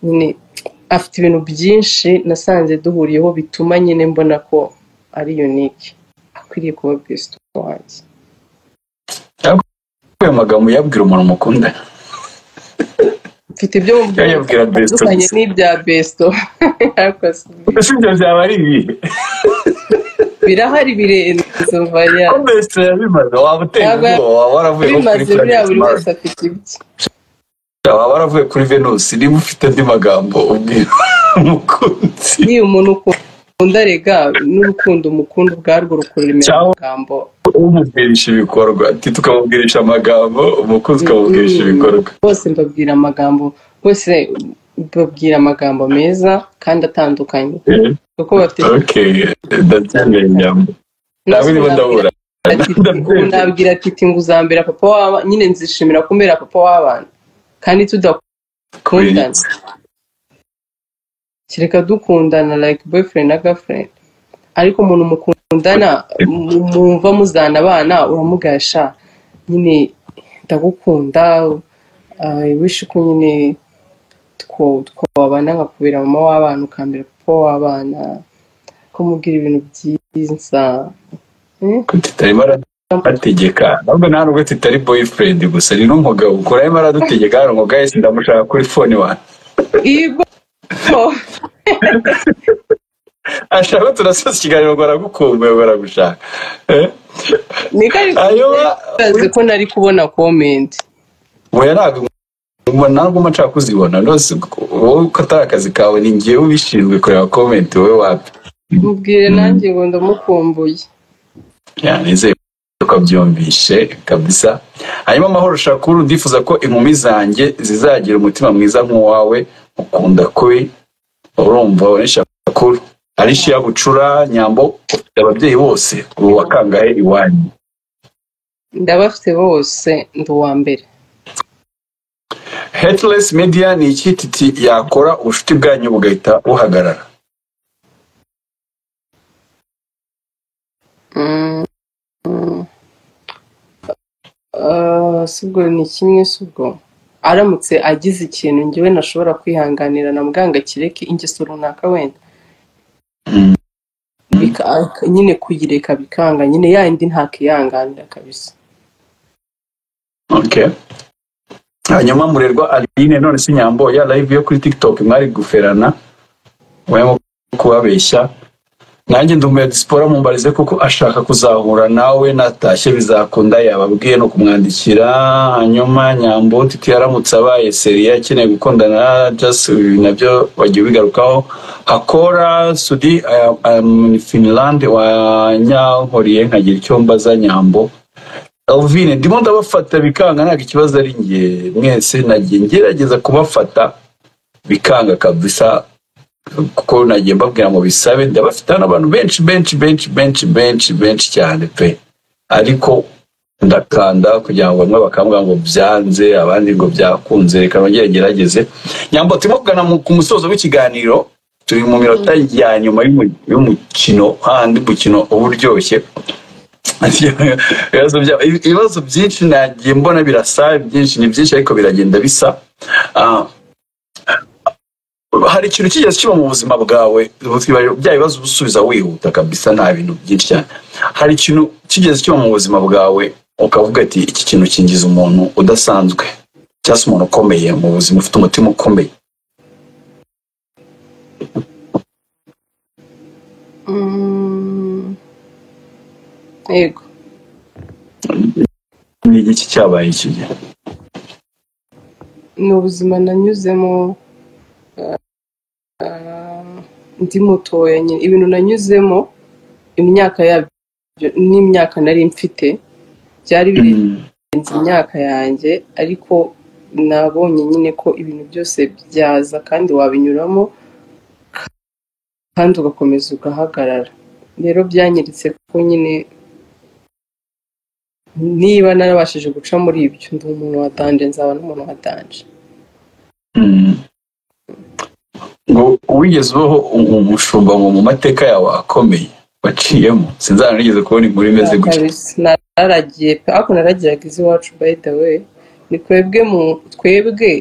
Speaker 1: nyine afite ibintu byinshi nasanze duhuriyeho bituma nyine mbona ko ari unique akwiriye kuba best wanjye
Speaker 2: ayo magambo yabwira umuntu mukunda
Speaker 1: mfite ibyo mu
Speaker 2: Yayabwira Besto
Speaker 1: bitandukanye
Speaker 2: gusa.
Speaker 1: n'ibya besto ariko si-
Speaker 2: ese ibyo byaba ari ibihe
Speaker 1: birahari birenze vaya
Speaker 2: ko best yabimaze waba uteye
Speaker 1: Yaba-
Speaker 2: ubwoba waba waravuye nko kuri
Speaker 1: bimaze buriya
Speaker 2: planet
Speaker 1: buri
Speaker 2: Mars.
Speaker 1: wese afite ibye
Speaker 2: waba waravuye kuri venus niba ufite andi magambo ubwira umukunzi
Speaker 1: ni umuntu ukunda rega n'urukundo umukunda ubwarwo rukuremera
Speaker 2: Ciao.
Speaker 1: amagambo
Speaker 2: umubwirisha ibikorwa ati tukamubwirisha amagambo umukunzi ukamubwirisha ibikorwa
Speaker 1: bose mbabwira amagambo bose babwira amagambo meza kandi atandukanye
Speaker 2: Eh,
Speaker 1: kuko bafite
Speaker 2: okay ndabyemeye nyama nawe niba ndabura
Speaker 1: Ati, ubu nabwira titi ngo uzambera papa w'abana nyine nzishimira kumbera papa w'abana kandi tudakundana kereka dukundana like boyfriend na girlfriend ariko umuntu mukundana mu- mumva muzana abana uramugasha nyine ndagukunda I wish ko nyine two- twabana nkakubera mama w'abana ukambera papa w'abana ko mubwira ibintu byiza Eh?
Speaker 2: tutarimo arategeka ahubwo nta nubwo tutari boyfriend gusa ni n'umugabo ukora arimo aradutegeka hano ngo guys ndamushaka kuri phone wanjye
Speaker 1: Ibo
Speaker 2: ashaka turasoza ikiganiro ngo aragukumbuye ngo aragushaka Eh,
Speaker 1: ni kari
Speaker 2: ayoba
Speaker 1: kazi ko nari kubona comment
Speaker 2: oya ntabwo mbona ntabwo mba nshaka kuzibona rwose wowe ko atari akazi kawe ni ngewe ubishinzwe kureba komenti wowe wapi
Speaker 1: mubwire nanjye ngo ndamukumbuye
Speaker 2: yanizeye ko byumvishe kabisa hanyuma amahoro shakuru ndifuza ko inkumi zanjye zizagira umutima mwiza nk'uwawe ukunda kuri urumva uri shakuru ari shiya bucura nyambo ufite ababyeyi bose ubu wakangahe iwanyu
Speaker 1: ndabafite bose ndi uwa mbere
Speaker 2: headless media ni iki titi yakora ubucuti bwanyu bugahita buhagarara
Speaker 1: Mm, mm. Ah, si ubwo ni kimwe si ubwo aramutse agize ikintu njyewe ntashobora kwihanganira na muganga kireke ingeso runaka wenda
Speaker 2: Mm.
Speaker 1: Bika- ak- nyine kuyireka bikanga nyine yayindi ntakihanganira kabisa
Speaker 2: Okay. hanyuma murerwa aline none si nyambo ya live yo kuri tiktok mwari guferana murimo kubabeshya nanjye ndi umuyadisipora mumbarize kuko ashaka kuzahura nawe natashye bizakunda yababwiye no kumwandikira hanyuma nyambo titi yaramutse abaye seriya akeneye gukundana just ibi nabyo wagiye ubigarukaho akora sudi I am- I am in finland wanyankoriye nkagira icyo mbaza nyambo Alvine ndimo ndabafata bikanga ntabwo ikibazo ari njye mwese nagiye ngerageza kubafata bikanga kabisa kuko nagiye mbabwira ngo bisabe ndabafite hano abantu benshi benshi benshi benshi benshi benshi cyane pe ariko ndakanda kugira ngo bamwe bakambwira ngo byanze abandi ngo byakunze reka nongere ngerageze nyambo turimo kugana mu- ku musozo w'ikiganiro turi mu minota ya nyuma y'umu- y'umukino hahandi umukino uba uryoshye ibibazo bya- ibibazo byinshi nagiye mbona birasa byinshi ni byinshi ariko biragenda bisa Ah, hari ikintu kigeze kiba mu buzima bwawe twibaza- bya bibazo uba usubiza wihuta kabisa nta bintu byinshi cyane hari ikintu kigeze kiba mu buzima bwawe ukavuga ati iki kintu kingiza umuntu udasanzwe cyangwa se umuntu ukomeye mu buzima ufite umutima ukomeye
Speaker 1: Mm, yego
Speaker 2: ni iki cyabaye iki gihe
Speaker 1: ni ubuzima nanyuzemo ah, ndi mutoya nyine ibintu nanyuzemo imyaka yabyo n'imyaka nari mfite byari birenze
Speaker 2: Mm,
Speaker 1: imyaka yanjye ariko nabonye nyine ko ibintu byose byaza kandi wabinyuramo kandi ugakomeza ugahagarara rero byanyiritse kuko nyine niba narabashije guca muri ibyo ndi umuntu watanje nzaba n'umuntu watanje
Speaker 2: ngo wigeze ubaho umushumba ngo mu mateka yawe akomeye waciyemo sinzana nigeze kubona inkuru imeze gutya
Speaker 1: Kabisa, nararagiye pe ariko naragiraga iz'iwacu by the way ni twebwe mu twebwe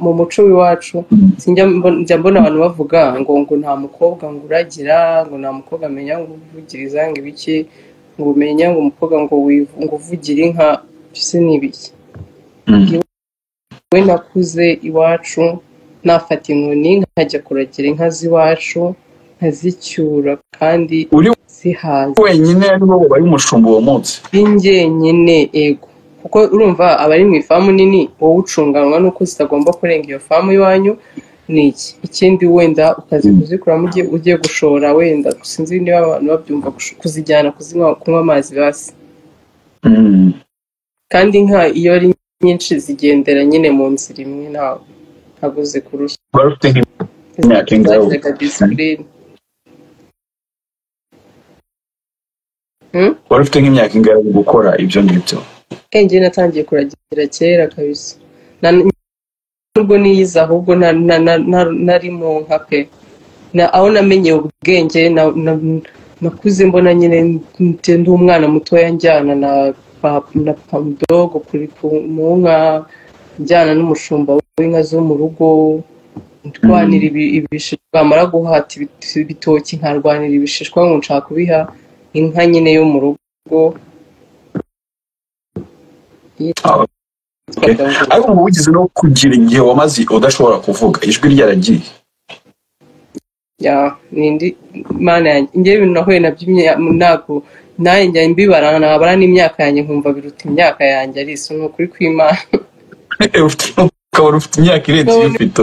Speaker 1: mu muco w'iwacu sinjya mbo- njya mbona abantu bavuga ngo ngo nta mukobwa ngo uragira ngo nta mukobwa amenya ngo uvugiriza ngo ibiki ngo umenya ngo umukobwa ngo wivu- ngo uvugire inka mbese ni ibiki
Speaker 2: Mm.
Speaker 1: we nakuze iwacu nafata inkoni nkajya kuragira inka z'iwacu nkazicyura kandi
Speaker 2: uri
Speaker 1: zihaze
Speaker 2: wenyine ariwo wabaye umushumba uwo munsi
Speaker 1: binjyenyine ego kuko urumva abari mu ifamu nini wowe ucunganwa n'uko zitagomba kurenga iyo famu iwanyu ni iki ikindi wenda ukazi kuzikuramo ugiye ugiye gushora wenda sinzi niba abantu babyumva gush- kuzijyana kuzinywa kunywa amazi basi
Speaker 2: Mm.
Speaker 1: kandi inka iyo ari nyinshi zigendera nyine mu nzira imwe ntago ntago zikurushya
Speaker 2: wari ufite nk'imyaka ingahe ubu?
Speaker 1: zagiraga disipurine
Speaker 2: wari ufite nk'imyaka ingahe yo gukora ibyo ngibyo
Speaker 1: njye natangiye kuragira kera kabisa Na- nubwo niyize ahubwo na- na- na- na- nari mu nka pe Na- aho namenyeye ubwenge na- na- nakuze mbona nyine ndi ndi umwana mutoya njyana na pa- na pamudogo kuri ku- mu nka njyana n'umushumba w'inka zo mu rugo ndwanira ibi- ibishishwa bamara guhata ibit- ibitoki nkarwanira ibishishwa ngo nshaka kubiha inka nyine yo mu rugo
Speaker 2: Ah, okay.
Speaker 1: yitwaga ngo
Speaker 2: ariko ngo wigeze no kugira igihe wamaze udashobora kuvuga ijwi ryaragiye
Speaker 1: ya nindi mana yanjye njye ibintu nahuye nabyo imya- ntabwo nanjye njya mbibara nabara n'imyaka yanjye nkumva biruta imyaka yanjye ari isi ni ukuri kw'imana
Speaker 2: Ufite- ukabona ufite imyaka irenze iyo ufite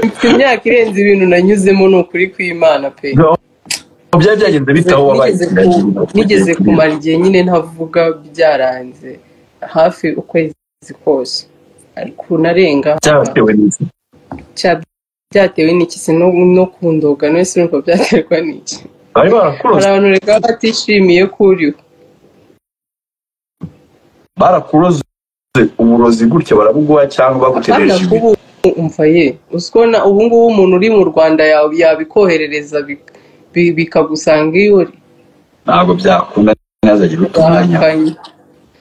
Speaker 1: mfite imyaka irenze ibintu nanyuzemo ni ukuri kw'imana pe
Speaker 2: No, byari byagenze bitaho wabaye
Speaker 1: Nigeze ku- nigeze kumara igihe nyine ntavuga byaranze hafi ukwezi kose ariko narenga
Speaker 2: byatewe n'iki
Speaker 1: Cya- byatewe n'iki se no no kundoga no sinumva byaterwa n'iki
Speaker 2: bari
Speaker 1: hari
Speaker 2: barakuroze
Speaker 1: abantu reka batishimiye ko uriho
Speaker 2: barakuroze uburozi gutya barabuguha cyangwa
Speaker 1: Hano
Speaker 2: bagutereje ibi
Speaker 1: kubu umva ye uziko na ubu ngubu umuntu uri mu rwanda ya- yabikoherereza bik- bi- bikagusanga iyo uri
Speaker 2: ntabwo byakunda ntihazagira utumwanya
Speaker 1: bahakanye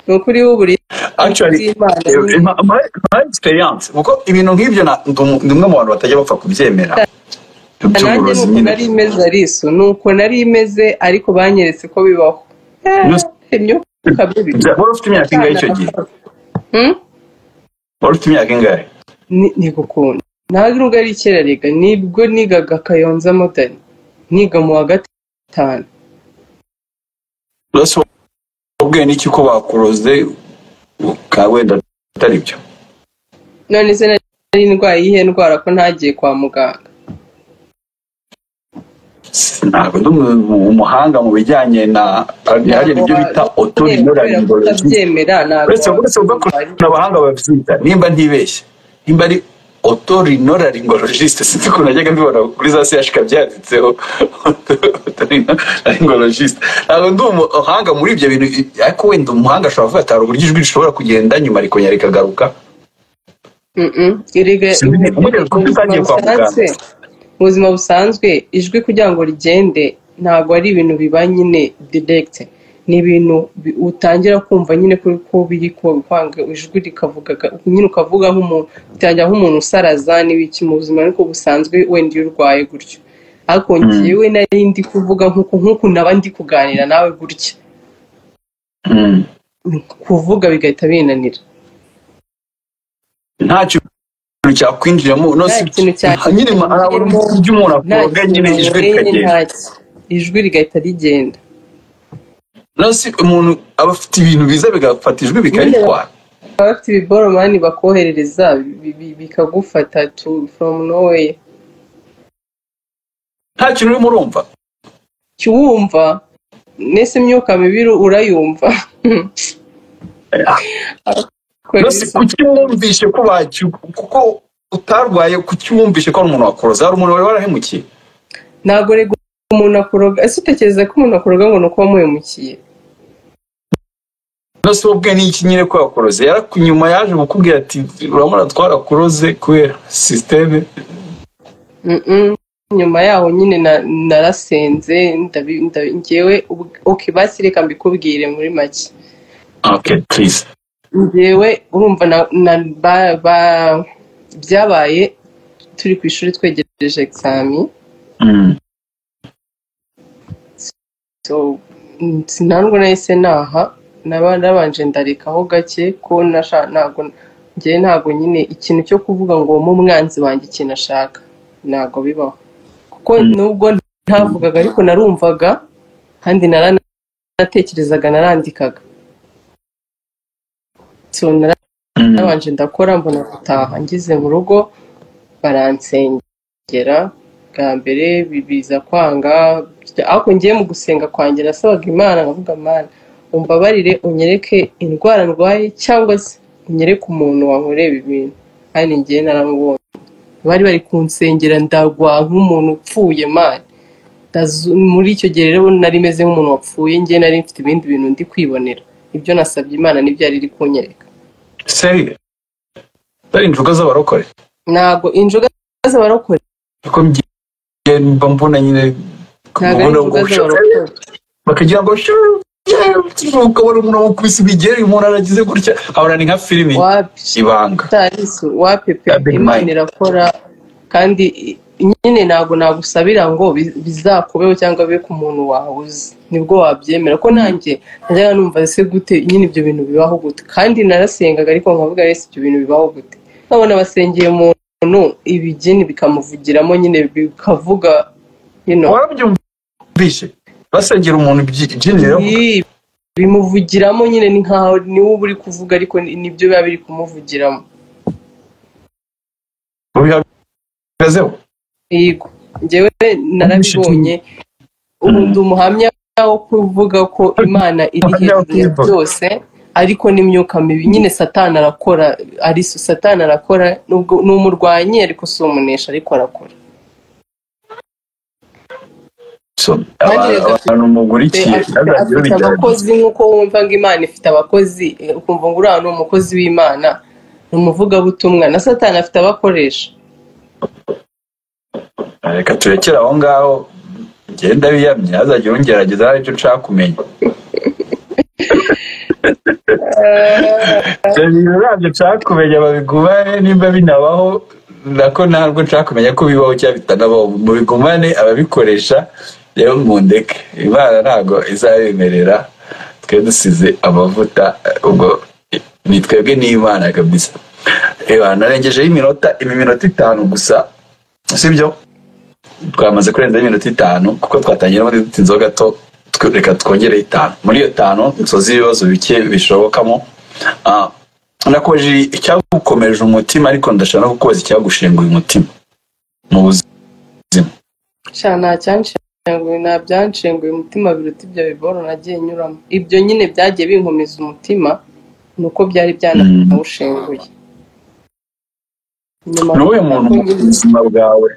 Speaker 1: ni ukuri w'uburi
Speaker 2: actually
Speaker 1: by'imana
Speaker 2: eh,
Speaker 1: nyine
Speaker 2: ma- my my experience kuko ibintu nk'ibyo na- ndi um- ndi umwe mu bantu batajya bapfa kubyemera
Speaker 1: nanjye
Speaker 2: by'uburozi
Speaker 1: nuko
Speaker 2: nyine
Speaker 1: nari imeze ariso nuko nari imeze ariko banyeretse ko bibaho
Speaker 2: Just-
Speaker 1: Eh, imyuka mibi
Speaker 2: bya- wari ufite imyaka ingahe icyo gihe
Speaker 1: Hmm?
Speaker 2: wari ufite imyaka ingahe
Speaker 1: Ni- ni gukunda ntabwo nubwo ari kera rega nibwo nigaga kayonza modani niga mu wa gatanu
Speaker 2: rwose ubwenge n'iki ko bakuroze ukaba wenda atari byo
Speaker 1: none se nari indwara iyihe ndwara ko ntagiye kwa muganga
Speaker 2: ntabwo ndi umu- umuhanga mu bijyanye na hari ibyo bita
Speaker 1: kubera ko
Speaker 2: otorinolaringology
Speaker 1: utabyemera ntabwo
Speaker 2: uretse uretse ubwo
Speaker 1: wabimenya.
Speaker 2: kuna abahanga babyita nimba ntibeshye nimba ari otorinolaringologiste sinzi ukuntu najyaga mbibona kuri za sehashika byanditseho otorinolaringologiste ntabwo ndi umuhanga muri ibyo bintu ariko wenda umuhanga ashobora kuvuga ati hari uburyo ijwi rishobora kugenda nyuma rikongera rikagaruka
Speaker 1: Mm-mm. Erega
Speaker 2: Sinzi
Speaker 1: ubu-
Speaker 2: ni- uburyo
Speaker 1: mu
Speaker 2: kuko
Speaker 1: buzima
Speaker 2: utagiye kwa muganga
Speaker 1: busanzwe mu buzima busanzwe ijwi kugira ngo rigende ntabwo ari ibintu biba nyine direct ni ibintu bi- utangira kumva nyine kuri ko biri ku- kwanga ijwi rikavuga ga- nyine ukavuga nk'umuntu utangira nk'umuntu usaraza n'ibiki mu buzima ariko busanzwe wenda iyo urwaye gutyo ariko njyewe nari ndi kuvuga nk'uko nk'uku naba ndi kuganira nawe gutya
Speaker 2: Mm.
Speaker 1: kuvuga bigahita binanira
Speaker 2: nta kintu cyakwinjiramo no
Speaker 1: nta
Speaker 2: si
Speaker 1: kintu
Speaker 2: nyine arabona
Speaker 1: cyanyuramo
Speaker 2: ibyo umuntu
Speaker 1: nta
Speaker 2: akoroga
Speaker 1: kintu
Speaker 2: nyine ijwi
Speaker 1: yanyweye
Speaker 2: rikagenda
Speaker 1: nta ki- ijwi rigahita rigenda
Speaker 2: no si umuntu aba afite ibintu biza bigafata ijwi
Speaker 1: nyine
Speaker 2: bikaritwara
Speaker 1: baba bafite ibiboromani bakoherereza bi- bi- bikagufata to from nowhere
Speaker 2: nta kintu urimo urumva
Speaker 1: kiwumva nese imyuka mibi uru- urayumva
Speaker 2: no
Speaker 1: kweri
Speaker 2: si
Speaker 1: si
Speaker 2: kuki wumvishe ko bacyu kuko utarwaye kuki wumvishe ko ari umuntu wakoroza hari umuntu wari warahemukiye
Speaker 1: ntabwo rego umuntu akuroga ese utekereza ko umuntu akuroga ngo ni uko wamuhemukiye
Speaker 2: no si ubwe ni iki nyine ko yakoroze nyuma yaje kukubwira ati uramura twarakuroze kubera sisiteme
Speaker 1: Mm-mm. nyuma yaho nyine na- narasenze ndabi- ndabi- njyewe ubw- ok basi reka mbikubwire muri make
Speaker 2: okay please
Speaker 1: njyewe urumva na, na ba, ba, byabaye turi ku ishuri twegereje exami
Speaker 2: Mm.
Speaker 1: so mm, sinandwa nahise naha naba nabanje ndarekaho gake ko nasha- ntabwo njyewe ntabwo nyine ikintu cyo kuvuga ngo mu mwanzi wanjye ikintu ashaka ntabwo bibaho kuko nubwo ntavugaga ariko narumvaga kandi naranatekerezaga narandikaga so nara-
Speaker 2: Mm.
Speaker 1: nabanje ndakora mbona gutaha ngeze mu rugo baransengera bwa mbere bi- biza kwanga ariko ngiye mu gusenga kwanjye nasabaga imana nkavuga imana umbabarire unyereke indwara ndwaye cyangwa se unyereke umuntu wankorera ibintu kandi ngiye naramubonye bari bari kunsengera ndagwa nk'umuntu upfuye mani Ndazu- muri icyo gihe rero nari meze nk'umuntu wapfuye ngiye nari mfite ibindi bintu ndi kwibonera ibyo nasabye imana nibyo yari iri kunyereka
Speaker 2: seri seri injuga z'abarokore
Speaker 1: ntabwo inzoga z'abarokore
Speaker 2: kuko mbigiye mba mbona nyine
Speaker 1: ntabwo ari
Speaker 2: kubona
Speaker 1: inzoga
Speaker 2: ngo-
Speaker 1: z'abarokore
Speaker 2: bakagira ngo shoo, yeah, ukabona umuntu wakubise imigeri umuntu aragize gutya abona ni nka filimi
Speaker 1: wapi
Speaker 2: ibanga
Speaker 1: tarisu wapepe
Speaker 2: Abe
Speaker 1: imana
Speaker 2: mine.
Speaker 1: irakora kandi i- nyine ntabwo nagusabira ngo bi- bizakubeho cyangwa bibe ku muntu wawe uzi nibwo wabyemera ko nanjye najyaga numva ese gute nyine ibyo bintu bibaho gute kandi narasengaga ariko nkavuga ese ibyo bintu bibaho gute nkabona basengeye umuntu ibigeni bikamuvugiramo nyine bikavuga you know,
Speaker 2: warabyumvishe basengera umuntu ibyi- ibyinjirira
Speaker 1: Ii, bimuvugiramo nyine ni nkaho ni wowe uri kuvuga ariko ni- nibyo biba biri kumuvugiramo
Speaker 2: ubihagazeho
Speaker 1: yego njyewe narabibonye ubu ndi umuhamya wo kuvuga ko imana iri hejuru ya byose ariko n'imyuka mibi nyine satani arakora ariso satani arakora nubwo ni umurwanyi ariko si umunesha ariko arakora
Speaker 2: So,
Speaker 1: Kandi
Speaker 2: aba-
Speaker 1: reka
Speaker 2: abantu
Speaker 1: afite-
Speaker 2: mugurikiye
Speaker 1: afite
Speaker 2: ntazagire
Speaker 1: afite
Speaker 2: ubigerageza
Speaker 1: abakozi nk'uko wumva ngo imana ifite abakozi eh, ukumva ngo uriya ni umukozi w'imana ni umuvugabutumwa na satani afite abakoresha
Speaker 2: reka turekere aho ngaho ngenda biyamye hazagira ungerageza hari icyo nshaka kumenya ibyo bintu ntabyo nshaka kumenya babigumane nimba binabaho nako ntabwo nshaka kumenya ko bibaho cyangwa bitanabaho mubigumane ababikoresha rero mundeke imana ntabwo izabemerera twe dusize amavuta ubwo ni twebwe n'imana kabisa reba narengejeho iminota ibi minota itanu gusa sibyo twamaze kurenza iminota itanu kuko twatangira muri dutinzeho gato twe- reka twongere itanu muri iyo tanu nsoza ibibazo bike bishobokamo Ah, nakubajije icyagukomeje umutima ariko ndashaka no kukubaza icyagushenguye umutima mu buzima
Speaker 1: sha nta cyanshenguye nta byanshenguye umutima biruta ibyo biboro nagiye nyuramo ibyo nyine byagiye binkomeza umutima ni uko byari byanawushenguye nyuma
Speaker 2: ni uwuhe muntu mu buzima bwawe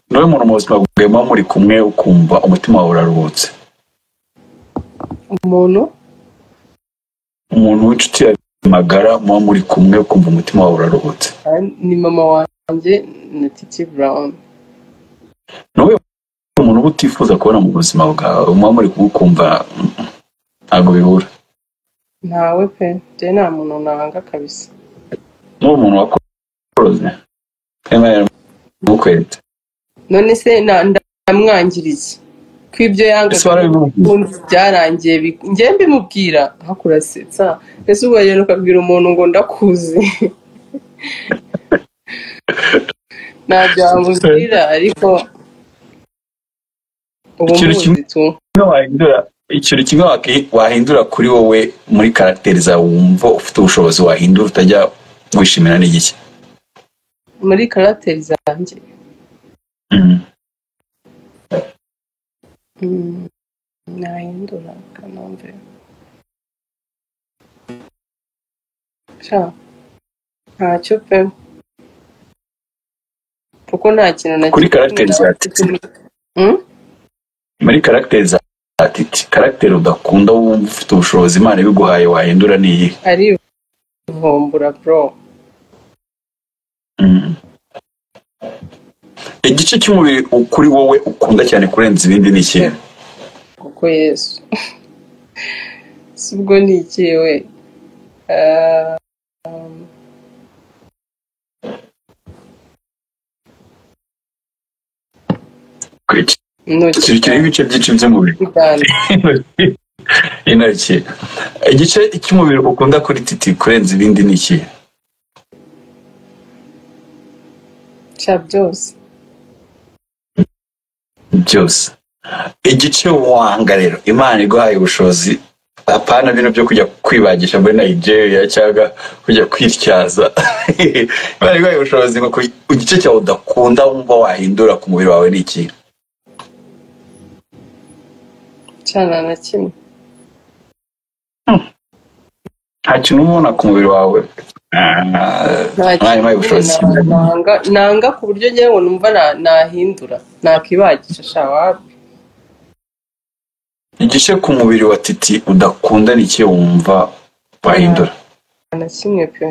Speaker 2: ni uwuhe muntu mu buzima bwawe muba muri kumwe ukumva umutima wawe uraruhutse
Speaker 1: umuntu
Speaker 2: umuntu w'inshuti yawe magara muba muri kumwe ukumva umutima wawe uraruhutse
Speaker 1: ah, ni mama wanjye na titi brown
Speaker 2: ni uwuhe muntu uba utifuza kubona mu buzima bwawe muba muri kumwe ukumva "Mm, mm, ntabwo bihura
Speaker 1: ntawe pe njyewe nta muntu nanga kabisa
Speaker 2: ni uwo muntu wakoroze emma yaramukweretse
Speaker 1: none se na- ndamwangiriye ko ibyo
Speaker 2: ese
Speaker 1: yangaga
Speaker 2: warabimubwiye
Speaker 1: n'ubundi byarangiye bi- njyewe mbimubwira hakurasetsa ese ubwo wagenda ukabwira umuntu ngo ndakuzi ntabyo wamubwira ariko uba
Speaker 2: Ikintu kimwe-
Speaker 1: umuzi tu
Speaker 2: kimwe wahindura ikintu kimwe waki- wahindura kuri wowe muri karagiteri zawe wumva ufite ubushobozi wahindura utajya wishimira n'igiki
Speaker 1: muri karateri zanjye Mm, nahindura kanombe sha ntacyo pe kuko nta kintu na
Speaker 2: kuri
Speaker 1: kimwe
Speaker 2: karagiteri zawe
Speaker 1: mfite muri- Mm?
Speaker 2: muri karagiteri za titi karagiteri udakunda wumva ufite ubushobozi imana ibiguhaye wahindura ni iyihe
Speaker 1: ari ivumbura bro
Speaker 2: Mm. igice cy'umubiri kuri wowe ukunda cyane kurenza ibindi ni ikihe
Speaker 1: kuko yesu si ubwo ni iki we Ah,
Speaker 2: Kuki-
Speaker 1: intoki
Speaker 2: kiriho ibice byinshi by'umubiri
Speaker 1: bwanjye
Speaker 2: intoki igice cy'umubiri ukunda kuri titi kurenza ibindi ni ikihe
Speaker 1: cya byose
Speaker 2: byose igice wanga rero imana iguhaye ubushobozi apana bino byo kujya kwibagisha muri nigeria cyangwa kujya kwityaza imana iguhaye ubushobozi ngo ku- igice cyawe udakunda wumva wahindura ku mubiri wawe ni ikihe
Speaker 1: cyana na kimwe
Speaker 2: nta kintu uba ubona ku mubiri wawe Ah,
Speaker 1: nta
Speaker 2: imana iguhaye ubushobozi
Speaker 1: kintu nanga nanga ku buryo ngewe ngo numva na- nahindura nakibagisha sha wapi
Speaker 2: igice ku mubiri wa titi udakunda ni ikihe wumva wahindura
Speaker 1: na kimwe pe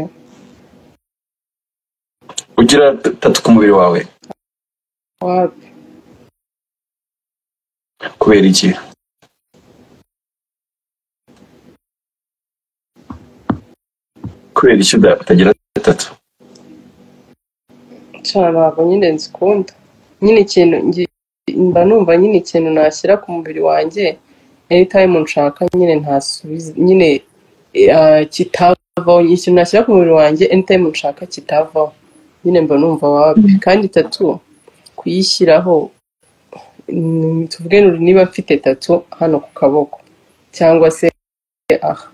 Speaker 2: ugira tatu ku mubiri wawe
Speaker 1: wapi
Speaker 2: kubera iki kubera iki uda- utagira gatatu
Speaker 1: cyane ntabwo nyine nzikunda nyine ikintu ngi- mba numva nyine ikintu nashyira ku mubiri wanjye anytime nshaka nyine ntasubiza nyine ah, kitavaho ikintu nashyira ku mubiri wanjye anytime nshaka kitavaho nyine mba numva wapi kandi tatu kuyishyiraho mm, tuvuge niba mfite tatu hano ku kaboko cyangwa se aha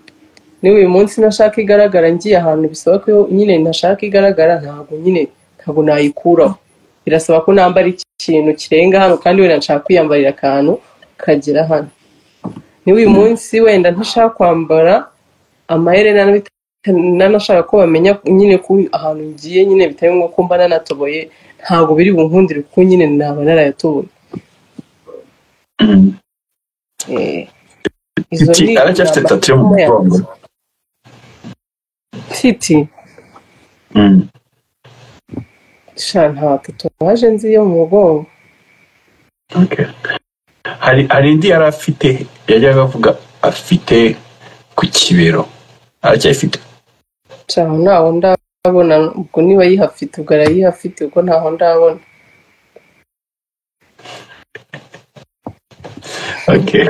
Speaker 1: niba uyu munsi ntashaka igaragara ngiye ahantu bisaba ko nyine ntashaka igaragara ntabwo nyine ntabwo nayikuraho birasaba ko nambara ikintu kirenga hano kandi wenda nshaka kwiyambarira akantu kagera hano niba uyu munsi wenda ntashaka kwambara amaherena n'ibita- n'anashaka ko bamenya nyine ko ahantu ngiye nyine bitari ngombwa ko mba nanatoboye ntabwo biri bunkundire kuko nyine naba narayatoboye
Speaker 2: Mm.
Speaker 1: Eh, izo
Speaker 2: titi
Speaker 1: ni
Speaker 2: aracyafite tatu yo mu
Speaker 1: amasomo yanjye.
Speaker 2: mugongo
Speaker 1: titi
Speaker 2: Mm.
Speaker 1: sha nta tatuwaje nzi yo mu mugongo
Speaker 2: Okay. hari hari indi yari afite yajyaga avuga afite ku kibero aracyafite
Speaker 1: ntaho ntaho ndabona ubwo niba yihafite ubwo arayihafite ubwo ntaho ndabona
Speaker 2: okay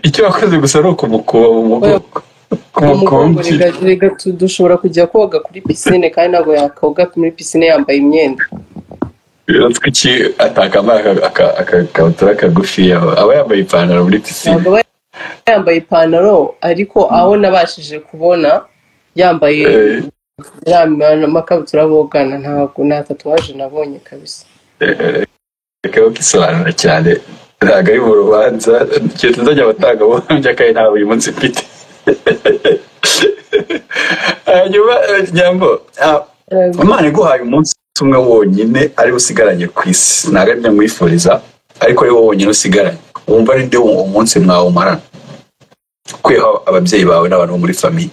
Speaker 2: icyo wakoze gusa ni ukumukuba mu mugongo
Speaker 1: umugongo
Speaker 2: kumukumbyi
Speaker 1: rega- rega tu- dushobora kujya koga kuri pisine kandi ntabwo yakoga muri pisine yambaye imyenda
Speaker 2: kuki atakambaye aka- aka- akakabutura kagufi aba yambaye ipantaro muri pisine
Speaker 1: ntabwo aba yambaye ipantaro ariko aho nabashije kubona yambaye
Speaker 2: Eh,
Speaker 1: ya ma- amakabutura bogana ntabwo nta tatuwaje nabonye kabisa
Speaker 2: akaba kisobanura cyane ntabwo ari mu rubanza kigeze nzajya abatangabuhamya kandi ntabwo uyu munsi mfite hanyuma eh, nyambo ah, imana iguhaye umunsi umwe wonyine ariwe usigaranye ku isi ntabwo ari byo mwifuriza ariko ari wowe wonyine usigaranye wumva ari byo uwo munsi mwawumarana kwiha ababyeyi bawe n'abantu bo muri famiye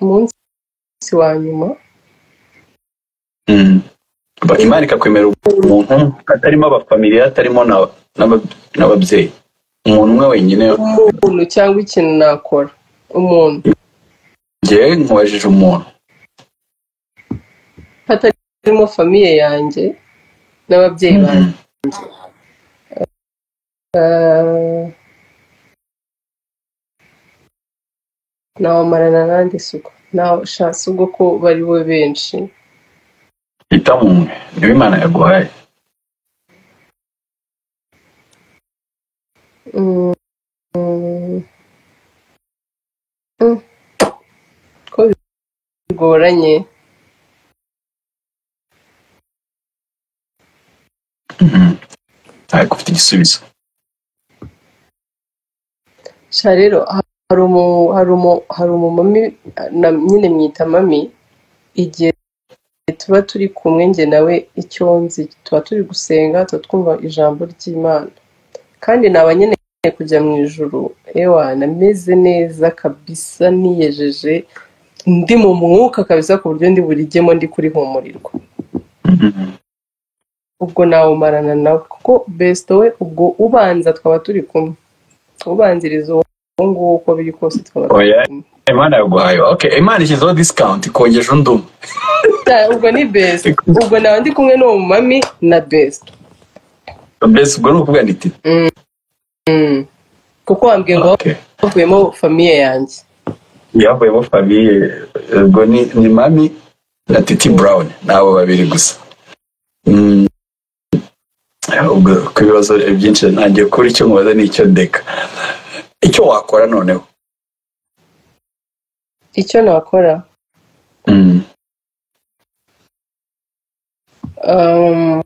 Speaker 1: umunsi wa nyuma
Speaker 2: Mm. Ba- imana ikakwemerera umuntu umwe atarimo abafamiliya atarimo na- n'aba- n'ababyeyi umuntu umwe wenyine
Speaker 1: umuntu cyangwa ikintu nakora umuntu
Speaker 2: njyewe nkubajije umuntu
Speaker 1: hatarimo famiye yanjye n'ababyeyi banjye Ah, nabamarana n'andi suku nashasi ubwo ko bari bo benshi
Speaker 2: hitamo umwe niwe imana yaguhaye
Speaker 1: Mm, mm, mm. ko bigoranye
Speaker 2: Mhm. ariko ufite igisubizo
Speaker 1: sha rero hari umu hari umu hari umumami na- nyine mwita mami igihe tuba turi kumwe njye nawe icyo nzi tuba turi gusenga tuba twumva ijambo ry'imana kandi naba nkeneye kujya mu ijoro ewa nameze neza kabisa niyejeje ndi mu mwuka kabisa ku buryo ndi burigemo ndi kurihumurirwa ubwo nawumarana nawe kuko besito we ubwo ubanza twaba turi kumwe ubanziriza uwo nguwo uko biri kose twaba turi
Speaker 2: Oya.
Speaker 1: kumwe
Speaker 2: imana yaguhaye okay imana ishyizeho disikawunti kongesha undi umwe
Speaker 1: Da, ubwo ni best ubwo nawe ndi kumwe n'uwo mumami na best
Speaker 2: mbese ubwo ni ukuvuga ni titi
Speaker 1: Mm. kuko wambwiye ngo
Speaker 2: Okay.
Speaker 1: havuyemo famiye yanjye
Speaker 2: yavuyemo famiye ubwo ni ni mami na titi brown ni abo babiri gusa Mm. ubwo ku bibazo byinshi ntangiye kuri icyo mubaza ni icyo deka icyo wakora noneho
Speaker 1: icyo nakora
Speaker 2: Mm.
Speaker 1: Um,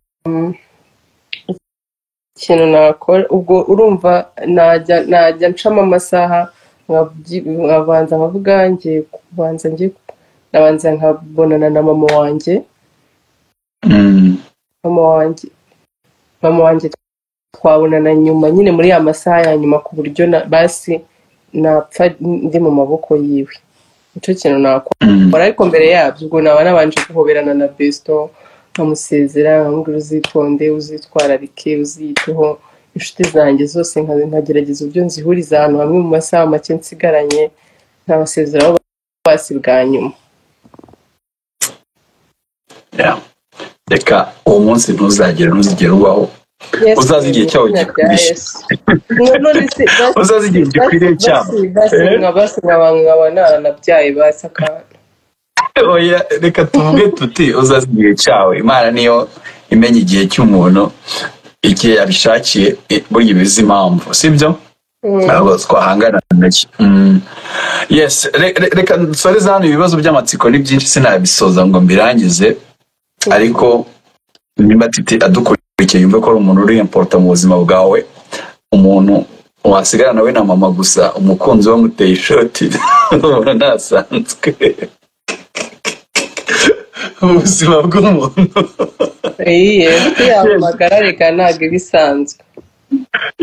Speaker 1: ikintu nakora ubwo urumva najya najya ncamo amasaha nkabyi- nkabanza nkavuga ngiye kubanza ngiye ku- nabanza nkabonana na mama wanjye
Speaker 2: Mm.
Speaker 1: mama wanjye mama wanjye twabonana nyuma nyine muri ya masaha ya nyuma ku buryo na basi napfa ndi mu maboko yiwe nicyo kintu nakora
Speaker 2: Mm.
Speaker 1: ariko mbere yabyo ubwo naba nabanje guhoberana na besito nkamusezera nkamubwira uzitonde uzitwararike uziyiteho inshuti zanjye zose nka- nkagerageza uburyo nzihuriza ahantu hamwe mu masaha make nsigaranye nkabasezeraho basi bwa nyuma
Speaker 2: Yeah. reka uwo munsi ntuzagere ntuzigere ubaho
Speaker 1: Yesu,
Speaker 2: uzaze igihe cyawe
Speaker 1: izina rya
Speaker 2: gikwiriye
Speaker 1: Yesu. none se basi
Speaker 2: uzaze igihe gikwiriye cyabo
Speaker 1: basi basi
Speaker 2: Eh?
Speaker 1: nka basi nka ba- nka ba- nta- nabyaye basi akana
Speaker 2: Oya, reka tuvuge tuti uzaze igihe cyawe imana niyo imenya igihe cy'umuntu igihe yabishakiye i- burya iba izi impamvu sibyo ntabwo twahangana nacyo Mm. yes re- re- reka dusoreze hano ibibazo by'amatsiko ni byinshi sinabisoza ngo mbirangize ariko nimba titi adukurikiye yumve ko ari umuntu uri importa mu buzima bwawe umuntu wasigara nawe na mama gusa umukunzi we amuteye ishoti ubona ntasanzwe ubuzima bw'umuntu
Speaker 1: iye yamagara reka ntabwo iba isanzwe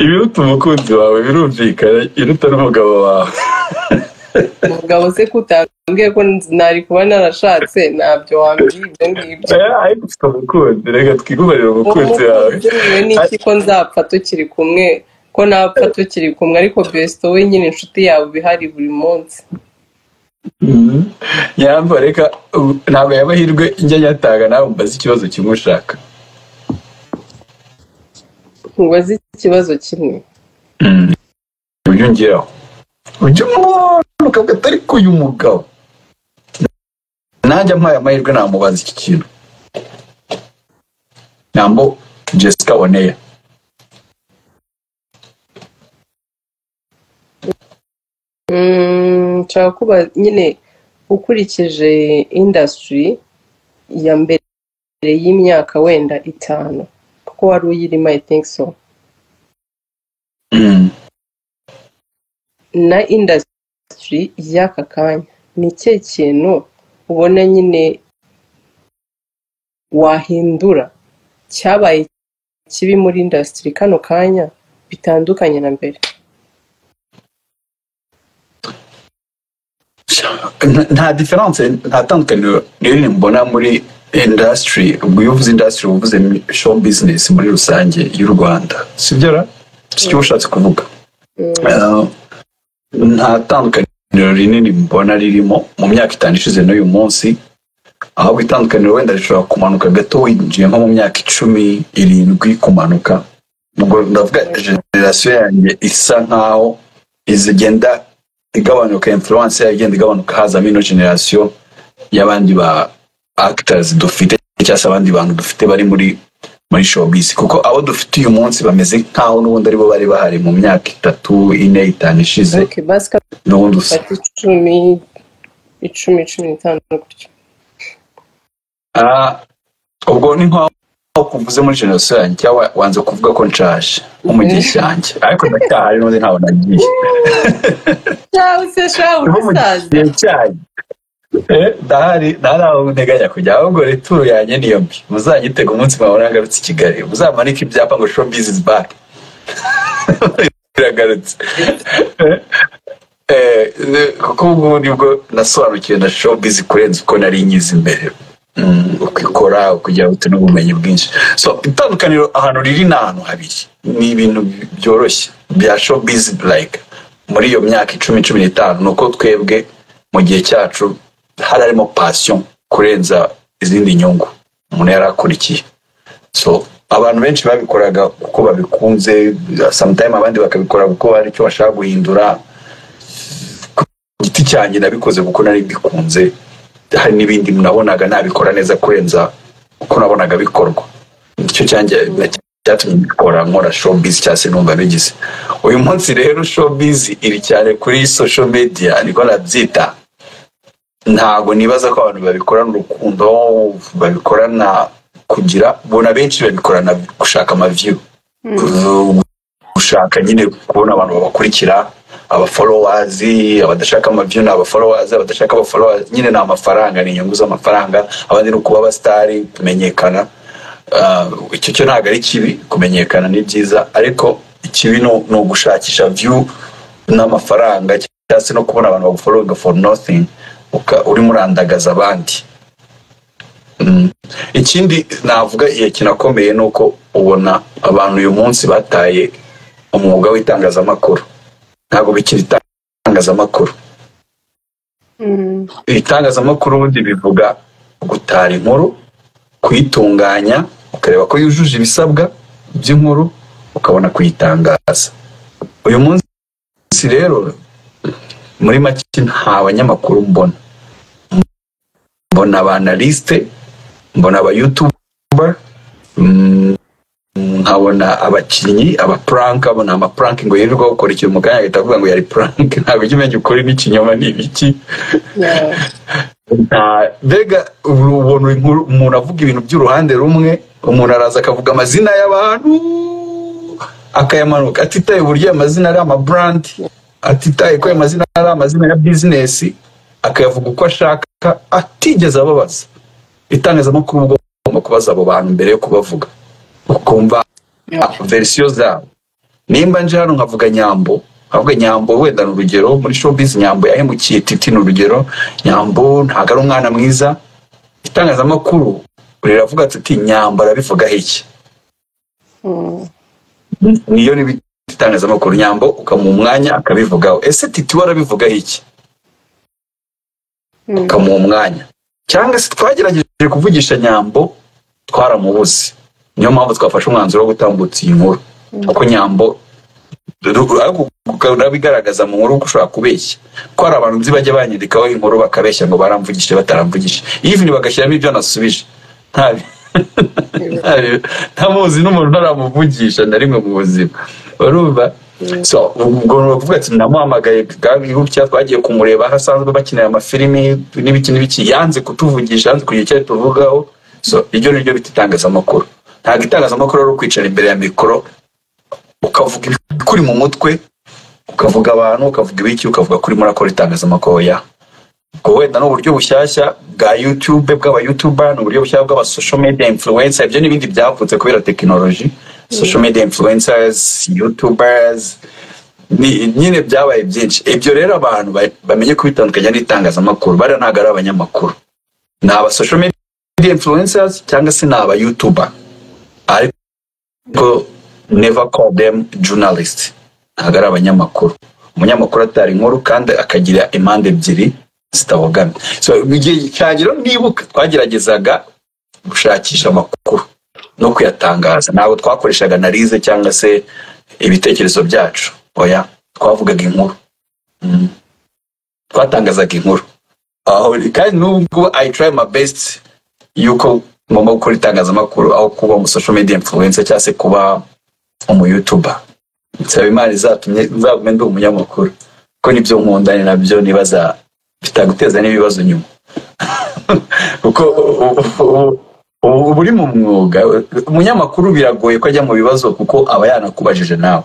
Speaker 2: ibiruta umukunzi wawe birumvikana iruta n'umugabo wawe
Speaker 1: umugabo se kutambwiye ko nari kuba narashatse ntabyo wambwiye ibyo ngibyo
Speaker 2: Eh, ariko ufite umukunzi reka twigumarire umukunzi wawe
Speaker 1: umukunzi n'iki ko nzapfa tukiri kumwe ko napfa tukiri kumwe ariko besito we nyine inshuti yabo iba ihari buri munsi
Speaker 2: Mhm. nyamba reka ubu ntabwo yabahirwe njya nyatanga nawe mbaze ikibazo kimwe ushaka
Speaker 1: ntubaze ikibazo kimwe
Speaker 2: ujya ungeraho ujya umubona ukavuga atari ko uyu mugabo nanjye ampaye amahirwe namubaza iki kintu nambo jessica oneya
Speaker 1: Mm, nshaka kuba nyine ukurikije indasitiri ya mbere y'imyaka wenda itanu kuko wari uyirimo i think so
Speaker 2: Mm.
Speaker 1: na indasitiri y'aka kanya ni ikihe kintu ubona nyine wahindura cyabaye kibi muri indasitiri kano kanya bitandukanye na mbere
Speaker 2: Nta- nta diferanse nta tandukaniro rinini mbona muri indasitiri ubwo iyo uvuze indasitiri uba uvuze show business muri rusange y'u rwanda sibyo ra sicyo ushatse kuvuga Eh, nta tandukaniro rinini mbona ririmo mu myaka itanu ishize n'uyu munsi ahubwo itandukaniro wenda rishobora kumanuka gato winjiye nko mu myaka icumi irindwi kumanuka ubwo ndavuga generasiyo yanjye isa nkaho izigenda igabanuka influence yayo igenda igabanuka hazamo ino generasiyo y'abandi ba actors dufite cyangwa se abandi bantu dufite bari muri muri showbiz kuko abo dufite uyu munsi bameze nk'aho n'ubundi aribo bari bahari mu myaka itatu ine itanu ishize
Speaker 1: okay basi
Speaker 2: n'ubundi usa
Speaker 1: fata icumi icumi cumi n'itanu gutyo
Speaker 2: Ah, ubwo ni nkaho kuvuze muri jenoside yanjye cyangwa wanze kuvuga ko nshaje nko mu gihe cyanjye ariko ndacyahari n'undi ntabwo nagiye
Speaker 1: cyawe se shawe
Speaker 2: nko mu
Speaker 1: umusaza
Speaker 2: gihe cyanjye Eh, ndahari ndahari aho nteganya kujya ahubwo returo yanjye niyo mbi muzanyitega umunsi mwahora ngarutse i kigali muzamanike ibyapa ngo show bizizi baki biragarutse Eh, eh, kuko ubu nibwo nasobanukiwe na show bizi kurenza uko nari nyizi imbere Mm, uko ikora kugira ngo tune ubumenyi bwinshi so itandukaniro ahantu riri ni ahantu habiri ni ibintu byoroshye bya show bizi like muri iyo myaka icumi cumi n'itanu ni uko twebwe mu gihe cyacu hari harimo pasiyo kurenza izindi nyungu umuntu yari akurikiye so abantu benshi babikoraga kuko babikunze sometime abandi bakabikora kuko hari icyo bashaka guhindura ku giti cyanjye nabikoze kuko nari mbikunze hari n'ibindi nabonaga nabikora neza kurenza uko nabonaga bikorwa icyo cyanjye cyatumye mbikora nkora showbiz cyangwa se numva bigize uyu munsi rero showbiz iri cyane kuri social media niko nabyita ntabwo nibaza ko abantu babikorana urukundo babikorana kugira bona benshi babikorana gushaka amaviyu gushaka nyine kubona abantu babakurikira abaforowazi abadashaka amaviyu ni abaforowazi abadashaka abaforowazi nyine ni amafaranga ni inyungu z'amafaranga abandi ni ukuba abasitari kumenyekana Ah, icyo cyo ntabwo ari kibi kumenyekana ni byiza ariko ikibi ni ni ugushakisha view n'amafaranga cyangwa se no kubona abantu baguforoga for nothing uka- urimo urandagaza abandi Mm. ikindi navuga igihe kinakomeye ni uko ubona abantu uyu munsi bataye umwuga w'itangazamakuru ntabwo bikiri itangazamakuru ibitangazamakuru ubundi bivuga gutara inkuru kuyitunganya ukareba ko yujuje ibisabwa by'inkuru ukabona kuyitangaza uyu munsi rero muri make nta banyamakuru mbona mbona abanalisite mbona abayutuber nkabona abakinnyi abapuranka mbona amapuranka ngo yirirwa gukora ikintu mu kanya ahita avuga ngo yari puranka ntabwo ujya umenya ukuri n'ikinyoma ni ibiki Nta- mbega ubu ubona inkuru- umuntu avuga ibintu by'uruhande rumwe umuntu araza akavuga amazina y'abantu akayamanuka atitaye uburyo ayo mazina ari amaburandi atitaye ko ayo mazina ari amazina ya bizinesi akayavuga uko ashaka atigeze ababaza itangazamakuru ubwo ugomba kubaza abo bantu mbere yo kubavuga ukumva verisiyo zabo nimba nje hano nkavuga nyambo nkavuga nyambo wenda ni urugero muri showbiz nyambo yahemukiye titi ni urugero nyambo ntabwo ari umwana mwiza itangazamakuru riravuga ati "Uti, nyambo arabivugaho iki niyo ni bita itangazamakuru nyambo ukamuha umwanya akabivugaho ese titi we arabivugaho iki ukamuha umwanya cyangwa se twagerageje kuvugisha nyambo twaramubuze niyo mpamvu twafashe umwanzuro wo gutambutsa iyi nkuru kuko nyambo ru- ariko urabigaragaza mu nkuru ko ushobora kubeshya ko hari abantu nzi bajya banyandikaho inkuru bakabeshya ngo baramvugishije bataramvugishije even bagashyiramo ibyo nasubije nta nta- ntamuzi n'umuntu ntaramuvugisha na rimwe mu buzima urumva so ubwo ni ukuvuga ati namuhamagaye gutya twagiye kumureba aho asanzwe bakinira amafilimi n'ibiki n'ibiki yanze kutuvugisha yanze kugira icyo tuvugaho so iryo ni ryo bita itangazamakuru ntabwo itangazamakuru ari ukwicara imbere ya mikoro ukavuga ibikuri mu mutwe ukavuga abantu ukavuga ibiki ukavuga kuri murakora itangazamakuru ya ubwo wenda ni uburyo bushyashya bwa youtube bw'abayutuba ni uburyo bushyashya bw'aba social media influencer ibyo n'ibindi byavutse kubera tekinoloji social media influencers youtubers ni- nyine byabaye byinshi ibyo rero abantu ba- bamenye kubitandukanya n'itangazamakuru bariya ntabwo ari abanyamakuru ni aba social media influencers cyangwa se ni aba youtuber ariko ko never call them journalist ntabwo ari abanyamakuru umunyamakuru atari inkuru kandi akagira impande ebyiri zitabogamye so mu gihe cyangiro nibuka twageragezaga gushakisha amakuru no kuyatangaza ntabwo twakoreshaga analize cyangwa se ibitekerezo byacu oya twavugaga inkuru Mm. twatangazaga inkuru aho kandi n'ubwo i try my best yuko ngomba gukora itangazamakuru aho kuba umu social media influencer cyangwa se kuba umuyutuba nsaba imana izatumye nzagume ndi umunyamakuru kuko nibyo nkunda ni nabyo nibaza bitaguteza n'ibibazo nyuma kuko u- u- u- uba uri mu mwuga umunyamakuru biragoye ko ajya mu bibazo kuko aba yanakubajije nawe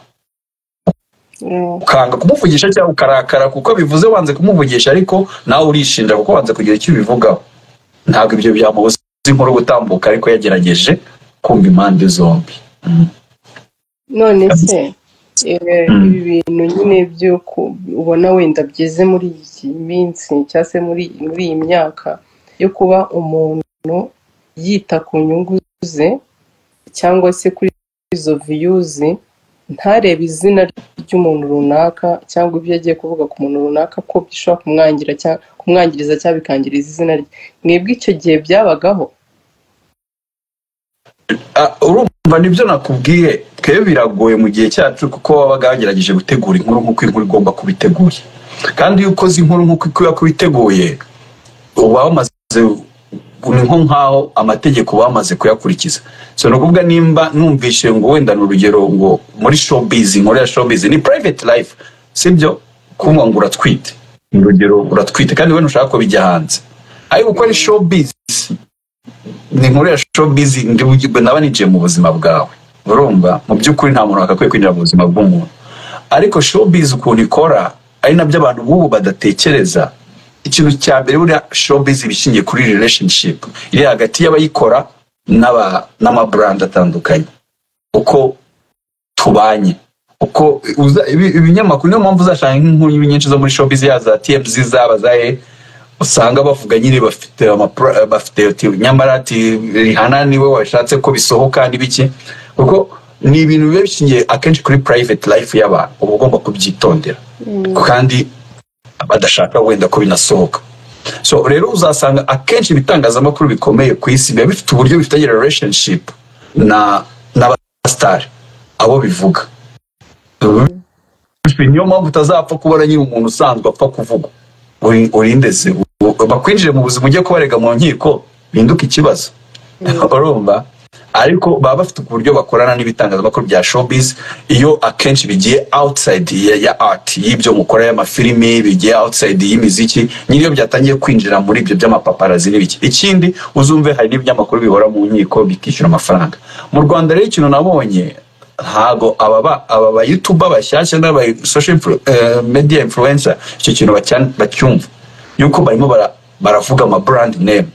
Speaker 2: ukanga kumuvugisha cyangwa ukarakara kuko bivuze wanze kumuvugisha ariko nawe urishinja kuko wanze kugira icyo ubivugaho ntabwo ibyo byamubuza inkuru gutambuka ariko yagerageje kumva impande zombi
Speaker 1: none se eh, ibi bintu nyine byo ku- ubona wenda byeze muri iyi minsi cyangwa se muri muri iyi myaka yo kuba umuntu yita ku nyungu ze cyangwa se kuri izo viyuzi ntarebe izina ry'umuntu runaka cyangwa ibyo agiye kuvuga ku muntu runaka ko bishobora kumwangira cyangwa kumwangiriza cyangwa bikangiriza izina rye mwebwe icyo gihe byabagaho
Speaker 2: Ah, urumva nibyo nakubwiye twebwe biragoye mu gihe cyacu kuko wabaga wagerageje gutegura inkuru nk'uko inkuru igomba kuba iteguye kandi iyo ukoze inkuru nk'uko ikwiye kuba iteguye uba wamaze ni nko nk'aho amategeko uba wamaze kuyakurikiza so ni ukuvuga nimba numvishe ngo wenda ni urugero ngo muri showbiz inkuru ya showbiz ni private life sibyo kumva ngo uratwite ni urugero uratwite kandi we ntushaka ko bijya hanze ariko uko ari showbiz ni inkuru ya showbiz ndi bugirwe naba ninjiye mu buzima bwawe urumva mu by'ukuri nta muntu wagakwiye kwinjira mu buzima bw'umuntu ariko showbiz ukuntu ikora ari nabyo abantu b'ubu badatekereza ikintu cya mbere buriya showbiz iba ishingiye kuri relationship iri hagati y'abayikora n'aba- n'amabrand atandukanye uko tubanye uko uza- ibi- ibinyamakuru niyo mpamvu uzashaka nk'inkuru nyinshi zo muri showbiz ya za tmz zaba za e usanga bavuga nyine bafite amapro- bafite uti nyamara ati rihana niwe washatse ko bisohoka n'ibiki kuko ni ibintu biba bishingiye akenshi kuri private life y'abantu uba ugomba kubyitondera kandi badashaka wenda ko binasohoka so rero uzasanga akenshi ibitangazamakuru bikomeye ku isi biba bifite uburyo bifitanye relationship na n'abasitari abo bivuga niyo mpamvu utazapfa kubona nyine umuntu usanzwe apfa kuvuga Uri- urinde se u- bakwinjire mu buzima ujye kubarega mu nkiko binduke ikibazo barumva ariko baba bafite uburyo bakorana n'ibitangazamakuru bya showbiz iyo akenshi bigiye outside ya, ya art y'ibyo mukora y'amafilimi bigiye outside y'imiziki nyine iyo byatangiye kwinjira muri ibyo by'amapaparazi n'ibiki ikindi uzumve hari n'ibinyamakuru bihora mu nkiko bikishyura amafaranga mu rwanda rero ikintu nabonye ntago aba ba- aba ba youtuber bashyashya n'aba social influ, eh, media influencer icyo kintu bacyan- bacyumva yuko barimo bara- baravuga ama brand name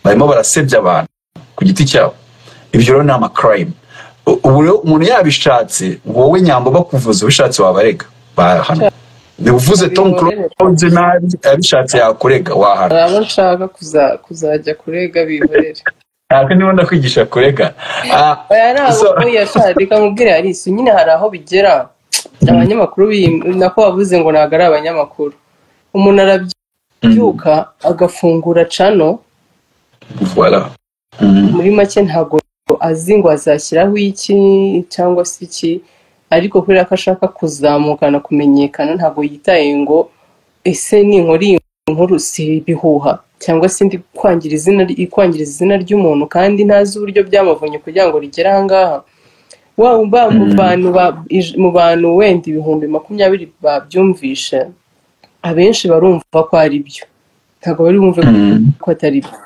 Speaker 2: barimo barasebya abantu ku giti cyabo ibyo rero ni ama crime U- ubu rero umuntu yabishatse wowe nyambo bakuvuza ubishatse wabarega bahana uvuze tom close nabi abishatse yakurega wahana
Speaker 1: hari abo nshaka kuza- kuzajya kurega bihorere
Speaker 2: ntabwo niba ndakwigisha kurega Ah,
Speaker 1: aya ni
Speaker 2: so-
Speaker 1: abo yashaka reka mubwire harisu nyine hari aho bigera abanyamakuru biyi- nako wavuze ngo ntabwo ari abanyamakuru umuntu arabyuka agafungura cano
Speaker 2: Voilà. Mm.
Speaker 1: muri make ntabwo azi ngo azashyiraho iki cyangwa se iki ariko kubera ko ashaka kuzamukana kumenyekana ntabwo yitaye ngo ese ninkora iyi nkuru si ibihuha cyangwa se ndi kwangira izina ikwangiriza izina ry'umuntu kandi ntazi uburyo byamuvunye kugira ngo rigere ahangaha waba uba mu bantu ba- ij- mu bantu wenda ibihumbi makumyabiri babyumvishe abenshi barumva ko ari byo ntabwo bari bumve ko atari byo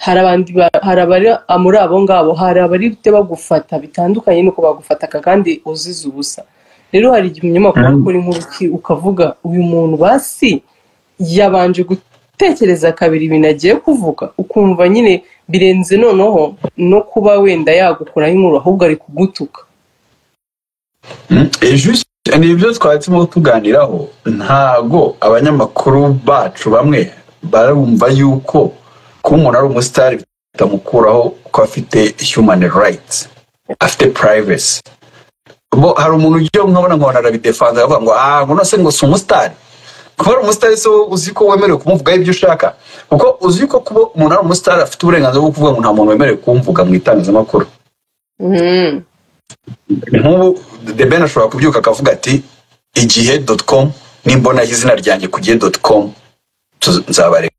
Speaker 1: hari abandi ba- hari abari muri abo ngabo hari abari bite bagufata bitandukanye nuko bagufataga kandi uzize ubusa rero hari igihe umunyamakuru
Speaker 2: Mm.
Speaker 1: ukora inkuru uki- ukavuga uyu muntu basi yabanje gutekereza kabiri ibintu agiye kuvuga ukumva nyine birenze noneho no kuba wenda yagukuraho inkuru ahubwo ari kugutuka
Speaker 2: Mm, eh, juste, ni ibyo twari turimo tuganiraho ntago abanyamakuru bacu bamwe barumva yuko kuba umuntu ari umusitari bitamukuraho ko afite human rights afite privacy bo hari umuntu ujya nkabona nkabona arabidefanza aravuga ngo ah ngo nose ngo si umusitari kuba ari umusitari se wowe uzi ko wemerewe kumuvugaho ibyo ushaka kuko uzi ko kuba umuntu ari umusitari afite uburenganzira bwo kuvuga ngo nta muntu wemerewe kumvuga mu itangazamakuru
Speaker 1: Mhm.
Speaker 2: nk'ubu the ben ashobora kubyuka akavuga ati igihe dot com nimbona izina ryanjye ku gihe dot com tuz- nzabareka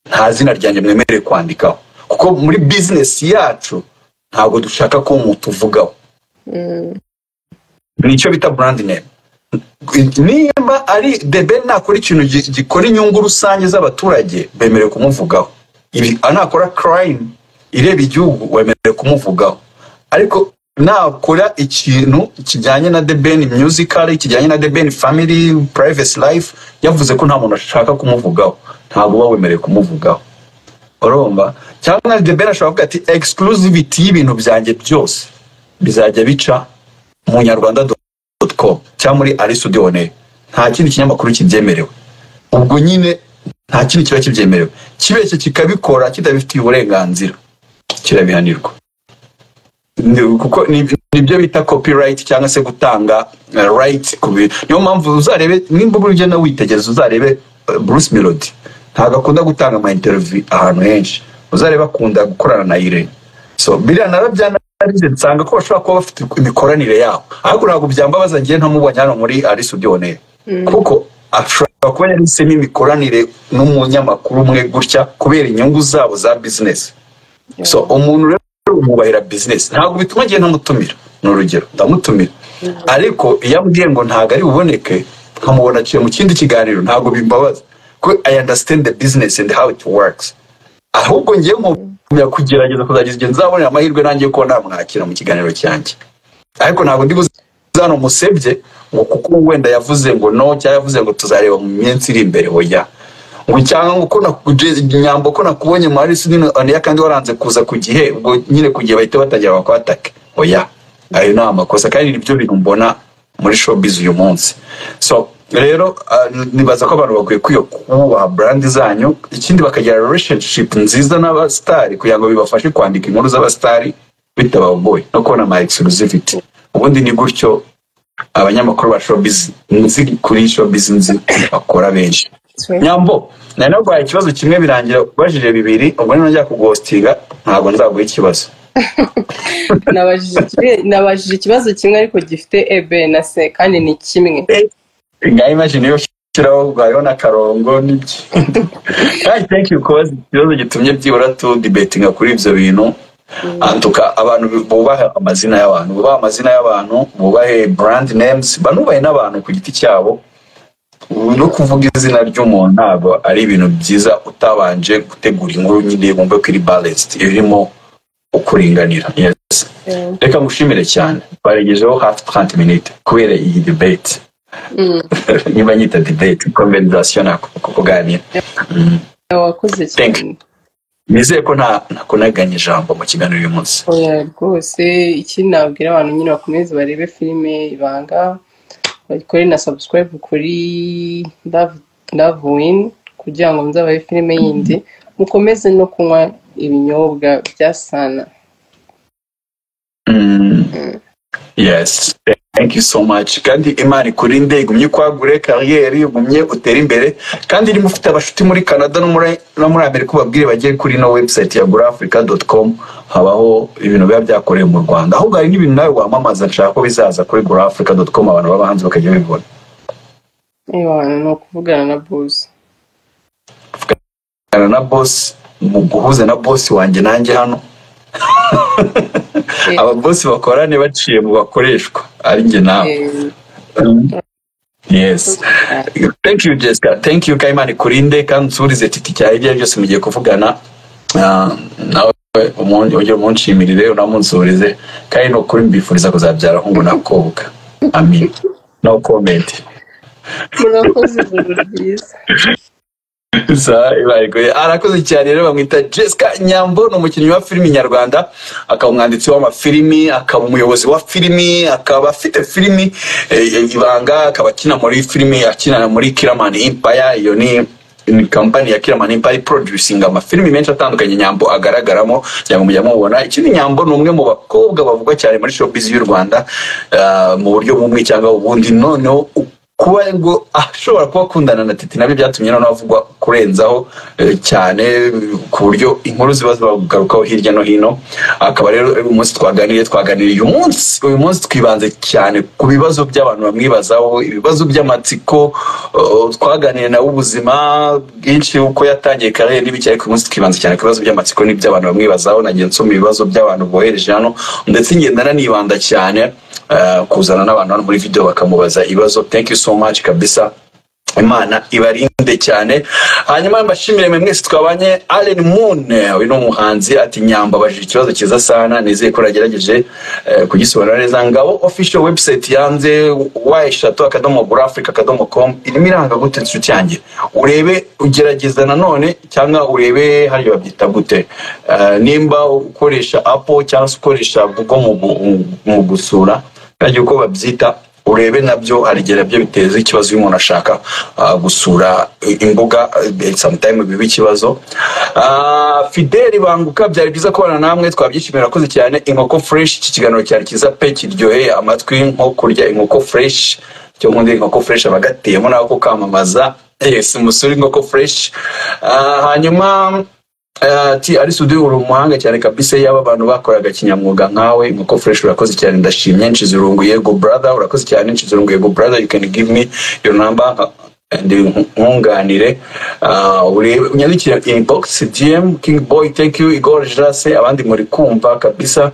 Speaker 2: nta zina ryanjye mwemereye kwandikaho kuko muri business yacu ntabwo dushaka ko umuntu uvugaho nicyo bita brand name nimba ari the ben nakora ikintu gi- gikora inyungu rusange z'abaturage bemerewe kumuvugaho Ibi- nakora crime ireba igihugu wemerewe kumuvugaho ariko nakora ikintu kijyanye na the ben musical kijyanye na the ben family privacy life yavuze ko nta muntu ashaka kumuvugaho ntabwo uba wemerewe kumuvugaho urumva cyangwa the ben ashobora kuvuga ati exclusivity y'ibintu byanjye byose bizajya bica mu nyarwanda com cyangwa muri ari studio one nta kindi kinyamakuru kibyemerewe ubwo nyine nta kindi kiba kibyemerewe kibeshye kikabikora kitabifitiye uburenganzira kirabihanirwa Ni- kuko ni- nibyo bita copyright cyangwa se gutanga uh, right ku bintu niyo mpamvu uzarebe nimba ugurije nawe witegereza uzarebe uh, bruce melody ntabwo akunda gutanga ama interview ahantu henshi uzarebe akunda gukorana na irene so biriya narabyanarize nsanga ko bashobora kuba bafite imikoranire yabo ariko ntabwo byambabaza ngewe ntamubonye hano muri ari studio ne kuko ashobora kuba yahisemo imikoranire n'umunyamakuru umwe gutya kubera inyungu zabo za business so umuntu rero umubahira business ntabwo bituma ngiye ntamutumira ni urugero ndamutumira ariko iyo ambwiye ngo ntabwo ari buboneke nkamubona aciye mu kindi kiganiro ntabwo bimbabaza ko i understand the business and how it works ahubwo ngiye nkumya kugerageza kuzagiza igihe nzabonera amahirwe nanjye yo kuba namwakira mu kiganiro cyanjye ariko ntabwo ndi buze hano musebye ngo kuko wenda yavuze ngo no cyangwa yavuze ngo tuzareba mu minsi iri imbere hoya ngo cyangwa ngo ko nakuje- nyambo ko nakubonye muri sinino ya kandi waranze kuza ku gihe ubwo nyine ku gihe bahita batangira bakwatake oya ayo ni amakosa kandi nibyo bintu mbona muri showbiz uyu munsi so rero ah, nibaza ko abantu bakwiye kwiyo kubaha brand zanyu ikindi bakagira relationship nziza n'abasitari kugira ngo bibafashe kwandika inkuru z'abasitari bitabagoye no kubona ama exclusivity ubundi ni gutyo abanyamakuru ba showbiz nzi kuri showbiz nzi bakora benshi nyambo nari narwaye ikibazo kimwe birangira ubajije bibiri ubwo niba njya kugostinga ntabwo nzaguha ikibazo
Speaker 1: nabajije iki- nabajije ikibazo kimwe ariko gifite ebe na se kandi ni kimwe
Speaker 2: ngaho imagine iyo ushyiraho bwayo n'akarongo n'iki kandi thank you kubaza ikibazo gitumye byibura tu dibetinga kuri ibyo bintu antuka abantu bubahe amazina y'abantu bubahe amazina y'abantu bubahe brand names banubahe n'abantu ku giti cyabo no kuvuga izina ry'umuntu ntabwo ari ibintu byiza utabanje gutegura inkuru nyine wumve ko iri balanced irimo ukuringanira yes reka ngushimire cyane twaregejeho hafi 30 minutes kubera iyi debate niba nyita debate conversation ako kuganira
Speaker 1: wakoze
Speaker 2: Thank
Speaker 1: cyane
Speaker 2: nizeye ko nta nakunaganya ijambo mu kiganiro uyu munsi
Speaker 1: oya rwose iki nabwira abantu nyine bakomeze barebe filime ibanga bakore na subscribe kuri love love win kugira ngo muzabahe filime yindi mukomeze no kunywa ibinyobwa bya sana
Speaker 2: Mm, yes thank you so much kandi imana ikurinde igumye kwagure kariyeri igumye utere imbere kandi niba ufite abashuti muri canada no muri no muri amerika ubabwire bagere kuri no website ya gurafrica com habaho ibintu biba byakorewe mu rwanda ahubwo hari n'ibintu nawe wamamaza nshaka ko bizaza kuri gurafrica com abantu baba hanze bakajya babibona
Speaker 1: niba abantu ni ukuvugana na bose
Speaker 2: Kana na boss mu guhuza na boss wanjye nanjye hano
Speaker 1: Eh,
Speaker 2: ababosi bakorane baciye mu bakoreshwa ari njye nawe
Speaker 1: eh,
Speaker 2: Mm. yes thank you jessica thank you kayimana ikurinde kandi usubirize titi cyawe ibyo ari byo byose mugiye kuvugana Ah, nawe umun- ujye umunshimirire unamunsubirize kandi ni ukuri mbifuriza kuzabyara ahungu n'akobwa amin no comment
Speaker 1: murakoze ijoro ryiza
Speaker 2: Sawa, ibaye kure. arakoze cyane rero bamwita jessica nyambo ni umukinnyi wa filimi nyarwanda akaba umwanditsi w'amafilimi akaba umuyobozi wa filimi akaba afite filimi eh, eh, ibanga akaba akina muri filimi akina muri kiramani impaya iyo ni ni kampani ya kiramani impaya iproducinga amafilimi menshi atandukanye nyambo agaragaramo kugira ngo mujya mubona ikindi nyambo ni umwe mu bakobwa bavugwa cyane muri showbiz y'u rwanda ah, mu buryo bumwe cyangwa ubundi noneho u- kuba ngo ashobora kuba akundana na titi nabyo byatumye noneho avugwa kurenzaho eh, cyane ku buryo inkuru ziba zibagugarukaho hirya no hino akaba rero uyu munsi twaganiriye twaganiriye uyu munsi uyu munsi twibanze cyane ku bibazo by'abantu bamwibazaho ibibazo by'amatsiko eh, twaganiriye nawe ubuzima bwinshi uko yatangiye karere n'ibiki ariko uyu munsi twibanze cyane ku bibazo by'amatsiko n'iby'abantu bamwibazaho nagiye nsoma ibibazo by'abantu bohereje hano ndetse ngenda nanibanda cyane eh, kuzana n'abantu hano muri video bakamubaza ibibazo thank you so much kabisa imana ibarinde cyane hanyuma mbashimire mwe mwese twabanye Allen Moon uyu ni umuhanzi ati nyamba abajije ikibazo cyiza sana nizeye ko uragerageje eh, kugisobanura neza ngabo official website yanze wa eshatu akadomo burafrica akadomo com irimo iranga gute inshuti yanjye urebe ugerageza nanone cyangwa urebe hariya babyita gute Eh, nimba ukoresha apple cyangwa se ukoresha google mu gu- mu gusura kandi uko babyita urebe nabyo harigera byo biteza ikibazo iyo umuntu ashaka ah, gusura i- imbuga eh, sometime biba ikibazo Ah, fideli banguka byari byiza kubana namwe twabyishimiye urakoze cyane inkoko fresh iki kiganiro cyari cyiza pe kiryoheye amatwi nko kurya inkoko fresh cyo nkunda inkoko fresh abagateyemo nako kamamaza yes umusore inkoko fresh Ah, hanyuma ati ari sudi uri umuhanga cyane kabisa yaba abantu bakoraga kinyamwuga nkawe inkoko fresh urakoze cyane ndashimye nshize urungu yego brother urakoze cyane nshize urungu yego brother you can give me your number uh, and nku- nkunganire Uh, urebe- unyandikire inbox dm king boy thank you igor jase abandi muri kumva kabisa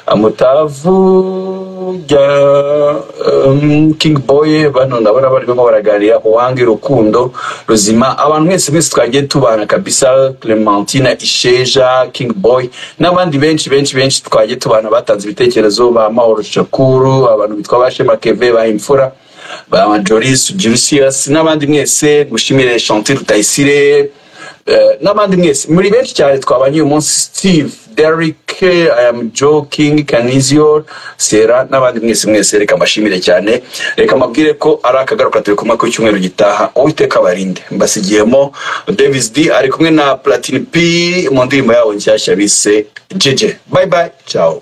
Speaker 2: Uh, mutavu rya um, king boy bano ndabona barimo baraganira uwange rukundo ruzima abantu mwese mwese twagiye tubana kabisa clementina isheja king boy n'abandi benshi benshi benshi twagiye tubana batanze ibitekerezo ba mahoro shakuru abantu bitwa ba shema keve ba imfura ba joris jurisius n'abandi mwese gushimire chanti rutayisire Eh, n'abandi mwese muri benshi cyane twabanye uyu munsi steve derrick i am joe king canizio sera n'abandi mwese mwese reka mbashimire cyane reka mbabwire ko ari akagaruka turi kumwe ku cyumweru gitaha uwiteka abarinde mbasigiyemo davis d ari kumwe na platini p mu ndirimbo yabo nshyashya bise jeje bye bye ciao